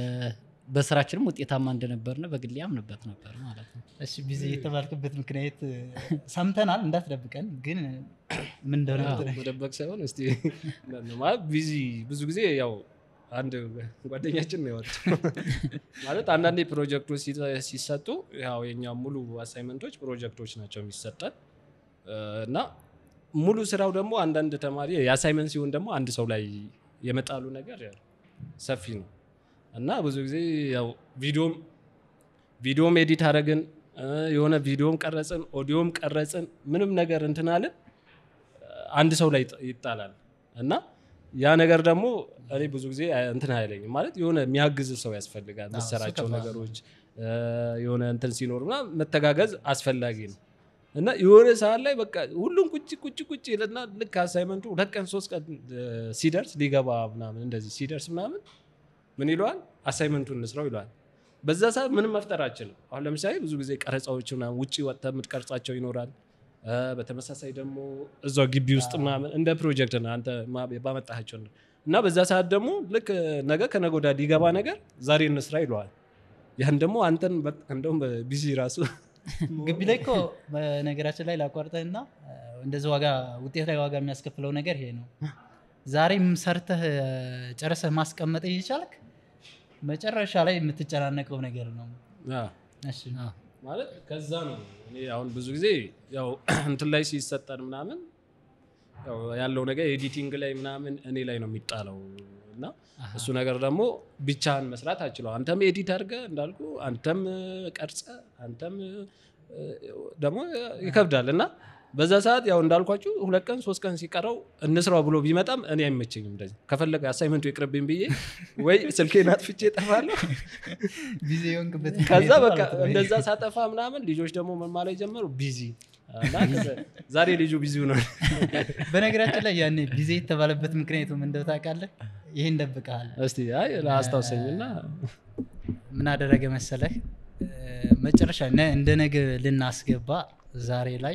በስራችንም ውጤታማ እንደነበርነ በግሌ ያምንበት ነበር ማለት ነው። እሺ ቢዚ የተባልክበት ምክንያት እ፣ ሰምተናል፣ እንዳትደብቀን ግን ምን እንደሆነ ብትነግረን። መደበቅ ሳይሆን እስቲ ማለት ቢዚ ብዙ ጊዜ ያው አንድ ጓደኛችን ነው ያወጣው ማለት አንዳንዴ ፕሮጀክቶች ሲ- ሲሰጡ ያው የኛ ሙሉ አሳይመንቶች ፕሮጀክቶች ናቸው የሚሰጠን እ፣ እና ሙሉ ስራው ደግሞ አንዳንድ ተማሪ የአሳይመንት ሲሆን ደግሞ አንድ ሰው ላይ የመጣሉ ነገር ያው ሰፊ ነው እና ብዙ ጊዜ ያው ቪዲዮም ቪዲዮም ኤዲት አደረግን እ፣ የሆነ ቪዲዮም ቀረጽን ኦዲዮም ቀረጽን ምንም ነገር እንትናልን አንድ ሰው ላይ ይጥ- ይጣላል እና ያ ነገር ደግሞ እኔ ብዙ ጊዜ እንትን አይለኝም ማለት የሆነ የሚያግዝ ሰው ያስፈልጋል እሱ መሰራቸው ከባድ ነው። ነገሮች እ፣ የሆነ እንትን ሲኖር ምናምን መተጋገዝ አስፈላጊ ነው እና የሆነ ሰዓት ላይ በቃ ሁሉም ቁጭ ቁጭ ቁጭ ይልና ልክ አሳይመንቱ ሁለት ቀን ሶስት ቀን እ፣ ሲደርስ ሊገባ ምናምን እንደዚህ ሲደርስ ምናምን ምን ይለዋል አሳይመንቱን እንስራው ይለዋል በዛ ሰዓት ምንም መፍጠር አችልም አሁን ለምሳሌ ብዙ ጊዜ ቀረጻዎች ምናምን ውጭ ወጥተህ የምትቀርጻቸው ይኖራል እ፣ በተመሳሳይ ደግሞ እዛው ግቢ ውስጥ ምናምን እንደ ፕሮጀክት ነው አንተ ማ- ባመጣሃቸው ነው። እና በዛ ሰዓት ደግሞ ልክ ነገ ከነገ ወዲያ ሊገባ ነገር ዛሬ እንስራ ይለዋል ያን ደግሞ አንተን በ- እንደውም ቢዚ ራሱ ግቢ ላይ እኮ በነገራችን ላይ ላቋርጠህና እ፣ እንደዚህ ዋጋ ውጤት ላይ ዋጋ የሚያስከፍለው ነገር ይሄ ነው። ዛሬም ሰርተህ እ፣ ጨርሰህ ማስቀመጥ እየቻልክ መጨረሻ ላይ የምትጨናነቀው ነገር ነው። አዎ። እሺ ማለት ከዛ ነው እኔ አሁን ብዙ ጊዜ ያው እንትን ላይ ሲሰጠን ምናምን ያው ያለው ነገር ኤዲቲንግ ላይ ምናምን እኔ ላይ ነው የሚጣለው እና እሱ ነገር ደግሞ ብቻህን መስራት አችለው አንተም ኤዲት አድርገ እንዳልኩ አንተም ቀርጸ አንተም እ፣ ደግሞ ይከብዳል እና በዛ ሰዓት ያው እንዳልኳችሁ ሁለት ቀን ሶስት ቀን ሲቀረው እንስራው ብሎ ቢመጣም እኔ አይመቸኝም እንደዚህ ከፈለገ አሳይመንቱ ይቅርብኝ ብዬ ወይ ስልኬን አጥፍቼ እጠፋለሁ ቢዚ የሆንክበት ከዛ ምክንያቱ በቃ ማለት ነው። እንደዛ ሳጠፋ ምናምን ልጆች ደግሞ ምን ማለት ጀመሩ ቢዚ እና ከዛ ዛሬ ልጁ ቢዚ ነው በነገራችን ላይ ያኔ ቢዚ የተባለበት ምክንያቱ ምን እንደው ታውቃለህ? ይሄን ደብቀሃል። እስቲ አይ ላስታውሰኝና ምን አደረገ መሰለህ እ፣ መጨረሻ ነ- እንደ ነገ ልናስገባ ዛሬ ላይ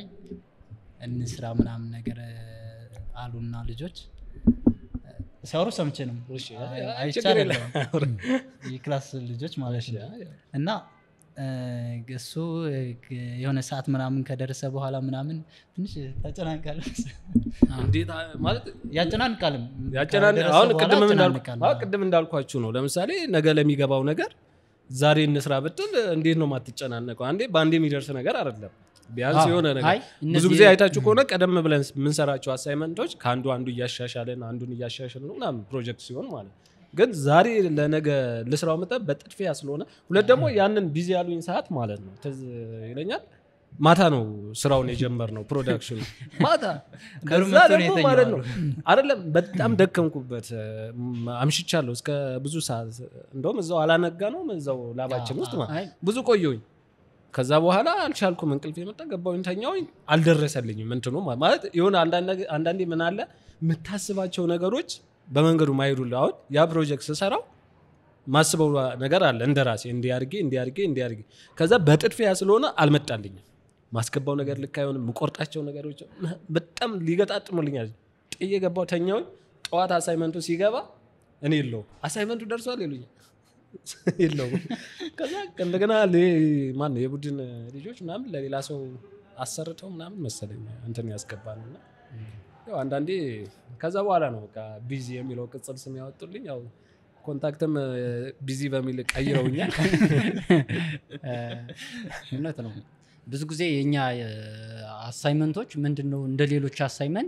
እንስራ ምናምን ነገር እ፣ አሉና ልጆች እ፣ ሲያወሩ ሰምቼ ነው እሺ፣ አይ፣ አይ፣ አይቼ ችግር አይደለም። የክላስ ልጆች ማለት ነው እና እ፣ እሱ እ፣ የሆነ ሰዓት ምናምን ከደረሰ በኋላ ምናምን ትንሽ ተጨናንቃል እንዴት አ- ማለት ያጨናንቃልም ያጨናን ከደረሰ አሁን በኋላ ቅድም እንዳልኩ ያጨናንቃል። አዎ፣ ቅድም እንዳልኳችሁ ነው ለምሳሌ ነገ ለሚገባው ነገር ዛሬ እንስራ ብትል እንዴት ነው የማትጨናነቀው አንዴ በአንዴ የሚደርስ ነገር አይደለም ቢያንስ አዎ። የሆነ ነገር አይ፣ ብዙ እነዚህ- ጊዜ አይታችሁ ከሆነ ቀደም ብለን የምንሰራቸው አሳይመንቶች ከአንዱ አንዱ እያሻሻልን አንዱን እያሻሻልን ነው ምናምን ፕሮጀክት ሲሆን ማለት ነው። ግን ዛሬ ለነገ ልስራው መጠን በጥድፊያ ስለሆነ ሁለት ደግሞ ያንን ቢዚ ያሉኝ ሰዓት ማለት ነው ትዝ ይለኛል ማታ ነው ስራውን የጀመርነው ፕሮዳክሽኑ ማታ ከሩም ከዛ መጥቶ ነው ደግሞ የተኛው ማለት ነው አሉ። አይደለም በጣም ደከምኩበት እም፣ አምሽቻለሁ እስከ ብዙ ሰዓት እንደውም እዛው አላነጋ ነው እዛው ላባችን ውስጥ ማለት አይ ብዙ ቆየሁኝ ከዛ በኋላ አልቻልኩም እንቅልፍ የመጣ ገባሁኝ ተኛሁኝ አልደረሰልኝም እንትኑ ማ- ማለት የሆነ አንዳንድ ነገ- አንዳንዴ ምን አለ የምታስባቸው ነገሮች በመንገዱ ማይሄዱልህ አሁን ያ ፕሮጀክት ስሰራው ማስበው ነገር አለ እንደ ራሴ እንዲያርጌ እንዲያርጌ እንዲያርጌ ከዛ በጥድፊያ ስለሆነ አልመጣልኝም ማስገባው ነገር ልክ አይሆንም የምቆርጣቸው ነገሮች በጣም ሊገጣጥሙልኛል ጥዬ ገባው ተኛውኝ ጠዋት አሳይመንቱ ሲገባ እኔ የለው አሳይመንቱ ደርሷል ይሉኛል የለውም ከዛ እንደገና ሌ- ማነው የቡድን ልጆች ምናምን ለሌላ ሰው አሰርተው ምናምን መሰለኝ እንትን ያስገባል እና ያው አንዳንዴ ከዛ በኋላ ነው በቃ ቢዚ የሚለው ቅጽል ስም ያወጡልኝ። ያው ኮንታክትም ቢዚ በሚል ቀይረውኛል። እውነት ነው። ብዙ ጊዜ የኛ አሳይመንቶች ምንድን ነው እንደ ሌሎች አሳይመንት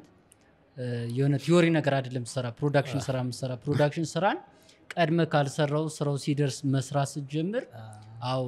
የሆነ ቲዮሪ ነገር አይደለም ምሰራ ፕሮዳክሽን ስራ ምሰራ ፕሮዳክሽን ስራን ቀድመ ካልሰራው ስራው ሲደርስ መስራት ስትጀምር አው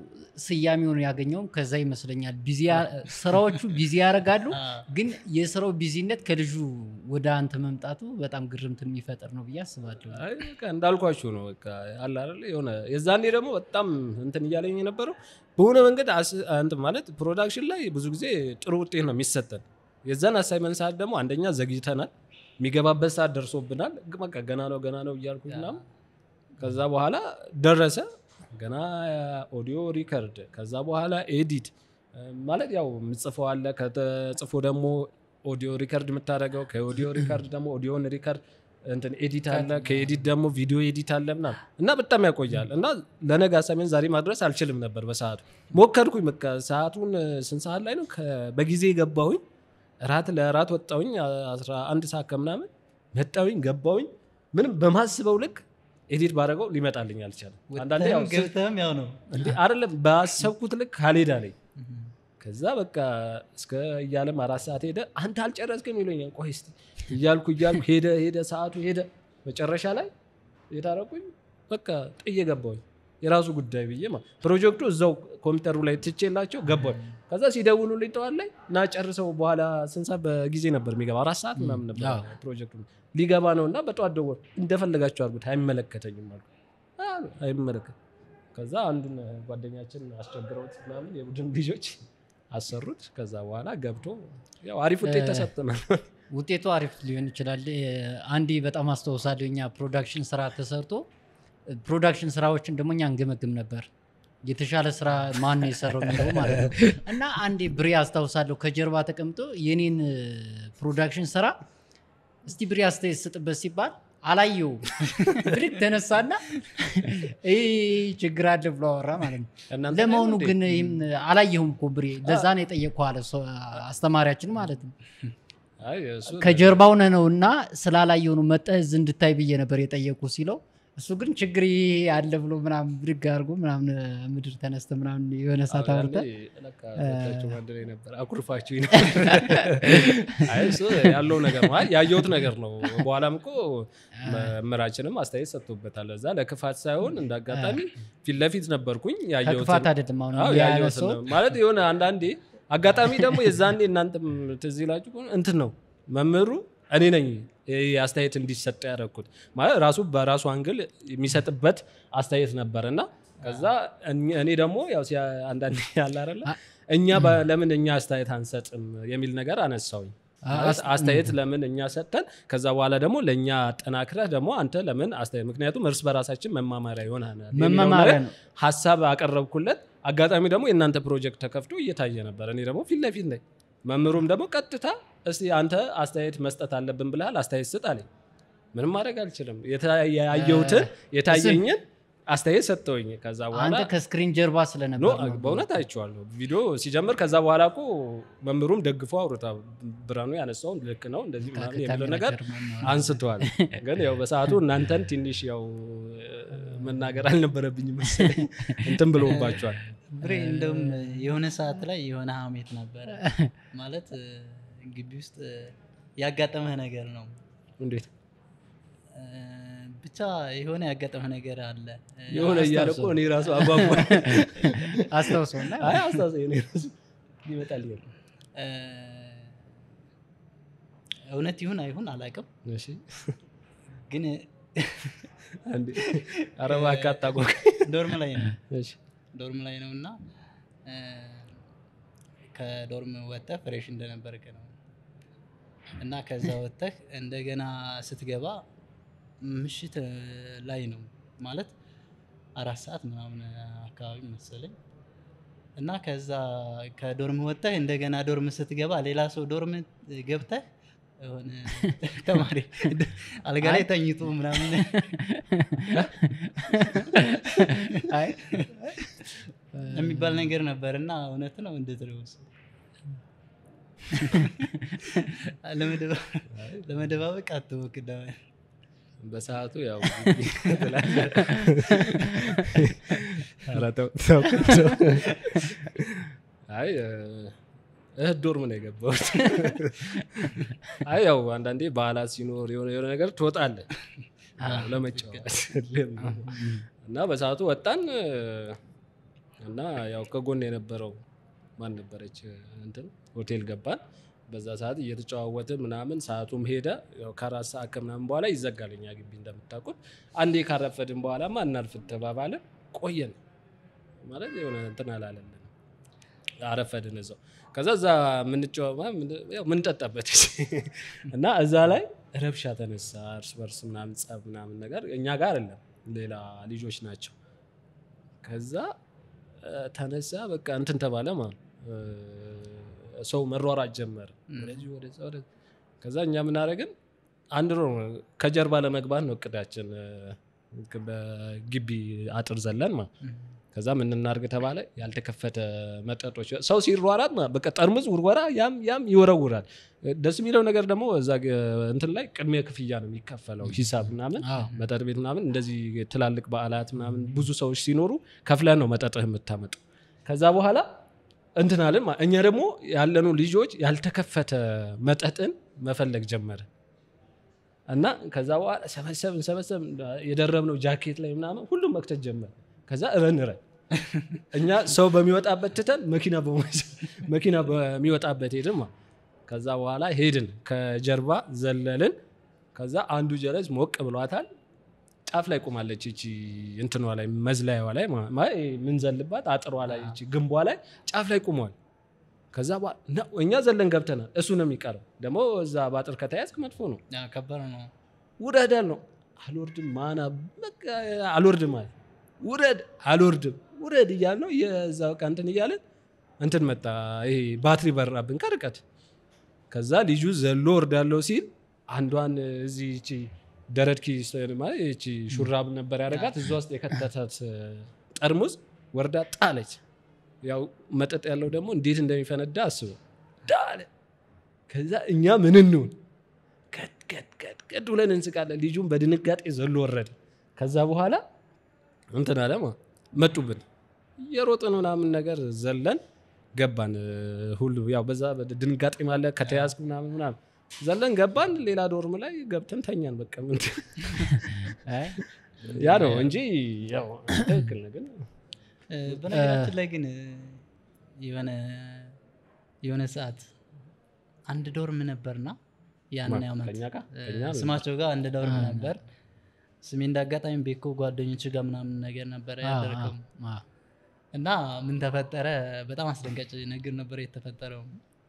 ስያሜውን ያገኘውም ከዛ ይመስለኛል። ቢዚ ያ- ስራዎቹ ቢዚ ያደርጋሉ፣ ግን የስራው ቢዚነት ከልጁ ወደ አንተ መምጣቱ በጣም ግርምት የሚፈጥር ነው ብዬ አስባለሁ። አይ በቃ እንዳልኳችሁ ነው። በቃ አለ አይደለ የሆነ የዛኔ ደግሞ በጣም እንትን እያለኝ የነበረው በሆነ መንገድ አስ- እንትን ማለት ፕሮዳክሽን ላይ ብዙ ጊዜ ጥሩ ውጤት ነው የሚሰጠን። የዛን አሳይመንት ሰዓት ደግሞ አንደኛ ዘግይተናል፣ የሚገባበት ሰዓት ደርሶብናል። ግ- በቃ ገና ነው ገና ነው እያልኩኝ ምናምን ከዛ በኋላ ደረሰ ገና ኦዲዮ ሪከርድ ከዛ በኋላ ኤዲት ማለት ያው የምጽፈው አለ ከተጽፎ ደግሞ ኦዲዮ ሪከርድ የምታደርገው ከኦዲዮ ሪከርድ ደግሞ ኦዲዮን ሪከርድ እንትን ኤዲት አለ ከኤዲት ደግሞ ቪዲዮ ኤዲት አለ ምናምን እና በጣም ያቆያል እና ለነገ አሳይመንት ዛሬ ማድረስ አልችልም ነበር በሰዓቱ ሞከርኩኝ በቃ ሰዓቱን ስንት ሰዓት ላይ ነው ከ- በጊዜ ገባሁኝ እራት ለእራት ወጣሁኝ አስራ አንድ ሰዓት ከምናምን መጣሁኝ ገባሁኝ ምንም በማስበው ልክ ኤዲት ባደረገው ሊመጣልኝ አልቻለም አንዳንዴ ያው ወጥተህም ገብተህም ያው ነው እንዴ አይደለም ባሰብኩት ልክ ካልሄድ አለኝ ከዛ በቃ እስከ እያለም አራት ሰዓት ሄደ አንተ አልጨረስክም ይሉኛል ቆይ እስኪ እያልኩ እያልኩ ሄደ ሄደ ሰዓቱ ሄደ መጨረሻ ላይ የታረቁኝ በቃ ጥዬ ገባሁኝ የራሱ ጉዳይ ብዬ ማለት ፕሮጀክቱ እዛው ኮምፒውተሩ ላይ ትቼላቸው ገባሁኝ ከዛ ሲደውሉልኝ ጠዋት ላይ እና ጨርሰው በኋላ ስንት ሰዓት በጊዜ ነበር የሚገባ አራት ሰዓት ምናምን ነበር አዎ። ፕሮጀክቱ ሊገባ ነው እና በጠዋት ደወል እንደፈለጋቸው አድርጉት አይመለከተኝም አልኩ አሉ፣ አይመለከት ከዛ አንዱን ጓደኛችን አስቸግረውት ምናምን የቡድን ልጆች አሰሩት ከዛ በኋላ ገብቶ ያው አሪፍ ውጤት ተሰጥተናል ውጤቱ አሪፍ ሊሆን ይችላል። እ፣ አንዴ በጣም አስታውሳለሁ እኛ ፕሮዳክሽን ስራ ተሰርቶ እ፣ ፕሮዳክሽን ስራዎችን ደግሞ እኛ እንገመግም ነበር የተሻለ ስራ ማን ነው የሰራው የሚለው ማለት ነው። እና አንዴ ብሬ አስታውሳለሁ ከጀርባ ተቀምጦ የኔን እ፣ ፕሮዳክሽን ስራ እስቲ ብሬ አስተያየት ስጥበት ሲባል አላየው ብድግ ተነሳና ይህ ችግር አለ ብሎ አወራ ማለት ነው። እናንተ ለመሆኑ ላይ ነው ግን ይህም አላየሁም እኮ ብሬ ለዛ ነው የጠየቅኩህ አለ ሰው- አስተማሪያችን ማለት ነው። እንዴ? አይ እሱ ከጀርባው ነህ ነው እና ስላላየው ነው መጠህ እዚህ እንድታይ ብዬ ነበር የጠየቁ ሲለው እሱ ግን ችግር ይሄ አለ ብሎ ምናምን ብድግ አድርጎ ምናምን ምድር ተነስተ ምናምን የሆነ ሰዓት አዎ፣ አውርተህ ያኔ ለካ ሁለታችሁም አንድ ላይ ነበር አኩርፋችሁ ነበር። አይ እሱ ያለው ነገር ነው። አይ ያየሁት ነገር ነው። በኋላም እኮ መምህራችንም አስተያየት ሰጥቶበታል። እዛ ለክፋት ሳይሆን እንደ አጋጣሚ ፊት ለፊት ነበርኩኝ ያየሁትን ከክፋት አይደለም አሁን አዎ፣ ያነሰው ያየሁትን ነው። ማለት የሆነ አንዳንዴ አጋጣሚ ደግሞ የዛኔ እናንተም ትዝ ይላችሁ ከሆነ እንትን ነው መምህሩ እኔ ነኝ ይሄ አስተያየት እንዲሰጥ ያደረግኩት ማለት ራሱ በራሱ አንግል የሚሰጥበት አስተያየት ነበር እና ከዛ እኝ- እኔ ደግሞ ያው ሲያ- አንዳንዴ ያለ አይደለ እኛ በ- ለምን እኛ አስተያየት አንሰጥም የሚል ነገር አነሳውኝ ማለት አስተያየት ለምን እኛ ሰጥተን ከዛ በኋላ ደግሞ ለእኛ አጠናክረህ ደግሞ አንተ ለምን አስተያየት ምክንያቱም እርስ በራሳችን መማማሪያ ይሆናል የሚለውን መመማሪያ ነገር ነው። ሀሳብ አቀረብኩለት። አጋጣሚ ደግሞ የእናንተ ፕሮጀክት ተከፍቶ እየታየ ነበር። እኔ ደግሞ ፊት ለፊት ነኝ። መምህሩም ደግሞ ቀጥታ እስቲ አንተ አስተያየት መስጠት አለብን ብለሃል፣ አስተያየት ስጥ አለኝ። ምንም ማድረግ አልችልም። የታ- ያየሁትን የታየኝን አስተያየት ሰጠውኝ። ከዛ በኋላ አንተ ከስክሪን ጀርባ ኖ ስለነበር ነው። በእውነት አይቼዋለሁ ቪዲዮ ሲጀምር። ከዛ በኋላ እኮ መምህሩም ደግፎ አውርታ ብርሃኑ ያነሳውን ልክ ነው እንደዚህ ምናምን የሚለው ከካሜራ ነገር ጀርባ ነው። አንስተዋል። ግን ያው በሰዓቱ እናንተን ትንሽ ያው መናገር አልነበረብኝም መሰለኝ እንትን ብሎባቸዋል። ብሬ እንደውም የሆነ ሰዓት ላይ የሆነ ሀሜት ነበረ ማለት እ፣ ግቢ ውስጥ እ፣ ያጋጠመህ ነገር ነው እንዴት እ፣ ብቻ የሆነ ያጋጠመህ ነገር አለ እ፣ የሆነ እያለ እኮ እኔ ራሱ አጓጓ አስታውሰው እና አይ አስታውሰኝ እኔ ራሱ ይመጣል ይሆን እ፣ እውነት ይሁን አይሁን አላውቅም እሺ ግን አንዴ ኧረ እባክህ አታጓጓ ዶርም ላይ ነው እሺ ዶርም ላይ ነው እና እ፣ ከዶርም ወጥተህ ፍሬሽ እንደነበርክ ነው እና ከዛ ወጥተህ እንደገና ስትገባ ምሽት እ፣ ላይ ነው ማለት አራት ሰዓት ምናምን አካባቢ መሰለኝ እና ከዛ ከዶርም ወጥተህ እንደገና ዶርም ስትገባ ሌላ ሰው ዶርም ገብተህ የሆነ ተማሪ አልጋ ላይ ተኝቶ ምናምን አይ የሚባል ነገር ነበር እና እውነት ነው እንዴት ነው እሱ? ለመደባ- ለመደባበቅ አትሞክር ደግሞ። በሰዓቱ ያው ኧረ ተው፣ ተው፣ ተው። አይ እ፣ እህት ዶርም ነው የገባሁት። አይ ያው አንዳንዴ በዓላት ሲኖር የሆነ የሆነ ነገር ትወጣለህ ያው ለመጫወት እና በሰዓቱ ወጣን እ፣ እና ያው ከጎን የነበረው ማን ነበረች እንትን ሆቴል ገባን። በዛ ሰዓት እየተጨዋወትን ምናምን ሰዓቱም ሄደ። ያው ከአራት ሰዓት ከምናምን በኋላ ይዘጋል እኛ ግቢ እንደምታውቁት። አንዴ ካረፈድን በኋላ ማናልፍ ተባባለን ቆየን ማለት የሆነ እንትን አላለልን አረፈድን እዛው። ከዛ እዛ ምንጠጣበት እና እዛ ላይ ረብሻ ተነሳ፣ እርስ በርስ ምናምን ጸብ ምናምን ነገር እኛ ጋር አይደለም ሌላ ልጆች ናቸው። ከዛ እ፣ ተነሳ በቃ እንትን ተባለ ማለት ነው። እ፣ ሰው መሯሯጥ ጀመረ ወደዚህ ወደዛ ወደዛ። ከዛ እኛ ምናደረግን አንድ ሮ ከጀርባ ለመግባት ነው እቅዳችን እ፣ በግቢ አጥር ዘለን ማለት ከዛ ምን እናድርግ ተባለ። ያልተከፈተ መጠጦች ሰው ሲሯራጥ ማለት በቃ ጠርሙዝ ውርወራ ያም ያም ይወረውራል። ደስ የሚለው ነገር ደግሞ እዛ ግ- እንትን ላይ ቅድሚያ ክፍያ ነው የሚከፈለው ሂሳብ ምናምን አዎ። መጠጥ ቤት ምናምን እንደዚህ ትላልቅ በዓላት ምናምን ብዙ ሰዎች ሲኖሩ ከፍለን ነው መጠጥህ የምታመጡ። ከዛ በኋላ እንትን አለን ማለት እኛ ደግሞ ያለኑ ልጆች ያልተከፈተ መጠጥን መፈለግ ጀመረ እና ከዛ በኋላ ሰበሰብን ሰበሰብን የደረብነው ጃኬት ላይ ምናምን ሁሉም መክተት ጀመረ። ከዛ እረን እረን እኛ ሰው በሚወጣበት ትተን መኪና በመ- መኪና በሚወጣበት ሄድን ማለት ከዛ በኋላ ሄድን ከጀርባ ዘለልን። ከዛ አንዱ ጀለስ ሞቅ ብሏታል። ጫፍ ላይ ቆማለች እቺ እንትኗ ላይ መዝለያዋ ላይ ማ- ማ- ምንዘልባት አጥሯ ላይ እቺ ግንቧ ላይ ጫፍ ላይ ቆሟል። ከዛ በኋላ ና- እኛ ዘለን ገብተናል። እሱ ነው የሚቀረው። ደግሞ እዛ በአጥር ከተያዝክ መጥፎ ነው። ያ ከባድ ነው። ውረዳል ነው አልወርድም። ማና በቃ አልወርድም አለ። ውረድ አልወርድም፣ ውረድ እያል ነው የዛ በቃ እንትን እያለን እንትን መጣ። ይሄ ባትሪ በራብን ከርቀት። ከዛ ልጁ ዘሎ ወርዳለው ሲል አንዷን እዚህ እቺ ደረት ኪስ ማለት እቺ ሹራብ ነበር ያደረጋት እዛ ውስጥ የከተታት ጠርሙዝ ወርዳ ጣለች። ያው መጠጥ ያለው ደግሞ እንዴት እንደሚፈነዳ አስበው ዳለ። ከዛ እኛ ምን እንሁን ቀጥ ቀጥ ቀጥ ቀጥ ብለን እንስቃለን። ልጁም በድንጋጤ ዘሎ ወረደ። ከዛ በኋላ እንትን አለ ማ መጡብን የሮጥን ምናምን ነገር ዘለን ገባን። ሁሉ ያው በዛ ድንጋጤ ማለ ከተያዝክ ምናምን ምናምን ዘለን ገባን። ሌላ ዶርም ላይ ገብተን ተኛን። በቃ ምን አይ፣ ያ ነው እንጂ ያው ትክክል ነው ግን እ፣ በነገራችን ላይ ግን እ፣ የሆነ የሆነ ሰዓት አንድ ዶርም ነበርና ያን ማን? ዓመት ከእኛ ጋር? እ፣ ከእኛ ነው። ስማቸው ጋር አንድ ዶርም ነበር። ስሜ እንዳጋጣሚ ቤኮ ጓደኞች ጋር ምናምን ነገር ነበረ ያደረገው አዎ። እና ምን ተፈጠረ? በጣም አስደንጋጭ ነገር ነበር የተፈጠረው።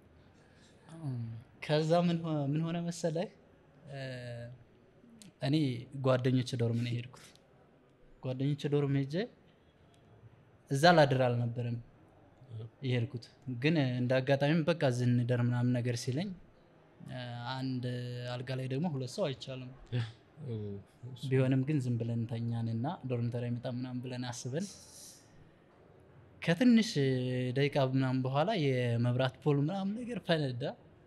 ከዛ ምን ሆ- ምን ሆነ መሰለህ እ፣ እኔ ጓደኞች ዶርም ነው የሄድኩት። ጓደኞች ዶርም ሄጄ እዛ ላድር አልነበረም የሄድኩት፣ ግን እንደ አጋጣሚም በቃ ዝንደር ምናምን ነገር ሲለኝ እ፣ አንድ አልጋ ላይ ደግሞ ሁለት ሰው አይቻልም። ቢሆንም ግን ዝም ብለን ተኛንና ዶርም ተራ ይመጣ ምናምን ብለን አስበን ከትንሽ ደቂቃ ምናምን በኋላ የመብራት ፖል ምናምን ነገር ፈነዳ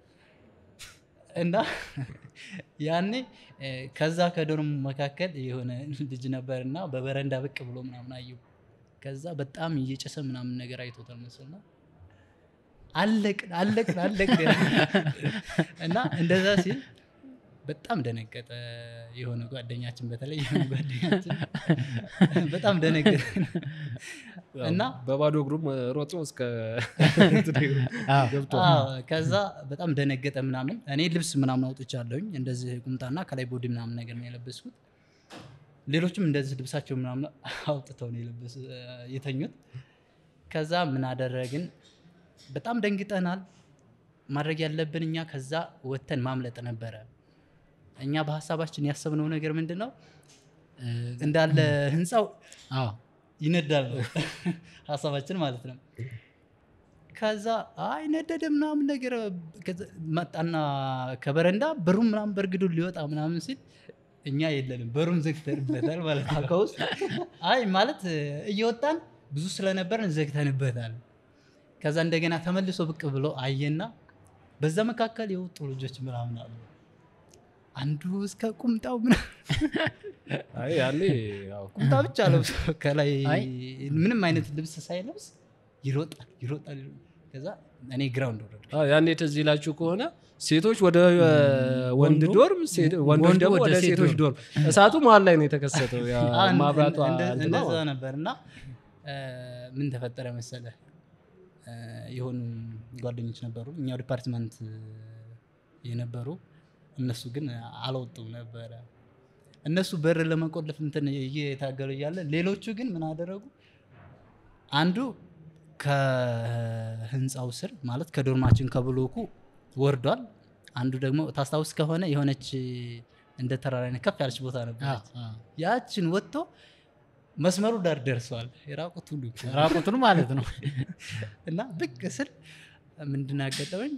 እና ያኔ እ፣ ከዛ ከዶርም መካከል የሆነ ልጅ ነበር እና በበረንዳ ብቅ ብሎ ምናምን አየው። ከዛ በጣም እየጨሰ ምናምን ነገር አይቶታል መሰልና አለቅን አለቅን አለቅን እና እንደዛ ሲል በጣም ደነገጠ። የሆነ ጓደኛችን በተለይ የሆነ ጓደኛችን በጣም ደነገጠ እና በባዶ እግሩ ሮጦ እስከ አዎ። ገብቶ አዎ፣ ከዛ በጣም ደነገጠ ምናምን። እኔ ልብስ ምናምን አውጥቻለሁኝ እንደዚህ ቁምጣና ከላይ ቦዲ ምናምን ነገር ነው የለበስኩት። ሌሎችም እንደዚህ ልብሳቸው ምናምን አውጥተው ነው የለበሱ የተኙት። ከዛ ምን አደረግን? በጣም ደንግጠናል። ማድረግ ያለብን እኛ ከዛ ወተን ማምለጥ ነበረ። እኛ በሀሳባችን ያሰብነው ነገር ምንድን ነው እ፣ እንዳለ ህንፃው አዎ። ይነዳል ነው ሀሳባችን ማለት ነው። ከዛ አይ ነደደ ምናምን ነገር ከዛ መጣና ከበረንዳ በሩም ምናምን በእርግዱ ሊወጣ ምናምን ሲል እኛ የለንም በሩም ዘግተንበታል ማለት ነው። ከውስጥ አይ ማለት እየወጣን ብዙ ስለነበርን ዘግተንበታል። ከዛ እንደገና ተመልሶ ብቅ ብሎ አየና በዛ መካከል የወጡ ልጆች ምናምን አሉ አንዱ እስከ ቁምጣው ምናምን አይ ያኔ ያው ቁምጣ ብቻ ለብሶ ከላይ አይ። ምንም አይነት ልብስ ሳይለብስ ይሮጣል ይሮጣል ይሮጣል። ከዛ እኔ ግራውንድ ወረዱ አዎ፣ ያኔ ትዝ ይላችሁ ከሆነ ሴቶች ወደ እ, ወንድ ወንዱ- ዶርም ሴት- ወንዶች ወንዱ ደግሞ ወደ ወደ ሴት ሴቶች ዶርም እሳቱ መሀል ላይ ነው የተከሰተው ያ አን- ማብራቷ እንደ- እንትና እንደዛ ማለት ነው። ነበር እና እ፣ ምን ተፈጠረ መሰለ እ፣ የሆኑ ጓደኞች ነበሩ እኛው ዲፓርትመንት እ፣ የነበሩ እነሱ ግን አልወጡም ነበረ እነሱ በር ለመቆለፍ እንትን እየታገሉ እያለ ሌሎቹ ግን ምን አደረጉ አንዱ ከህንፃው ስር ማለት ከዶርማችን ከብሎኩ ወርዷል አንዱ ደግሞ ታስታውስ ከሆነ የሆነች እንደ ተራራ አይነት ከፍ ያለች ቦታ ነበረች ያችን ወጥቶ መስመሩ ዳር ደርሰዋል የራቁት ሁሉ ራቁቱን ማለት ነው እና ብቅ ስል ምንድን ነው ያጋጠመኝ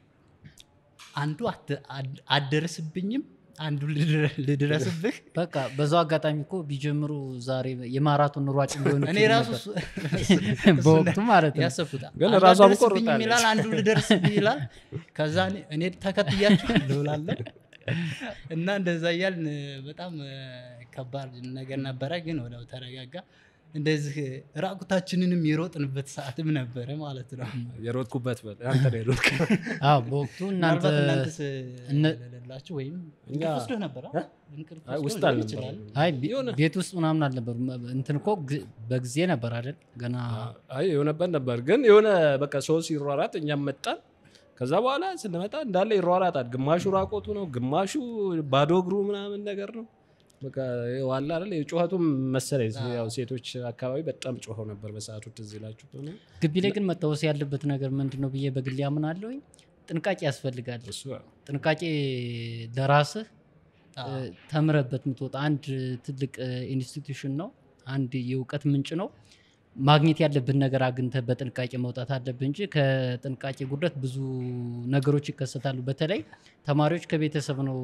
አንዱ አት- አድ- አትደርስብኝም አንዱ ልድረ- ልድረስብህ በቃ በዛው አጋጣሚ እኮ ቢጀምሩ ዛሬ የማራቶን ሯጭ ሊሆኑ እኔ ይችሉ ራሱ ነበር። እሱ- በወቅቱ ማለት ነው ያሰብኩት ግን አንዱ ራሷም አትደርስብኝም ቆርጣለች። ይላል አንዱ ልደርስብህ ይላል ከዛ እኔ- እኔ ተከትያቸው ልውላለን እና እንደዛ እያልን በጣም እ፣ ከባድ ነገር ነበረ ግን ወደው ተረጋጋ እንደዚህ ራቁታችንንም የሮጥንበት ሰዓትም ነበረ ማለት ነው የሮጥኩበት በል አንተ ነው የሮጥክ አዎ በወቅቱ እናንተ ምናልባት እናንተስ እነ- ለሌላችሁ ወይም እኛ- እንቅልፍ ወስዶህ ነበር አ? እንቅልፍ አይ ወስዶህ ውስጥ ሊሆን አልነበረም ይችላል። አይ ቤ- የሆነ- ቤት ውስጥ ምናምን አልነበሩ እንትን እኮ ግ- በጊዜ ነበር አይደል ገና አይ የሆነበት ነበር ግን የሆነ በቃ ሰው ሲሯራጥ እኛም መጣን ከዛ በኋላ ስንመጣ እንዳለ ይሯራጣል ግማሹ ራቆቱ ነው ግማሹ ባዶ እግሩ ምናምን ነገር ነው በቃ ዋላ አይደል የጩኸቱም መሰለኝ ያው ሴቶች አካባቢ በጣም ጮኸው ነበር በሰዓቱ ትዝ ይላችሁ ከሆነ ግቢ ላይ ግን መታወስ ያለበት ነገር ምንድን ነው ብዬ በግሌ አምናለሁኝ ጥንቃቄ ያስፈልጋል እሱ ጥንቃቄ ለራስህ አዎ። እ፣ ተምረበት የምትወጣ አንድ ትልቅ እ፣ ኢንስቲትዩሽን ነው አንድ የእውቀት ምንጭ ነው ማግኘት ያለብን ነገር አግኝተህ በጥንቃቄ መውጣት አለብህ እንጂ ከጥንቃቄ ጉድለት ብዙ ነገሮች ይከሰታሉ በተለይ ተማሪዎች ከቤተሰብ ነው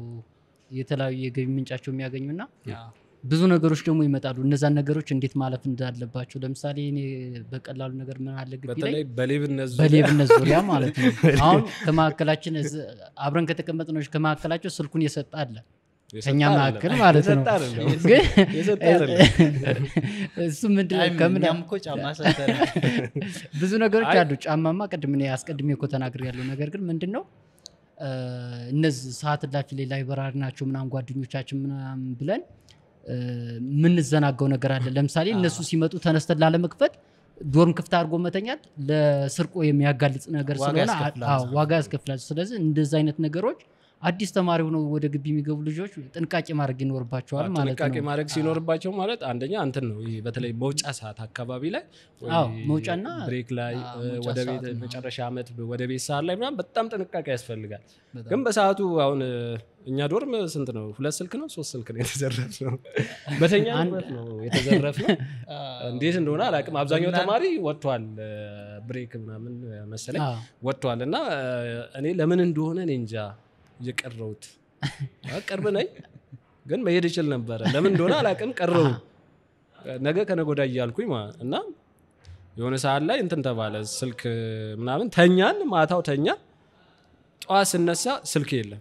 የተለያዩ የገቢ ምንጫቸው የሚያገኙና አዎ። ብዙ ነገሮች ደግሞ ይመጣሉ እነዛን ነገሮች እንዴት ማለፍ እንዳለባቸው ለምሳሌ እኔ በቀላሉ ነገር ምን አለ ግቢ ላይ በተለይ በሌብነት ዙሪያ በሌብነት ዙሪያ ማለት ነው አሁን ከመካከላችን እዝ- አብረን ከተቀመጥነች ከመካከላቸው ስልኩን የሰጠ አለ የሰጠ ከኛ አይደለም። መካከል ማለት ነው የሰጠ አይደለም። ግን የሰጠ አይደለም። እሱ ምንድን አይ፣ ነው ከምን እኛም እኮ ጫማ ሰተን ብዙ ነገሮች አይ- አሉ ጫማማ ቅድም እኔ አስቀድሜ እኮ ተናግር ያለው ነገር ግን ምንድን ነው እ፣ እነዚህ ሰዓት እላፊ ላይ ላይበራሪ ናቸው ምናምን ጓደኞቻችን ምናምን ብለን እ፣ የምንዘናጋው ነገር አለ ለምሳሌ እነሱ ሲመጡ ተነስተን ላለመክፈት ዶርም ክፍት አድርጎ መተኛት ለስርቆ የሚያጋልጽ ነገር ዋጋ ስለሆነ ያስከፍላል። አዎ፣ ዋጋ ያስከፍላል ስለዚህ እንደዚህ አይነት ነገሮች አዲስ ተማሪ ሆነው ወደ ግቢ የሚገቡ ልጆች ጥንቃቄ ማድረግ ይኖርባቸዋል ማለት ጥንቃቄ ነው ማድረግ ሲኖርባቸው ማለት አንደኛ እንትን ነው ይሄ በተለይ መውጫ ሰዓት አካባቢ ላይ ወይ አዎ፣ መውጫና ብሬክ ላይ አዎ፣ እ፣ መውጫ ወደ ቤት ሰዓት ነው። መጨረሻ ዓመት ወደ ቤት ሰዓት ላይ ምናምን በጣም ጥንቃቄ ያስፈልጋል በጣም። ግን በሰዓቱ አሁን እ፣ እኛ ዶርም ስንት ነው ሁለት ስልክ ነው ሶስት ስልክ ነው የተዘረፍ ነው በተኛበት ነው የተዘረፍ ነው እንዴት እንደሆነ አላውቅም አብዛኛው እና- ተማሪ ወጥቷል እ፣ ብሬክ ምናምን መሰለኝ አዎ። ወጥቷል እና እ፣ እኔ ለምን እንደሆነ እኔ እንጃ የቀረውት ቅርብ ነኝ ግን መሄድ ይችል ነበረ ለምን እንደሆነ አላውቅም ቀረው ነገ ከነገ ወዲያ እያልኩኝ ማለት እና የሆነ ሰዓት ላይ እንትን ተባለ ስልክ ምናምን ተኛን ማታው ተኛ ጠዋት ስነሳ ስልክ የለም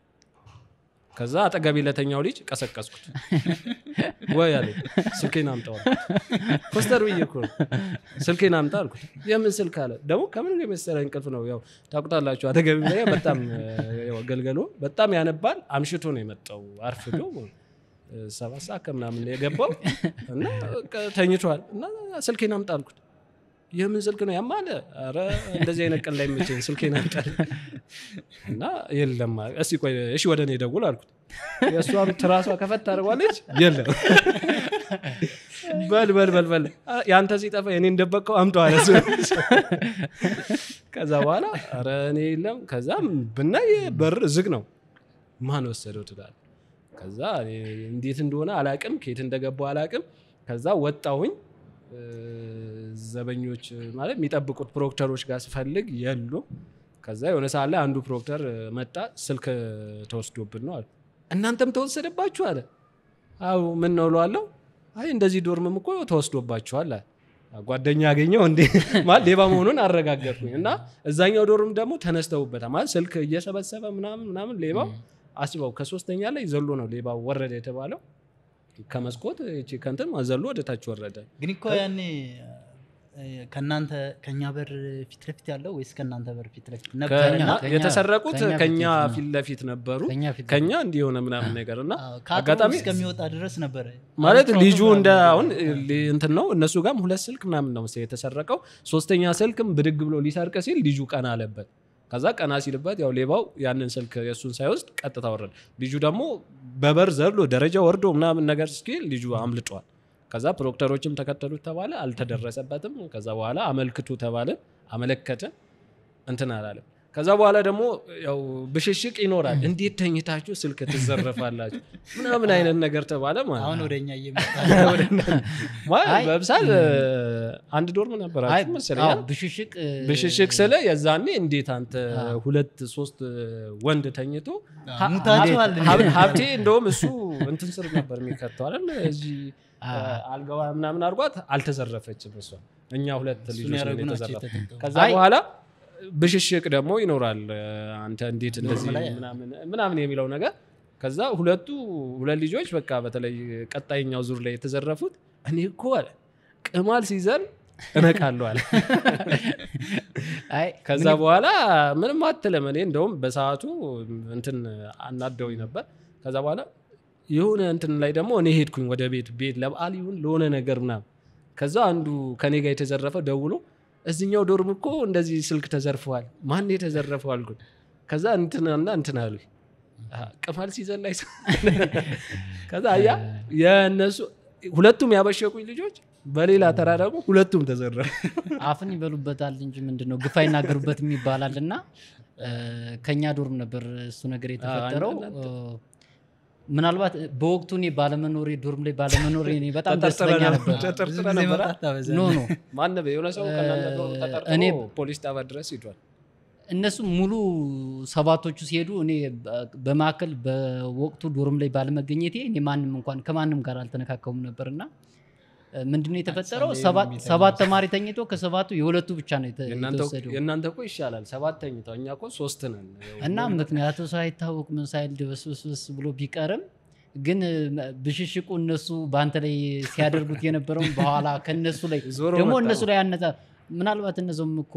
ከዛ አጠገቤ ለተኛው ልጅ ቀሰቀስኩት ወይ አለ ስልኬን አምጣው አልኩት። ኮስተር ብዬ እኮ ነው ስልኬን አምጣ አልኩት የምን ስልክ አለ ደግሞ ከምን የመሰለ እንቅልፍ ነው ያው ታውቁታላችሁ አጠገቤ ላይ በጣም ያው ገልገሎ በጣም ያነባል አምሽቶ ነው የመጣው አርፍዶ እ፣ ሰባት ሰዓት ከምናምን ነው የገባው እና በቃ ተኝቷል እና ስልኬን አምጣ አልኩት የምን ስልክ ነው ያማለ ኧረ እንደዚህ አይነት ቀን ላይ መቼኝ ስልኬን አምጣ እና የለም አለ። እስቲ ቆይ እሺ ወደ እኔ ደውል አልኩት የእሷም ትራሷ ከፈት ታደርጓለች የለም በል በል በል በል አ፣ ያንተ ሲጠፋ የኔ እንደበቀው አምጠው አለ እሱ። ከዛ በኋላ ኧረ እኔ የለም ከዛ ብናይ በር ዝግ ነው ማን ወሰደው ትላል ከዛ እኔ እንዴት እንደሆነ አላቅም ከየት እንደገባው አላቅም ከዛ ወጣሁኝ እ፣ ዘበኞች ማለት የሚጠብቁት ፕሮክተሮች ጋር ስፈልግ የሉ ከዛ የሆነ ሰዓት ላይ አንዱ ፕሮክተር እ፣ መጣ ስልክ ተወስዶብን ነው አለ እናንተም ተወሰደባችሁ አለ አው ምን ነው እለዋለሁ አይ እንደዚህ ዶርምም እኮ ተወስዶባችኋል አለ ጓደኛ ያገኘው እንዴ ማለት ሌባ መሆኑን አረጋገጥኩኝ እና እዛኛው ዶርም ደግሞ ተነስተውበታል ማለት ስልክ እየሰበሰበ ምናምን ምናምን ሌባው አስበው ከሶስተኛ ላይ ዘሎ ነው ሌባው ወረደ የተባለው ከመስኮት እቺ ከንትን ዘሎ ወደ ታች ወረደ ግን እኮ ያኔ እ፣ ከእናንተ ከእኛ በር ፊት ለፊት ያለው ወይስ ከእናንተ በር ፊት ለፊት ነበር? ከእኛ ከኛ- የተሰረቁት ከኛ ፊት ከኛ ለፊት ነው። ፊት ለፊት ነበሩ ከኛ ፊት ከኛ እንዲሆነ ምናምን ነገር እና አዎ፣ ከአጥሩ አጋጣሚ እስከሚወጣ ድረስ ነበረ ማለት አሁን ልጁ ፕሮብለም እንደ አለ። አሁን ሊ- እንትን ነው እነሱ ጋርም ሁለት ስልክ ምናምን ነው መሰለኝ የተሰረቀው ሶስተኛ ስልክም ብድግ ብሎ ሊሰርቅ ሲል ልጁ ቀና አለበት ከዛ ቀና ሲልበት ያው ሌባው ያንን ስልክ የእሱን ሳይወስድ ቀጥታ ወረደ ልጁ ደግሞ በበር ዘሎ ደረጃ ወርዶ ምናምን ነገር እስኪል ልጁ አምልጧል ከዛ ፕሮክተሮችም ተከተሉት ተባለ አልተደረሰበትም ከዛ በኋላ አመልክቱ ተባለ አመለከተ እንትን አላለም ከዛ በኋላ ደግሞ ያው ብሽሽቅ ይኖራል እንዴት ተኝታችሁ ስልክ ትዘረፋላችሁ ምናምን አይነት ነገር ተባለ ማለት አሁን ነው ወደ እኛ እየመጣ ማለት አይ፣ በምሳል አንድ ዶርም አይ ነበራችሁ መሰለኝ አዎ፣ አይደል? ብሽሽቅ እ፣ ብሽሽቅ ስለ የዛኔ እንዴት አንተ አዎ። ሁለት ሶስት ወንድ ተኝቶ ሙታችኋል እንዴ? ሀብ- ሀብቴ እንደውም እሱ እንትን ስር ነበር የሚከተው አይደል እዚህ አ- አልጋዋ ምናምን አድርጓት አልተዘረፈችም እሷ እኛ ሁለት እሱን ልጆች ያደረጉ ነን ናቸው የተዘረፈ የተጠቀሙ። ከዛ አይ- በኋላ ብሽሽቅ ደግሞ ይኖራል አንተ እንዴት እንደዚህ ላይ ምናምን ምናምን የሚለው ነገር ከዛ ሁለቱ ሁለት ልጆች በቃ በተለይ ቀጣይኛው ዙር ላይ የተዘረፉት እኔ እኮ አለ ቅማል ሲዘን እነቃለሁ አለ አይ ከዛ በኋላ ምንም አትልም እኔ እንደውም በሰዓቱ እንትን አናደውኝ ነበር ከዛ በኋላ የሆነ እንትን ላይ ደግሞ እኔ ሄድኩኝ ወደ ቤት ቤት ለበዓል ይሁን ለሆነ ነገር ምናምን ከዛ አንዱ ከኔ ጋር የተዘረፈ ደውሎ እዚኛው ዶርም እኮ እንደዚህ ስልክ ተዘርፈዋል ማን የተዘረፈው አልኩኝ ከዛ እንትናና እንትን አሉ ቅማል ሲዘን ላይ ሰው- ከዛ አያ የእነሱ ሁለቱም ያበሸቁኝ ልጆች በሌላ ተራ ደግሞ ሁለቱም ተዘረፉ አፍን ይበሉበታል እንጂ ምንድን ነው ግፍ አይናገሩበትም ይባላል እና እ፣ ከኛ ዶርም ነበር እሱ ነገር የተፈጠረው አንድ እ፣ ምናልባት በወቅቱ እኔ ባለመኖሬ ዶርም ላይ ባለመኖሬ እኔ በጣም ተጠርጥረህ ደስተኛ ነበር? ነበር ብዙ ተጠርጥረህ ጊዜ ነበረ? መውጣት ታበዛለህ። ኖ ኖ ማን ነበር? የሆነ ሰው ከእናንተ ዶርም ተጠርጥሮ እኔ- ፖሊስ ጣቢያ ድረስ ሂዷል እነሱ ሙሉ ሰባቶቹ ሲሄዱ እኔ በ- በማዕከል በወቅቱ ዶርም ላይ ባለመገኘቴ እኔ ማንም እንኳን ከማንም ጋር አልተነካከሙም ነበር እና እ፣ ምንድነው የተፈጠረው ጸለዩ ሰባት- የሚተኙ ሰባት ተማሪ ተኝቶ ከሰባቱ የሁለቱ ብቻ ነው የተ- የእናንተ የተወሰደው የእናንተ እኮ ይሻላል ሰባት ተኝተው እኛ እኮ ሶስት ነን እና ምክንያቱ ሳይታወቅ ምን ሳይል ድበስብስብስ ብሎ ቢቀርም ግን እ፣ ብሽሽቁ እነሱ በአንተ ላይ ሲያደርጉት የነበረውን በኋላ ከነሱ ላይ ዞሮ ደግሞ መጣ እነሱ ነው። ላይ ያነጻ ምናልባት እነዚም እኮ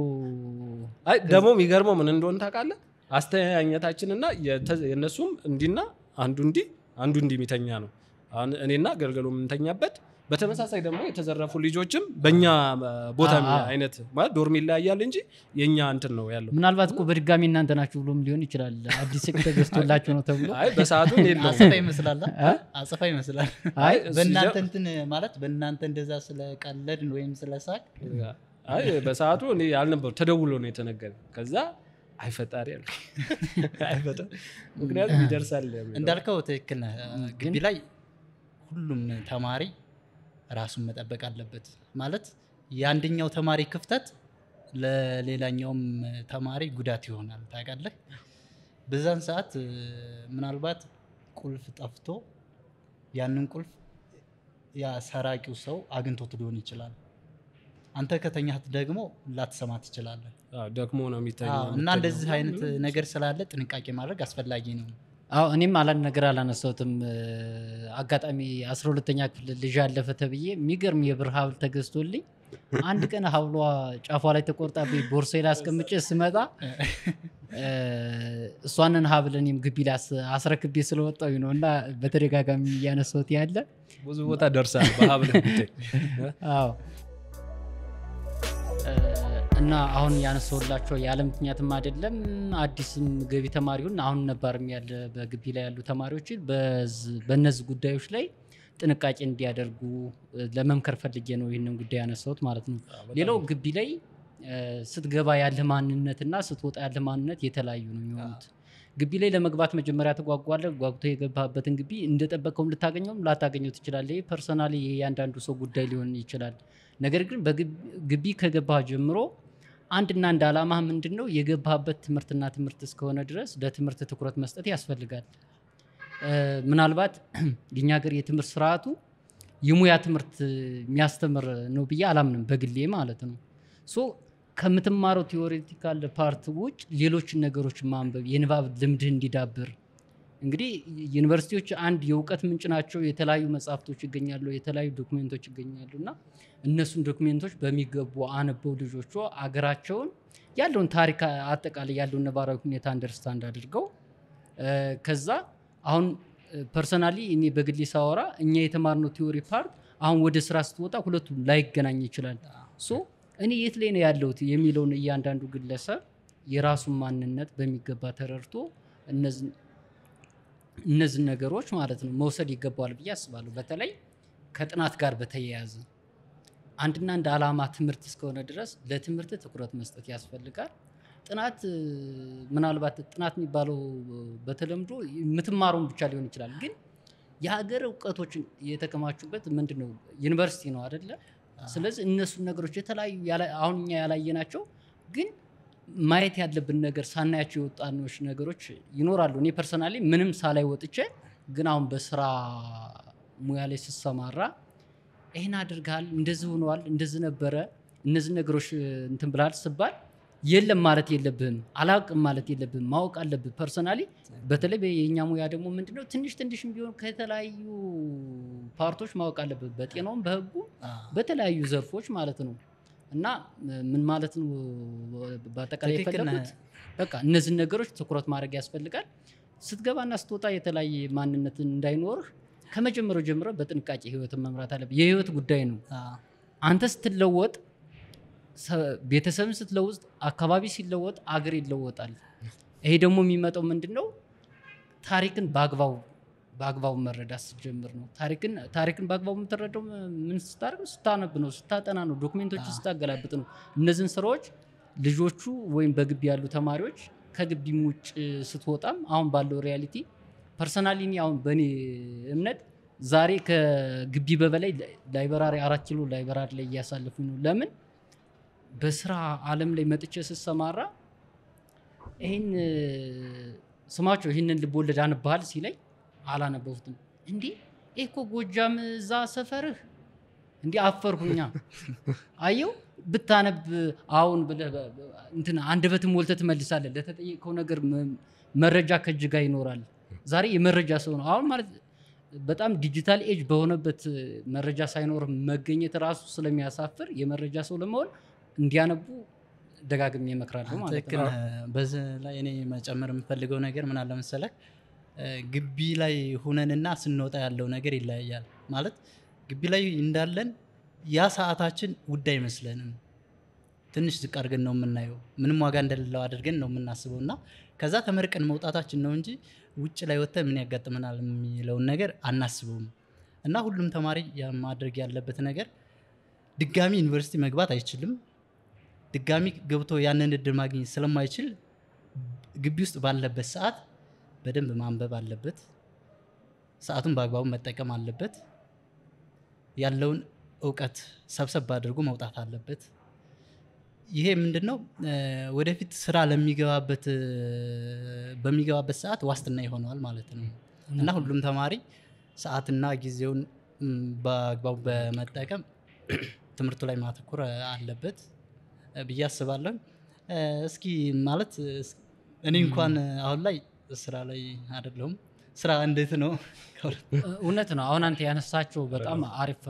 አይ ደግሞ የሚገርመው ምን እንደሆነ ታውቃለህ አስተያየታችንና የተ- የእነሱም እንዲና አንዱ እንዲህ አንዱ እንዲህ የሚተኛ ነው አሁን እኔና ገልገሎ የምንተኛበት በተመሳሳይ ደግሞ የተዘረፉ ልጆችም በእኛ ቦታ አ- አ- አይነት ማለት ዶርም ይለያያል እንጂ የእኛ እንትን ነው ያለው ምናልባት እኮ በድጋሚ እናንተ ናችሁ ብሎም ሊሆን ይችላል አዲስ ስልክ ተገዝቶላቸው ነው ተብሎ አይ በሰዓቱ እኔ የለውም አጽፋ ይመስላል አ? አጽፋ ይመስላል አይ እሱ በእናንተ ሲጀ- እንትን ማለት በእናንተ እንደዛ ስለቀለድን ወይም ስለሳቅ አይ በሰዓቱ እኔ አልነበሩ ተደውሎ ነው የተነገረ ከዛ አይፈጣሪ ያልኩ አይፈጣ ምክንያቱም ይደርሳል የሚለው። እንዳልከው ትክክል ነህ ግቢ ግን- ላይ ሁሉም ተማሪ ራሱን መጠበቅ አለበት ማለት የአንደኛው ተማሪ ክፍተት ለሌላኛውም ተማሪ ጉዳት ይሆናል ታውቃለህ በዛን ሰዓት እ፣ ምናልባት ቁልፍ ጠፍቶ ያንን ቁልፍ ያ ሰራቂው ሰው አግኝቶት ሊሆን ይችላል አንተ ከተኛት ደግሞ ላትሰማ ትችላለህ አዎ፣ ደክሞ ነው የሚተኛው አዎ፣ እና እንደዚህ አይነት ነገር ስላለ ጥንቃቄ ማድረግ አስፈላጊ ነው አዎ እኔም አላን ነገር አላነሳሁትም እ፣ አጋጣሚ አስራ ሁለተኛ ክፍል ልጅ አለፈ ተብዬ የሚገርም የብር ሀብል ተገዝቶልኝ አንድ ቀን ሀብሏ ጫፏ ላይ ተቆርጣ ቦርሳዬ ላይ አስቀምጬ ስመጣ እ፣ እሷንን ሀብል እኔም ግቢ ላይ አስ- አስረክቤ ስለወጣሁ ነው እና በተደጋጋሚ እያነሳሁት ያለ ብዙ ቦታ ደርሳል በሀብል ጉዳይ አዎ እ፣ እና አሁን ያነሳሁላቸው ያለ ምክንያትም አይደለም አዲስም ገቢ ተማሪውን አሁን ነባርም ያለ በግቢ ላይ ያሉ ተማሪዎችን በዝ- በእነዚህ ጉዳዮች ላይ ጥንቃቄ እንዲያደርጉ እ፣ ለመምከር ፈልጌ ነው ይህንን ጉዳይ ያነሳሁት ማለት ነው። ሌላው ግቢ ላይ እ፣ ስትገባ ያለ ማንነትና ስትወጣ ያለ ማንነት የተለያዩ ነው የሚሆኑት። ግቢ ላይ ለመግባት መጀመሪያ ትጓጓለህ። ጓጉቶ የገባበትን ግቢ እንደጠበቀውም ልታገኘውም ላታገኘው ትችላለህ። ይህ ፐርሰናሊ የእያንዳንዱ ሰው ጉዳይ ሊሆን ይችላል። ነገር ግን በግቢ ከገባህ ጀምሮ አንድና አንድ ዓላማ ምንድን ነው? የገባህበት ትምህርትና ትምህርት እስከሆነ ድረስ ለትምህርት ትኩረት መስጠት ያስፈልጋል። እ፣ ምናልባት የኛ ሀገር የትምህርት ስርዓቱ የሙያ ትምህርት የሚያስተምር ነው ብዬ አላምንም በግሌ ማለት ነው። ሶ ከምትማረው ቴዎሬቲካል ፓርት ውጭ ሌሎችን ነገሮች ማንበብ የንባብ ልምድህ እንዲዳብር እንግዲህ ዩኒቨርሲቲዎች አንድ የእውቀት ምንጭ ናቸው። የተለያዩ መጽሐፍቶች ይገኛሉ፣ የተለያዩ ዶክሜንቶች ይገኛሉ እና እነሱን ዶክሜንቶች በሚገቡ አንበው ልጆቹ አገራቸውን ያለውን ታሪክ አጠቃላይ ያለውን ነባራዊ ሁኔታ አንደርስታንድ አድርገው እ፣ ከዛ አሁን ፐርሰናሊ እኔ በግሌ ሳወራ እኛ የተማርነው ቲዎሪ ፓርት አሁን ወደ ስራ ስትወጣ ሁለቱም ላይገናኝ ይችላል። ሶ እኔ የት ላይ ነው ያለሁት የሚለውን እያንዳንዱ ግለሰብ የራሱን ማንነት በሚገባ ተረድቶ እነዚህ እነዚህ ነገሮች ማለት ነው መውሰድ ይገባዋል ብዬ አስባለሁ። በተለይ ከጥናት ጋር በተያያዘ አንድና አንድ ዓላማ ትምህርት እስከሆነ ድረስ ለትምህርት ትኩረት መስጠት ያስፈልጋል። ጥናት እ፣ ምናልባት ጥናት የሚባለው በተለምዶ የምትማረውን ብቻ ሊሆን ይችላል። ግን የሀገር እውቀቶችን የተከማቹበት ምንድን ነው ዩኒቨርሲቲ ነው አደለ? ስለዚህ እነሱን ነገሮች የተለያዩ ያላ- አሁን እኛ ያላየናቸው ግን ማየት ያለብን ነገር ሳናያቸው የወጣኖች ነገሮች ይኖራሉ። እኔ ፐርሰናሊ ምንም ሳላይ ወጥቼ ግን አሁን በስራ ሙያ ላይ ስሰማራ ይህን አድርገሃል፣ እንደዚህ ሆነዋል፣ እንደዚህ ነበረ፣ እነዚህ ነገሮች እንትን ብልሃል ስባል የለም ማለት የለብህም፣ አላውቅም ማለት የለብህም፣ ማወቅ አለብህ። ፐርሰናሊ በተለይ የእኛ ሙያ ደግሞ ምንድነው ትንሽ ትንሽም ቢሆን ከተለያዩ ፓርቶች ማወቅ አለብህ፣ በጤናውም በህጉ በተለያዩ ዘርፎች ማለት ነው። እና ምን ማለት ነው በአጠቃላይ ትክክል የፈለጉት ነህ። በቃ እነዚህን ነገሮች ትኩረት ማድረግ ያስፈልጋል። ስትገባና ስትወጣ የተለያየ ማንነት እንዳይኖርህ ከመጀመሪያው ጀምሮ በጥንቃቄ ህይወትን መምራት አለብህ። የህይወት ጉዳይ ነው። አዎ። አንተ ስትለወጥ፣ ሰ- ቤተሰብን ስትለውጥ፣ አካባቢ ሲለወጥ፣ አገር ይለወጣል። ይሄ ደግሞ የሚመጣው ምንድን ነው? ታሪክን በአግባቡ በአግባቡ መረዳት ስትጀምር ነው። ታሪክን ታሪክን በአግባቡ የምትረዳው ምን ስታደርግ ነው? ስታነብ ነው፣ ስታጠና ነው፣ ዶክሜንቶችን ስታገላብጥ ነው። እነዚህን ስራዎች ልጆቹ ወይም በግቢ ያሉ ተማሪዎች ከግቢም ውጭ ስትወጣም አሁን ባለው ሪያሊቲ ፐርሰናሊ እኔ አሁን በእኔ እምነት ዛሬ ከግቢ በበላይ ላይበራሪ አራት ኪሎ ላይበራሪ ላይ እያሳለፉኝ ነው። ለምን በስራ አለም ላይ መጥቼ ስሰማራ ይህን ስማቸው ይህንን ልቦለድ አንብሃል ሲለኝ አላነበቡትም። እንዲህ ይህ እኮ ጎጃም እዛ ሰፈርህ እንዲህ አፈርሁኛ። አየው ብታነብ አሁን ብለህ በ- በ- እንትን አንደበትን ሞልተህ ትመልሳለህ። ለተጠየቀው ነገር መ- መረጃ ከእጅ ጋር ይኖራል። ዛሬ የመረጃ ሰው ነው። አሁን ማለት በጣም ዲጂታል ኤጅ በሆነበት መረጃ ሳይኖር መገኘት ራሱ ስለሚያሳፍር የመረጃ ሰው ለመሆን እንዲያነቡ ደጋግሜ እመክራለሁ ማለት ትክክል ነው። ነህ። በዚህ ላይ እኔ መጨመር የምፈልገው ነገር ምን አለ መሰለህ፣ እ፣ ግቢ ላይ ሁነንና ስንወጣ ያለው ነገር ይለያያል። ማለት ግቢ ላይ እንዳለን ያ ሰዓታችን ውድ አይመስለንም። ትንሽ ዝቅ አድርገን ነው የምናየው። ምንም ዋጋ እንደሌለው አድርገን ነው የምናስበው እና ከዛ ተመርቀን መውጣታችን ነው እንጂ ውጭ ላይ ወጥተን ምን ያጋጥመናል የሚለውን ነገር አናስበውም። እና ሁሉም ተማሪ ያ ማድረግ ያለበት ነገር ድጋሚ ዩኒቨርሲቲ መግባት አይችልም። ድጋሚ ገብቶ ያንን እድል ማግኘት ስለማይችል ግቢ ውስጥ ባለበት ሰዓት በደንብ ማንበብ አለበት። ሰዓቱን በአግባቡ መጠቀም አለበት። ያለውን እውቀት ሰብሰብ አድርጎ መውጣት አለበት። ይሄ ምንድን ነው እ፣ ወደፊት ስራ ለሚገባበት እ፣ በሚገባበት ሰዓት ዋስትና ይሆነዋል ማለት ነው እና ሁሉም ተማሪ ሰዓትና ጊዜውን ም፣ በአግባቡ በመጠቀም ትምህርቱ ላይ ማተኮር አለበት እ፣ ብዬ አስባለሁ። እ፣ እስኪ ማለት እስ- እኔ እንኳን አሁን ላይ ስራ ላይ አይደለሁም። ስራ እንዴት ነው? እውነት ነው። አሁን አንተ ያነሳቸው በጣም አሪፍ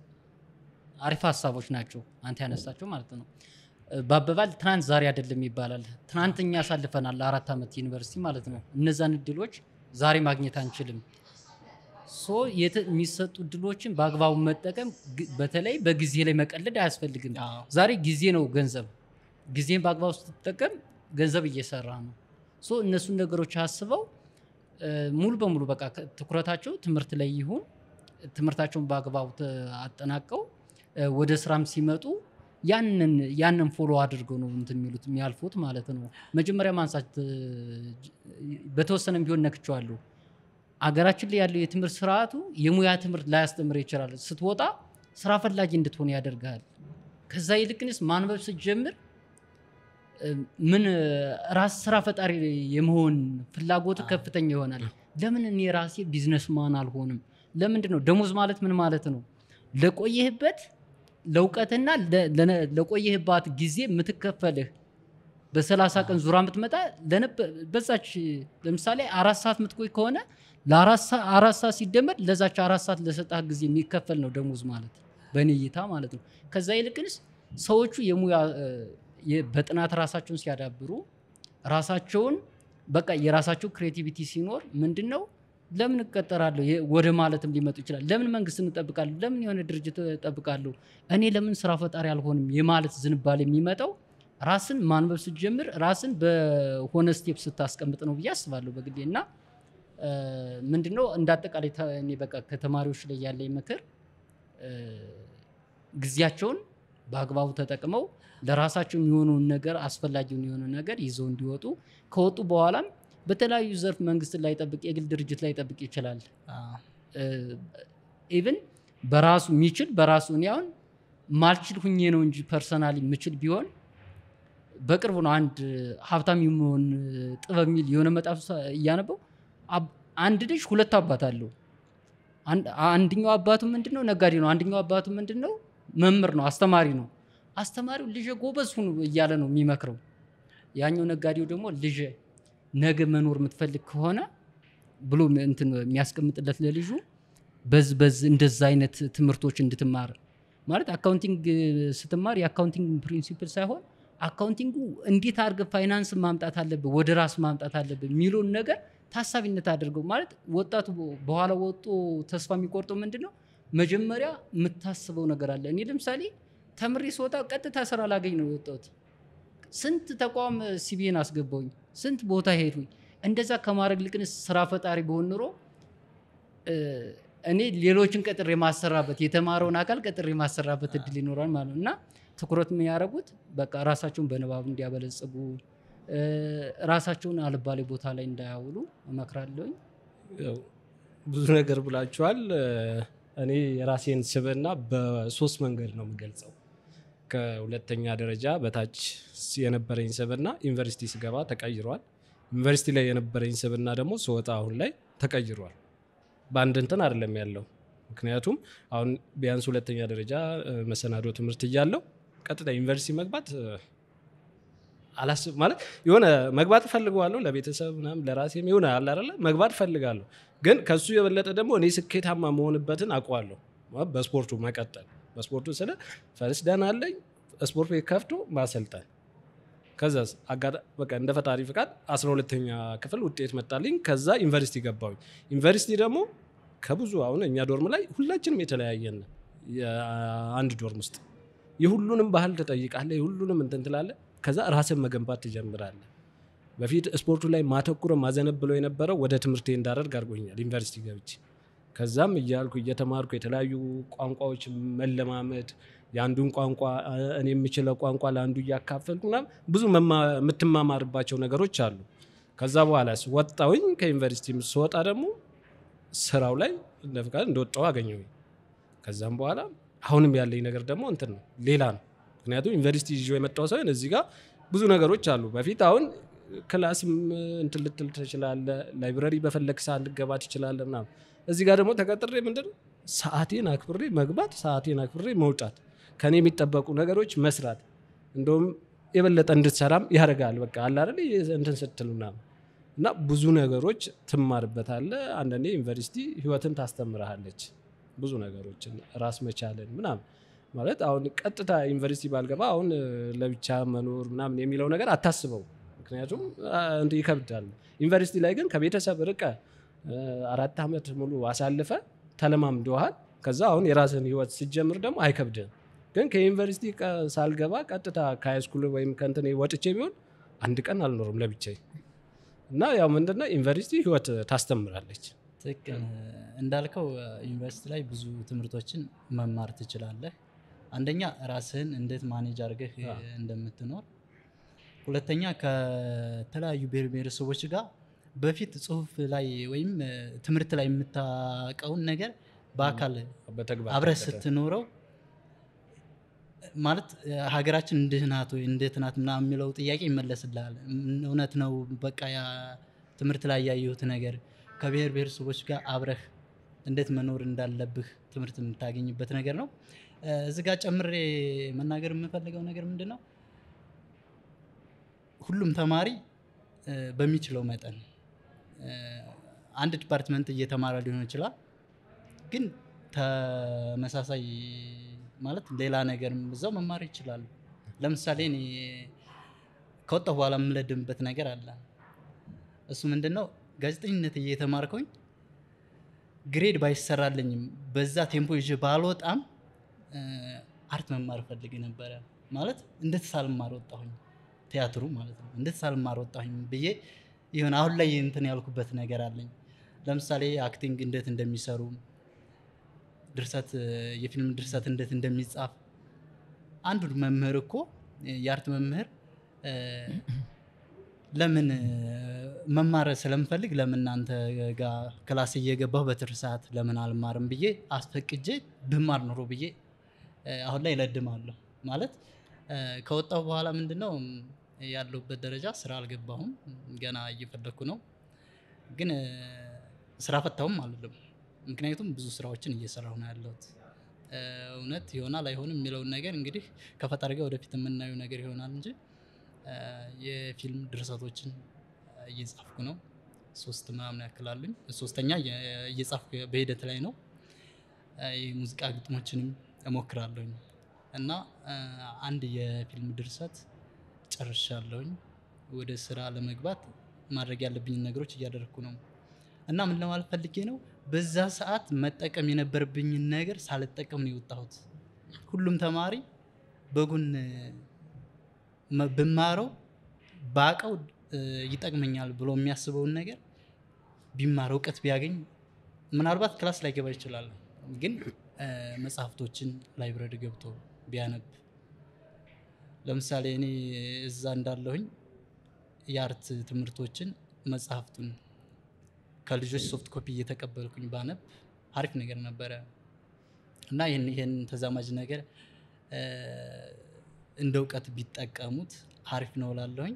አሪፍ ሀሳቦች ናቸው። አንተ ያነሳቸው ማለት ነው። በአበባል ትናንት ዛሬ አይደለም ይባላል። ትናንት እኛ አሳልፈናል አራት ዓመት ዩኒቨርሲቲ ማለት ነው። እነዛን እድሎች ዛሬ ማግኘት አንችልም። ሶ የተ- የሚሰጡ እድሎችን በአግባቡ መጠቀም ግ- በተለይ በጊዜ ላይ መቀለድ አያስፈልግም። አዎ። ዛሬ ጊዜ ነው ገንዘብ። ጊዜን በአግባቡ ስትጠቀም ገንዘብ እየሰራ ነው። ሶ እነሱን ነገሮች አስበው እ፣ ሙሉ በሙሉ በቃ ከ- ትኩረታቸው ትምህርት ላይ ይሁን። ትምህርታቸውን በአግባቡ ተ- አጠናቀው እ፣ ወደ ስራም ሲመጡ ያንን ያንን ፎሎ አድርገው ነው እንትን የሚሉት የሚያልፉት ማለት ነው። መጀመሪያ ማንሳት እ፣ ጅ- በተወሰነም ቢሆን ነክቼዋለሁ። አገራችን ላይ ያለው የትምህርት ስርዓቱ የሙያ ትምህርት ላያስተምር ይችላል። ስትወጣ ስራ ፈላጊ እንድትሆን ያደርግሃል። ከዛ ይልቅንስ ማንበብ ስትጀምር እ፣ ምን እ፣ ራስ ስራ ፈጣሪ የመሆን ፍላጎት ከፍተኛ ይሆናል። ለምን እኔ ራሴ ቢዝነስማን አልሆንም? ለምንድን ነው ደሞዝ ማለት ምን ማለት ነው? ለቆየህበት ለእውቀትና ለ- ለነ- ለቆየህባት ጊዜ የምትከፈልህ በሰላሳ ቀን ዙራ የምትመጣ ለነበ- በዛች ለምሳሌ አራት ሰዓት የምትቆይ ከሆነ ለአራት ሰ- አራት ሰዓት ሲደመር ለዛች አራት ሰዓት ለሰጣህ ጊዜ የሚከፈል ነው ደሞዝ ማለት በእኔ እይታ ማለት ነው። ከዛ ይልቅንስ ሰዎቹ የሙያ እ፣ የ- በጥናት ራሳቸውን ሲያዳብሩ ራሳቸውን በቃ የራሳቸው ክሬቲቪቲ ሲኖር ምንድን ነው ለምን እቀጠራለሁ የ- ወደ ማለትም ሊመጡ ይችላል። ለምን መንግስት እንጠብቃለሁ? ለምን የሆነ ድርጅት እጠብቃለሁ? እኔ ለምን ስራ ፈጣሪ አልሆንም? የማለት ዝንባሌ የሚመጣው ራስን ማንበብ ስትጀምር ራስን በሆነ ስቴፕ ስታስቀምጥ ነው ብዬ አስባለሁ በግሌ እና እ፣ ምንድነው እንደ አጠቃላይ ተ- እኔ በቃ ከተማሪዎች ላይ ያለኝ ምክር እ፣ ጊዜያቸውን በአግባቡ ተጠቅመው ለራሳቸው የሚሆነውን ነገር አስፈላጊውን የሆነ ነገር ይዘው እንዲወጡ ከወጡ በኋላም በተለያዩ ዘርፍ መንግስት ላይ ጠብቅ የግል ድርጅት ላይ ጠብቅ ይችላል አዎ። ኢቭን በራሱ የሚችል በራሱ እኔ አሁን ማልችል ሁኜ ነው እንጂ ፐርሰናሊ የምችል ቢሆን በቅርቡ ነው አንድ ሀብታም የመሆን ጥበብ የሚል የሆነ መጽሐፍ ሳ- እያነበው አብ- አንድ ልጅ ሁለት አባት አለው። አንድ- አንደኛው አባቱ ምንድን ነው ነጋዴ ነው። አንደኛው አባቱ ምንድን ነው መምህር ነው፣ አስተማሪ ነው። አስተማሪው ልጄ ጎበዝ ሁኑ እያለ ነው የሚመክረው። ያኛው ነጋዴው ደግሞ ልጄ ነገ መኖር የምትፈልግ ከሆነ ብሎ እንትን የሚያስቀምጥለት ለልጁ በዝ በዝ እንደዛ አይነት ትምህርቶች እንድትማር ማለት አካውንቲንግ ስትማር የአካውንቲንግ ፕሪንሲፕል ሳይሆን አካውንቲንጉ እንዴት አድርገህ ፋይናንስ ማምጣት አለብህ፣ ወደ ራስ ማምጣት አለብህ የሚለውን ነገር ታሳቢነት አድርገው ማለት ወጣቱ በኋላ ወጦ ተስፋ የሚቆርጠው ምንድን ነው? መጀመሪያ የምታስበው ነገር አለ። እኔ ለምሳሌ ተምሬ ስወጣ ቀጥታ ስራ ላገኝ ነው የወጣሁት። ስንት ተቋም ሲቢን አስገባውኝ፣ ስንት ቦታ ሄዱኝ። እንደዛ ከማድረግ ልቅንስ ስራ ፈጣሪ በሆን ኑሮ እ፣ እኔ ሌሎችን ቀጥሬ የማሰራበት የተማረውን አካል ቀጥሬ የማሰራበት እድል ይኖራል ማለት ነው እና ትኩረት የሚያደርጉት በቃ ራሳቸውን በንባብ እንዲያበለጽጉ እ፣ ራሳቸውን አልባሌ ቦታ ላይ እንዳያውሉ እመክራለሁኝ። ያው ብዙ ነገር ብላችኋል። እኔ የራሴን ስብዕና በሶስት መንገድ ነው የምገልጸው። ከሁለተኛ ደረጃ በታች የነበረኝ ስብዕና ዩኒቨርሲቲ ስገባ ተቀይሯል። ዩኒቨርሲቲ ላይ የነበረኝ ስብዕና ደግሞ ስወጣ አሁን ላይ ተቀይሯል። በአንድ እንትን አይደለም ያለው። ምክንያቱም አሁን ቢያንስ ሁለተኛ ደረጃ እ፣ መሰናዶ ትምህርት እያለው ቀጥታ ዩኒቨርሲቲ መግባት እ፣ አላስብ ማለት የሆነ መግባት እፈልገዋለሁ ለቤተሰብ ምናምን ለራሴም የሆነ አለ አይደለ መግባት እፈልጋለሁ። ግን ከሱ የበለጠ ደግሞ እኔ ስኬታማ መሆንበትን አውቀዋለሁ። ማለት በስፖርቱ መቀጠል በስፖርቱ ስለ ፈርስ ደህና አለኝ ስፖርት ቤት ከፍቶ ማሰልጠን ከዛ በቃ እንደ ፈጣሪ ፍቃድ 12ተኛ ክፍል ውጤት መጣልኝ። ከዛ ዩኒቨርሲቲ ገባሁኝ። ዩኒቨርሲቲ ደግሞ ከብዙ አሁን እኛ ዶርም ላይ ሁላችንም የተለያየን ነን። የአንድ ዶርም ውስጥ የሁሉንም ባህል ትጠይቃለህ፣ የሁሉንም እንትን ትላለህ። ከዛ ራስን መገንባት ትጀምራለህ። በፊት ስፖርቱ ላይ ማተኩረ ማዘነብለው የነበረው ወደ ትምህርቴ እንዳደርግ አድርጎኛል ዩኒቨርሲቲ ገብቼ። ከዛም እያልኩ እየተማርኩ የተለያዩ ቋንቋዎች መለማመድ የአንዱን ቋንቋ እኔ የምችለው ቋንቋ ለአንዱ እያካፈልኩ ምናምን ብዙ መማ- የምትማማርባቸው ነገሮች አሉ። ከዛ በኋላ ወጣሁኝ። ከዩኒቨርሲቲ ስወጣ ደግሞ ስራው ላይ እንደ ፍቃድ እንደወጣሁ አገኘሁኝ። ከዛም በኋላ አሁንም ያለኝ ነገር ደግሞ እንትን ነው ሌላ ነው። ምክንያቱም ዩኒቨርሲቲ ይዤ የመጣው ሳይሆን እዚህ ጋር ብዙ ነገሮች አሉ። በፊት አሁን ክላስም እንትን ልትል ትችላለህ፣ ላይብረሪ በፈለግ ሰዓት ልገባ ትችላለህ ምናምን። እዚህ ጋር ደግሞ ተቀጥሬ ምንድን ነው ሰዓቴን አክብሬ መግባት፣ ሰዓቴን አክብሬ መውጣት፣ ከኔ የሚጠበቁ ነገሮች መስራት፣ እንደውም የበለጠ እንድትሰራም ያደርጋል። በቃ አለ አይደል እንትን ስትል ምናምን እና ብዙ ነገሮች ትማርበታለህ። አንዳንዴ ዩኒቨርሲቲ ህይወትን ታስተምርሃለች ብዙ ነገሮችን ራስ መቻልን ምናምን ማለት አሁን ቀጥታ ዩኒቨርሲቲ ባልገባ አሁን እ፣ ለብቻ መኖር ምናምን የሚለው ነገር አታስበው። ምክንያቱም አ፣ እንትን ይከብዳል። ዩኒቨርሲቲ ላይ ግን ከቤተሰብ ርቀ እ፣ አራት ዓመት ሙሉ አሳልፈ ተለማምደዋል። ከዛ አሁን የራስን ህይወት ሲጀምር ደግሞ አይከብድም። ግን ከዩኒቨርሲቲ ቀ- ሳልገባ ቀጥታ ከሃይስኩል ወይም ከእንትን ወጥቼ ቢሆን አንድ ቀን አልኖርም ለብቻዬ እና ያው ምንድነው ዩኒቨርሲቲ ህይወት ታስተምራለች። ትክክል እንዳልከው ዩኒቨርሲቲ ላይ ብዙ ትምህርቶችን መማር ትችላለህ። አንደኛ ራስህን እንዴት ማኔጅ አድርገህ አዎ። እንደምትኖር፣ ሁለተኛ ከተለያዩ ብሔር ብሔረሰቦች ጋር በፊት ጽሁፍ ላይ ወይም እ፣ ትምህርት ላይ የምታውቀውን ነገር በአካል በተግባር አብረህ ተከተል። ስትኖረው ማለት እ፣ ሀገራችን እንድህ ናት ወይ እንዴት ናት ምናምን የሚለው ጥያቄ ይመለስልሃል። እም፣ እውነት ነው በቃ ያ ትምህርት ላይ ያየሁት ነገር ከብሔር ብሔረሰቦች ጋር አብረህ እንዴት መኖር እንዳለብህ ትምህርት የምታገኝበት ነገር ነው። እዚ ጋ ጨምሬ መናገር የምፈልገው ነገር ምንድን ነው? ሁሉም ተማሪ እ፣ በሚችለው መጠን እ፣ አንድ ዲፓርትመንት እየተማረ ሊሆን ይችላል ግን ተመሳሳይ ማለት ሌላ ነገርም እዛው መማር ይችላሉ። ለምሳሌ እኔ ከወጣሁ በኋላ የምለድምበት ነገር አለ። እሱ ምንድን ነው? ጋዜጠኝነት እየተማርከኝ ግሬድ ባይሰራልኝም በዛ ቴምፖ ይዤ ባልወጣም እ፣ አርት መማር ፈልግ ነበረ። ማለት እንዴት ሳልማር ወጣሁኝ፣ ቲያትሩ ማለት ነው። እንዴት ሳልማር ወጣሁኝ ብዬ ይሆን አሁን ላይ እንትን ያልኩበት ነገር አለኝ። ለምሳሌ አክቲንግ እንዴት እንደሚሰሩ ድርሰት የፊልም ድርሰት እንዴት እንደሚጻፍ አንዱ መምህር እኮ የአርት መምህር እ፣ ለምን እ፣ መማር ስለምፈልግ ለምን እናንተ ጋር ክላስ እየገባሁ በትርፍ ሰዓት ለምን አልማርም ብዬ አስፈቅጄ ብማር ኖሮ ብዬ እ፣ አሁን ላይ እለድማለሁ። ማለት እ፣ ከወጣሁ በኋላ ምንድነው ያለሁበት ደረጃ ስራ አልገባሁም፣ ገና እየፈለግኩ ነው። ግን እ፣ ስራ ፈታሁም አልልም። ምክንያቱም ብዙ ስራዎችን እየሰራሁ ነው ያለሁት። እ፣ እውነት ይሆናል አይሆንም የሚለውን ነገር እንግዲህ ከፈጣሪ ጋር ወደፊት የምናየው ነገር ይሆናል እንጂ እ፣ የፊልም ድርሰቶችን እየጻፍኩ ነው። ሶስት ምናምን ያክላሉኝ። ሶስተኛ እየ- እየጻፍኩ በሂደት ላይ ነው። እ፣ የሙዚቃ ግጥሞችንም እሞክራለሁኝ እና እ፣ አንድ የፊልም ድርሰት ጨርሻለሁኝ። ወደ ስራ ለመግባት ማድረግ ያለብኝን ነገሮች እያደረግኩ ነው። እና ምን ለማለት ፈልጌ ነው፣ በዛ ሰዓት መጠቀም የነበረብኝን ነገር ሳልጠቀም ነው የወጣሁት። ሁሉም ተማሪ በጎን መ- ብማረው ባቀው ይጠቅመኛል ብሎ የሚያስበውን ነገር ቢማር እውቀት ቢያገኝ ምናልባት ክላስ ላይ ገባ ይችላል፣ ግን እ፣ መጽሐፍቶችን ላይብረሪ ገብቶ ቢያነብ ለምሳሌ እኔ እዛ እንዳለሁኝ የአርት ትምህርቶችን መጽሐፍቱን ከልጆች ሶፍት ኮፒ እየተቀበልኩኝ ባነብ አሪፍ ነገር ነበረ እና ይህን ይህን ተዛማጅ ነገር እ፣ እንደ እውቀት ቢጠቀሙት አሪፍ ነው ላለሁኝ።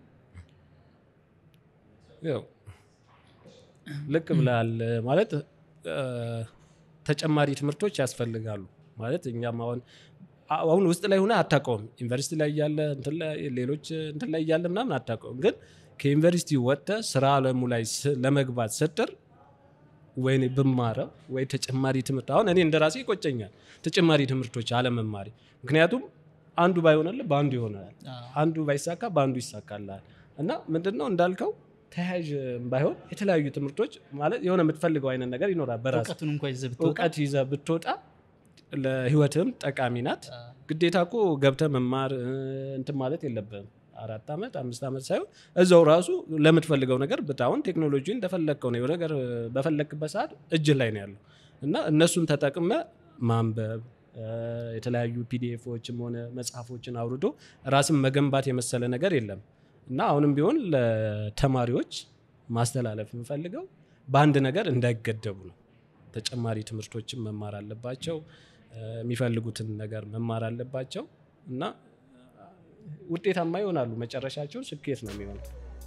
ያው ልክ ብለሃል። ማለት እ፣ ተጨማሪ ትምህርቶች ያስፈልጋሉ። ማለት እኛም አሁን አሁን ውስጥ ላይ ሆነ አታውቀውም። ዩኒቨርሲቲ ላይ እያለ እንትን ላይ ሌሎች እንትን ላይ እያለ ምናምን አታውቀውም። ግን ከዩኒቨርሲቲ ወጥተህ ስራ አለሙ ላይ ስ- ለመግባት ስትር ወይ ብማረው ወይ ተጨማሪ ትምህርት አሁን እኔ እንደ ራሴ ይቆጨኛል ተጨማሪ ትምህርቶች አለመማሪ። ምክንያቱም አንዱ ባይሆንልህ በአንዱ ይሆናል፣ አዎ። አንዱ ባይሳካ በአንዱ ይሳካልሃል። እና ምንድን ነው እንዳልከው ተያያዥ ባይሆን የተለያዩ ትምህርቶች ማለት የሆነ የምትፈልገው አይነት ነገር ይኖራል። በራስ እውቀቱን እንኳ ይዘህ ብትወጣ እውቀት ይዘህ ብትወጣ ለህይወትም ጠቃሚ ናት። ግዴታ እኮ ገብተህ መማር እ፣ እንትን ማለት የለብህም። አራት ዓመት አምስት ዓመት ሳይሆን እዛው ራሱ ለምትፈልገው ነገር ብታሁን ቴክኖሎጂ እንደፈለግከው ነው የሆነ ነገር በፈለግክበት ሰዓት እጅህ ላይ ነው ያለው እና እነሱን ተጠቅመ ማንበብ እ፣ የተለያዩ ፒዲኤፎችም ሆነ መጽሐፎችን አውርዶ ራስን መገንባት የመሰለ ነገር የለም እና አሁንም ቢሆን ለተማሪዎች ማስተላለፍ የምፈልገው በአንድ ነገር እንዳይገደቡ ነው። ተጨማሪ ትምህርቶችን መማር አለባቸው። እ፣ የሚፈልጉትን ነገር መማር አለባቸው እና እ፣ ውጤታማ ይሆናሉ። መጨረሻቸው ስኬት ነው የሚሆነው።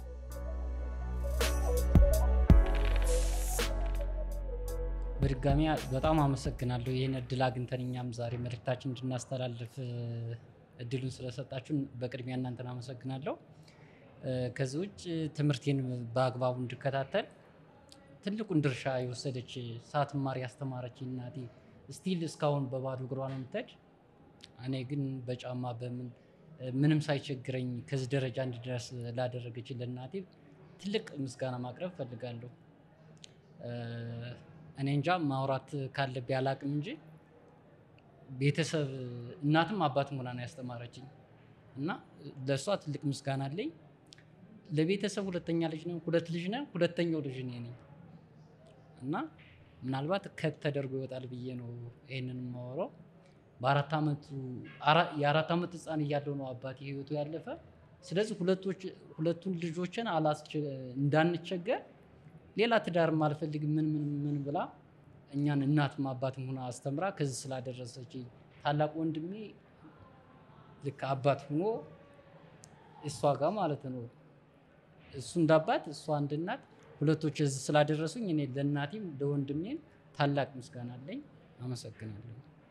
በድጋሚ በጣም አመሰግናለሁ ይህን እድል አግኝተን እኛም ዛሬ መልእክታችን እንድናስተላልፍ እ፣ እድሉን ስለሰጣችሁን በቅድሚያ እናንተን አመሰግናለሁ። እ፣ ከዚህ ውጭ ትምህርቴን በአግባቡ እንድከታተል ትልቁን ድርሻ የወሰደች ሳትማር ያስተማረች እናቴ ስቲል እስካሁን በባዶ እግሯ ነው የምትሄድ። እኔ ግን በጫማ በምን እ፣ ምንም ሳይቸግረኝ ከዚህ ደረጃ እንድደርስ ላደረገች ለእናቴ ትልቅ ምስጋና ማቅረብ እፈልጋለሁ። እ፣ እኔ እንጃ ማውራት ካለብኝ አላቅም እንጂ ቤተሰብ እናትም አባትም ሆና ነው ያስተማረችኝ እና ለእሷ ትልቅ ምስጋና አለኝ። ለቤተሰብ ሁለተኛ ልጅ ነው፣ ሁለት ልጅ ነው፣ ሁለተኛው ልጅ እኔ ነኝ እና ምናልባት ከት ተደርጎ ይወጣል ብዬ ነው ይህንን የማወራው። በአራት ዓመቱ አራ- የአራት ዓመት ህፃን እያለው ነው አባቴ ህይወቱ ያለፈ። ስለዚህ ሁለቶች ሁለቱን ልጆችን አላስቸ- እንዳንቸገር ሌላ ትዳርም አልፈልግም ምን ምን ምን ብላ እኛን እናትም አባትም ሆና አስተምራ ከዚህ ስላደረሰች ታላቅ ወንድሜ ልክ አባት ሆኖ እሷ ጋር ማለት ነው እሱ እንደ አባት እሷ እንደ እናት ሁለቶች እዚህ ስላደረሱኝ እኔ ለእናቴም ለወንድሜም ታላቅ ምስጋና አለኝ። አመሰግናለሁ።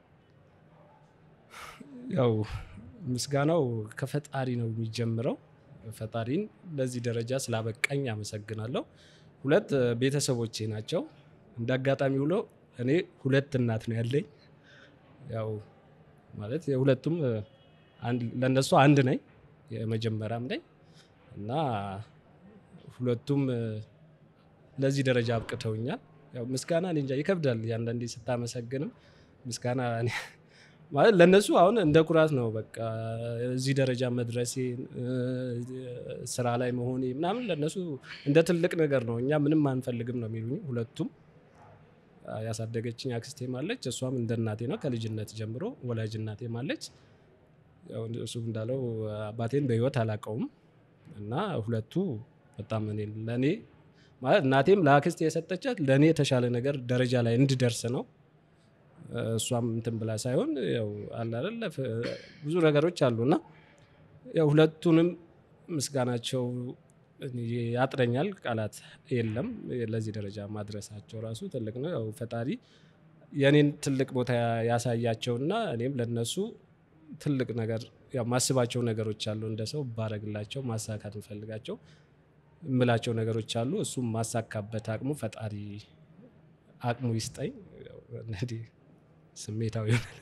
ያው ምስጋናው ከፈጣሪ ነው የሚጀምረው። ፈጣሪን ለዚህ ደረጃ ስላበቃኝ አመሰግናለሁ። ሁለት እ፣ ቤተሰቦቼ ናቸው። እንደ አጋጣሚ ብሎ እኔ ሁለት እናት ነው ያለኝ። ያው ማለት የሁለቱም እ፣ አንድ- ለእነሱ አንድ ነኝ፣ የመጀመሪያም ነኝ እና ሁለቱም እ፣ ለዚህ ደረጃ አብቅተውኛል። ያው ምስጋና እኔ እንጃ ይከብዳል። አንዳንዴ ስታመሰግንም ምስጋና እኔ ማለት ለእነሱ አሁን እንደ ኩራት ነው። በቃ እዚህ ደረጃ መድረሴ እ፣ ስራ ላይ መሆኔ ምናምን ለእነሱ እንደ ትልቅ ነገር ነው። እኛ ምንም አንፈልግም ነው የሚሉኝ ሁለቱም። አ፣ ያሳደገችኝ አክስቴም አለች፣ እሷም እንደ እናቴ ነው ከልጅነት ጀምሮ ወላጅ እናቴም አለች። ያው እሱ እንዳለው አባቴን በህይወት አላውቀውም እና ሁለቱ በጣም እኔ ለእኔ ማለት እናቴም ለአክስቴ የሰጠቻት ለእኔ የተሻለ ነገር ደረጃ ላይ እንድደርስ ነው። እሷም እንትን ብላ ሳይሆን ያው አለ አይደለ ፍ- ብዙ ነገሮች አሉ እና ያው ሁለቱንም ምስጋናቸው እኔ ያጥረኛል፣ ቃላት የለም። ለዚህ ደረጃ ማድረሳቸው ራሱ ትልቅ ነው። ያው ፈጣሪ የእኔን ትልቅ ቦታ ያሳያቸውና እኔም ለነሱ ትልቅ ነገር ያው ማስባቸው ነገሮች አሉ። እንደ ሰው ባረግላቸው ማሳካት እንፈልጋቸው እምላቸው ነገሮች አሉ። እሱም ማሳካበት አቅሙ ፈጣሪ አቅሙ ይስጠኝ። ያው እንግዲህ ስሜታዊ ይሆናል።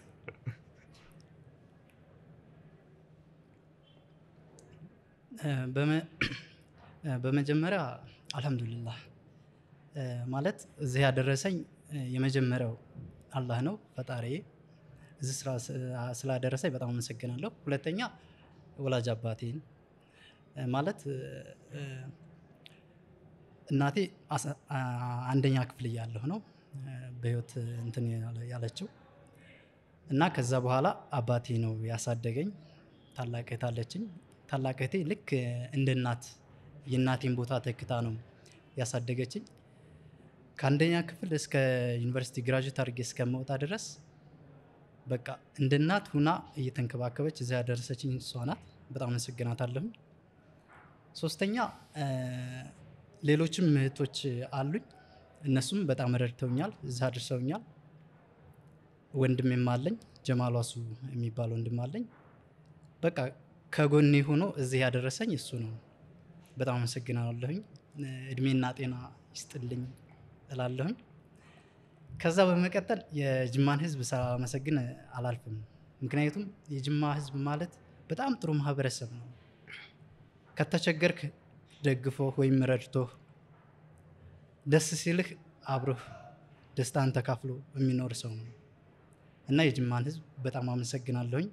በመ- በመጀመሪያ አልሐምዱሊላህ እ፣ ማለት እዚህ ያደረሰኝ እ፣ የመጀመሪያው አላህ ነው ፈጣሪዬ። እዚህ ስራ ስ- ስላደረሰኝ በጣም አመሰግናለሁ። ሁለተኛ ወላጅ አባቴን እ፣ ማለት እ፣ እ፣ እናቴ አስ- አ- አንደኛ ክፍል እያለሁ ነው እ፣ በህይወት እንትን ያለ- ያለችው እና ከዛ በኋላ አባቴ ነው ያሳደገኝ። ታላቅ እህት አለችኝ። ታላቅ እህቴ ልክ እንደ እናት የእናቴን ቦታ ተክታ ነው ያሳደገችኝ። ከአንደኛ ክፍል እስከ ዩኒቨርሲቲ ግራጁዌት አድርጌ እስከመውጣ ድረስ በቃ እንደ እናት ሁና እየተንከባከበች እዚያ ያደረሰችኝ እሷ ናት። በጣም አመሰግናታለሁ። ሶስተኛ እ፣ ሌሎችም እህቶች አሉኝ። እነሱም በጣም ረድተውኛል፣ እዛ አድርሰውኛል። ወንድሜም አለኝ ጀማል ዋሱ የሚባል ወንድም አለኝ። በቃ ከጎኔ ሆኖ እዚህ ያደረሰኝ እሱ ነው። በጣም አመሰግናለሁኝ። እድሜና ጤና ይስጥልኝ እላለሁኝ። ከዛ በመቀጠል የጅማን ህዝብ ሳመሰግን አላልፍም። ምክንያቱም የጅማ ህዝብ ማለት በጣም ጥሩ ማህበረሰብ ነው። ከተቸገርክ ደግፎህ ወይም ረድቶህ ደስ ሲልህ አብሮህ ደስታን ተካፍሎ የሚኖር ሰው ነው እና የጅማን ህዝብ በጣም አመሰግናለሁኝ።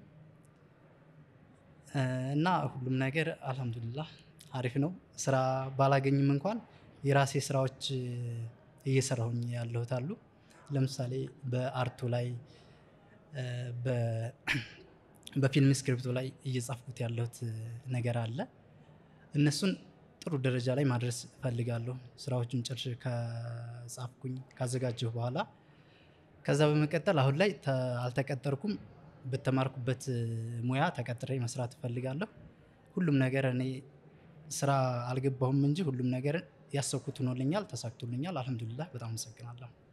እ፣ እና ሁሉም ነገር አልሐምዱሊላህ አሪፍ ነው። ስራ ባላገኝም እንኳን የራሴ ስራዎች እ፣ እየሰራሁኝ ያለሁት አሉ። ለምሳሌ በአርቱ ላይ እ፣ በ- በፊልም ስክሪፕቱ ላይ እየጻፍኩት ያለሁት እ፣ ነገር አለ። እነሱን ጥሩ ደረጃ ላይ ማድረስ እፈልጋለሁ። ስራዎቹን ጨርሼ ከጻፍኩኝ ካዘጋጀሁ በኋላ ከዛ በመቀጠል አሁን ላይ ተ- አልተቀጠርኩም። በተማርኩበት እ፣ ሙያ ተቀጥሬ መስራት እፈልጋለሁ። ሁሉም ነገር እኔ ስራ አልገባሁም እንጂ ሁሉም ነገር ያሰብኩት ሆኖልኛል፣ ተሳክቶልኛል። አልሐምዱሊላህ በጣም አመሰግናለሁ።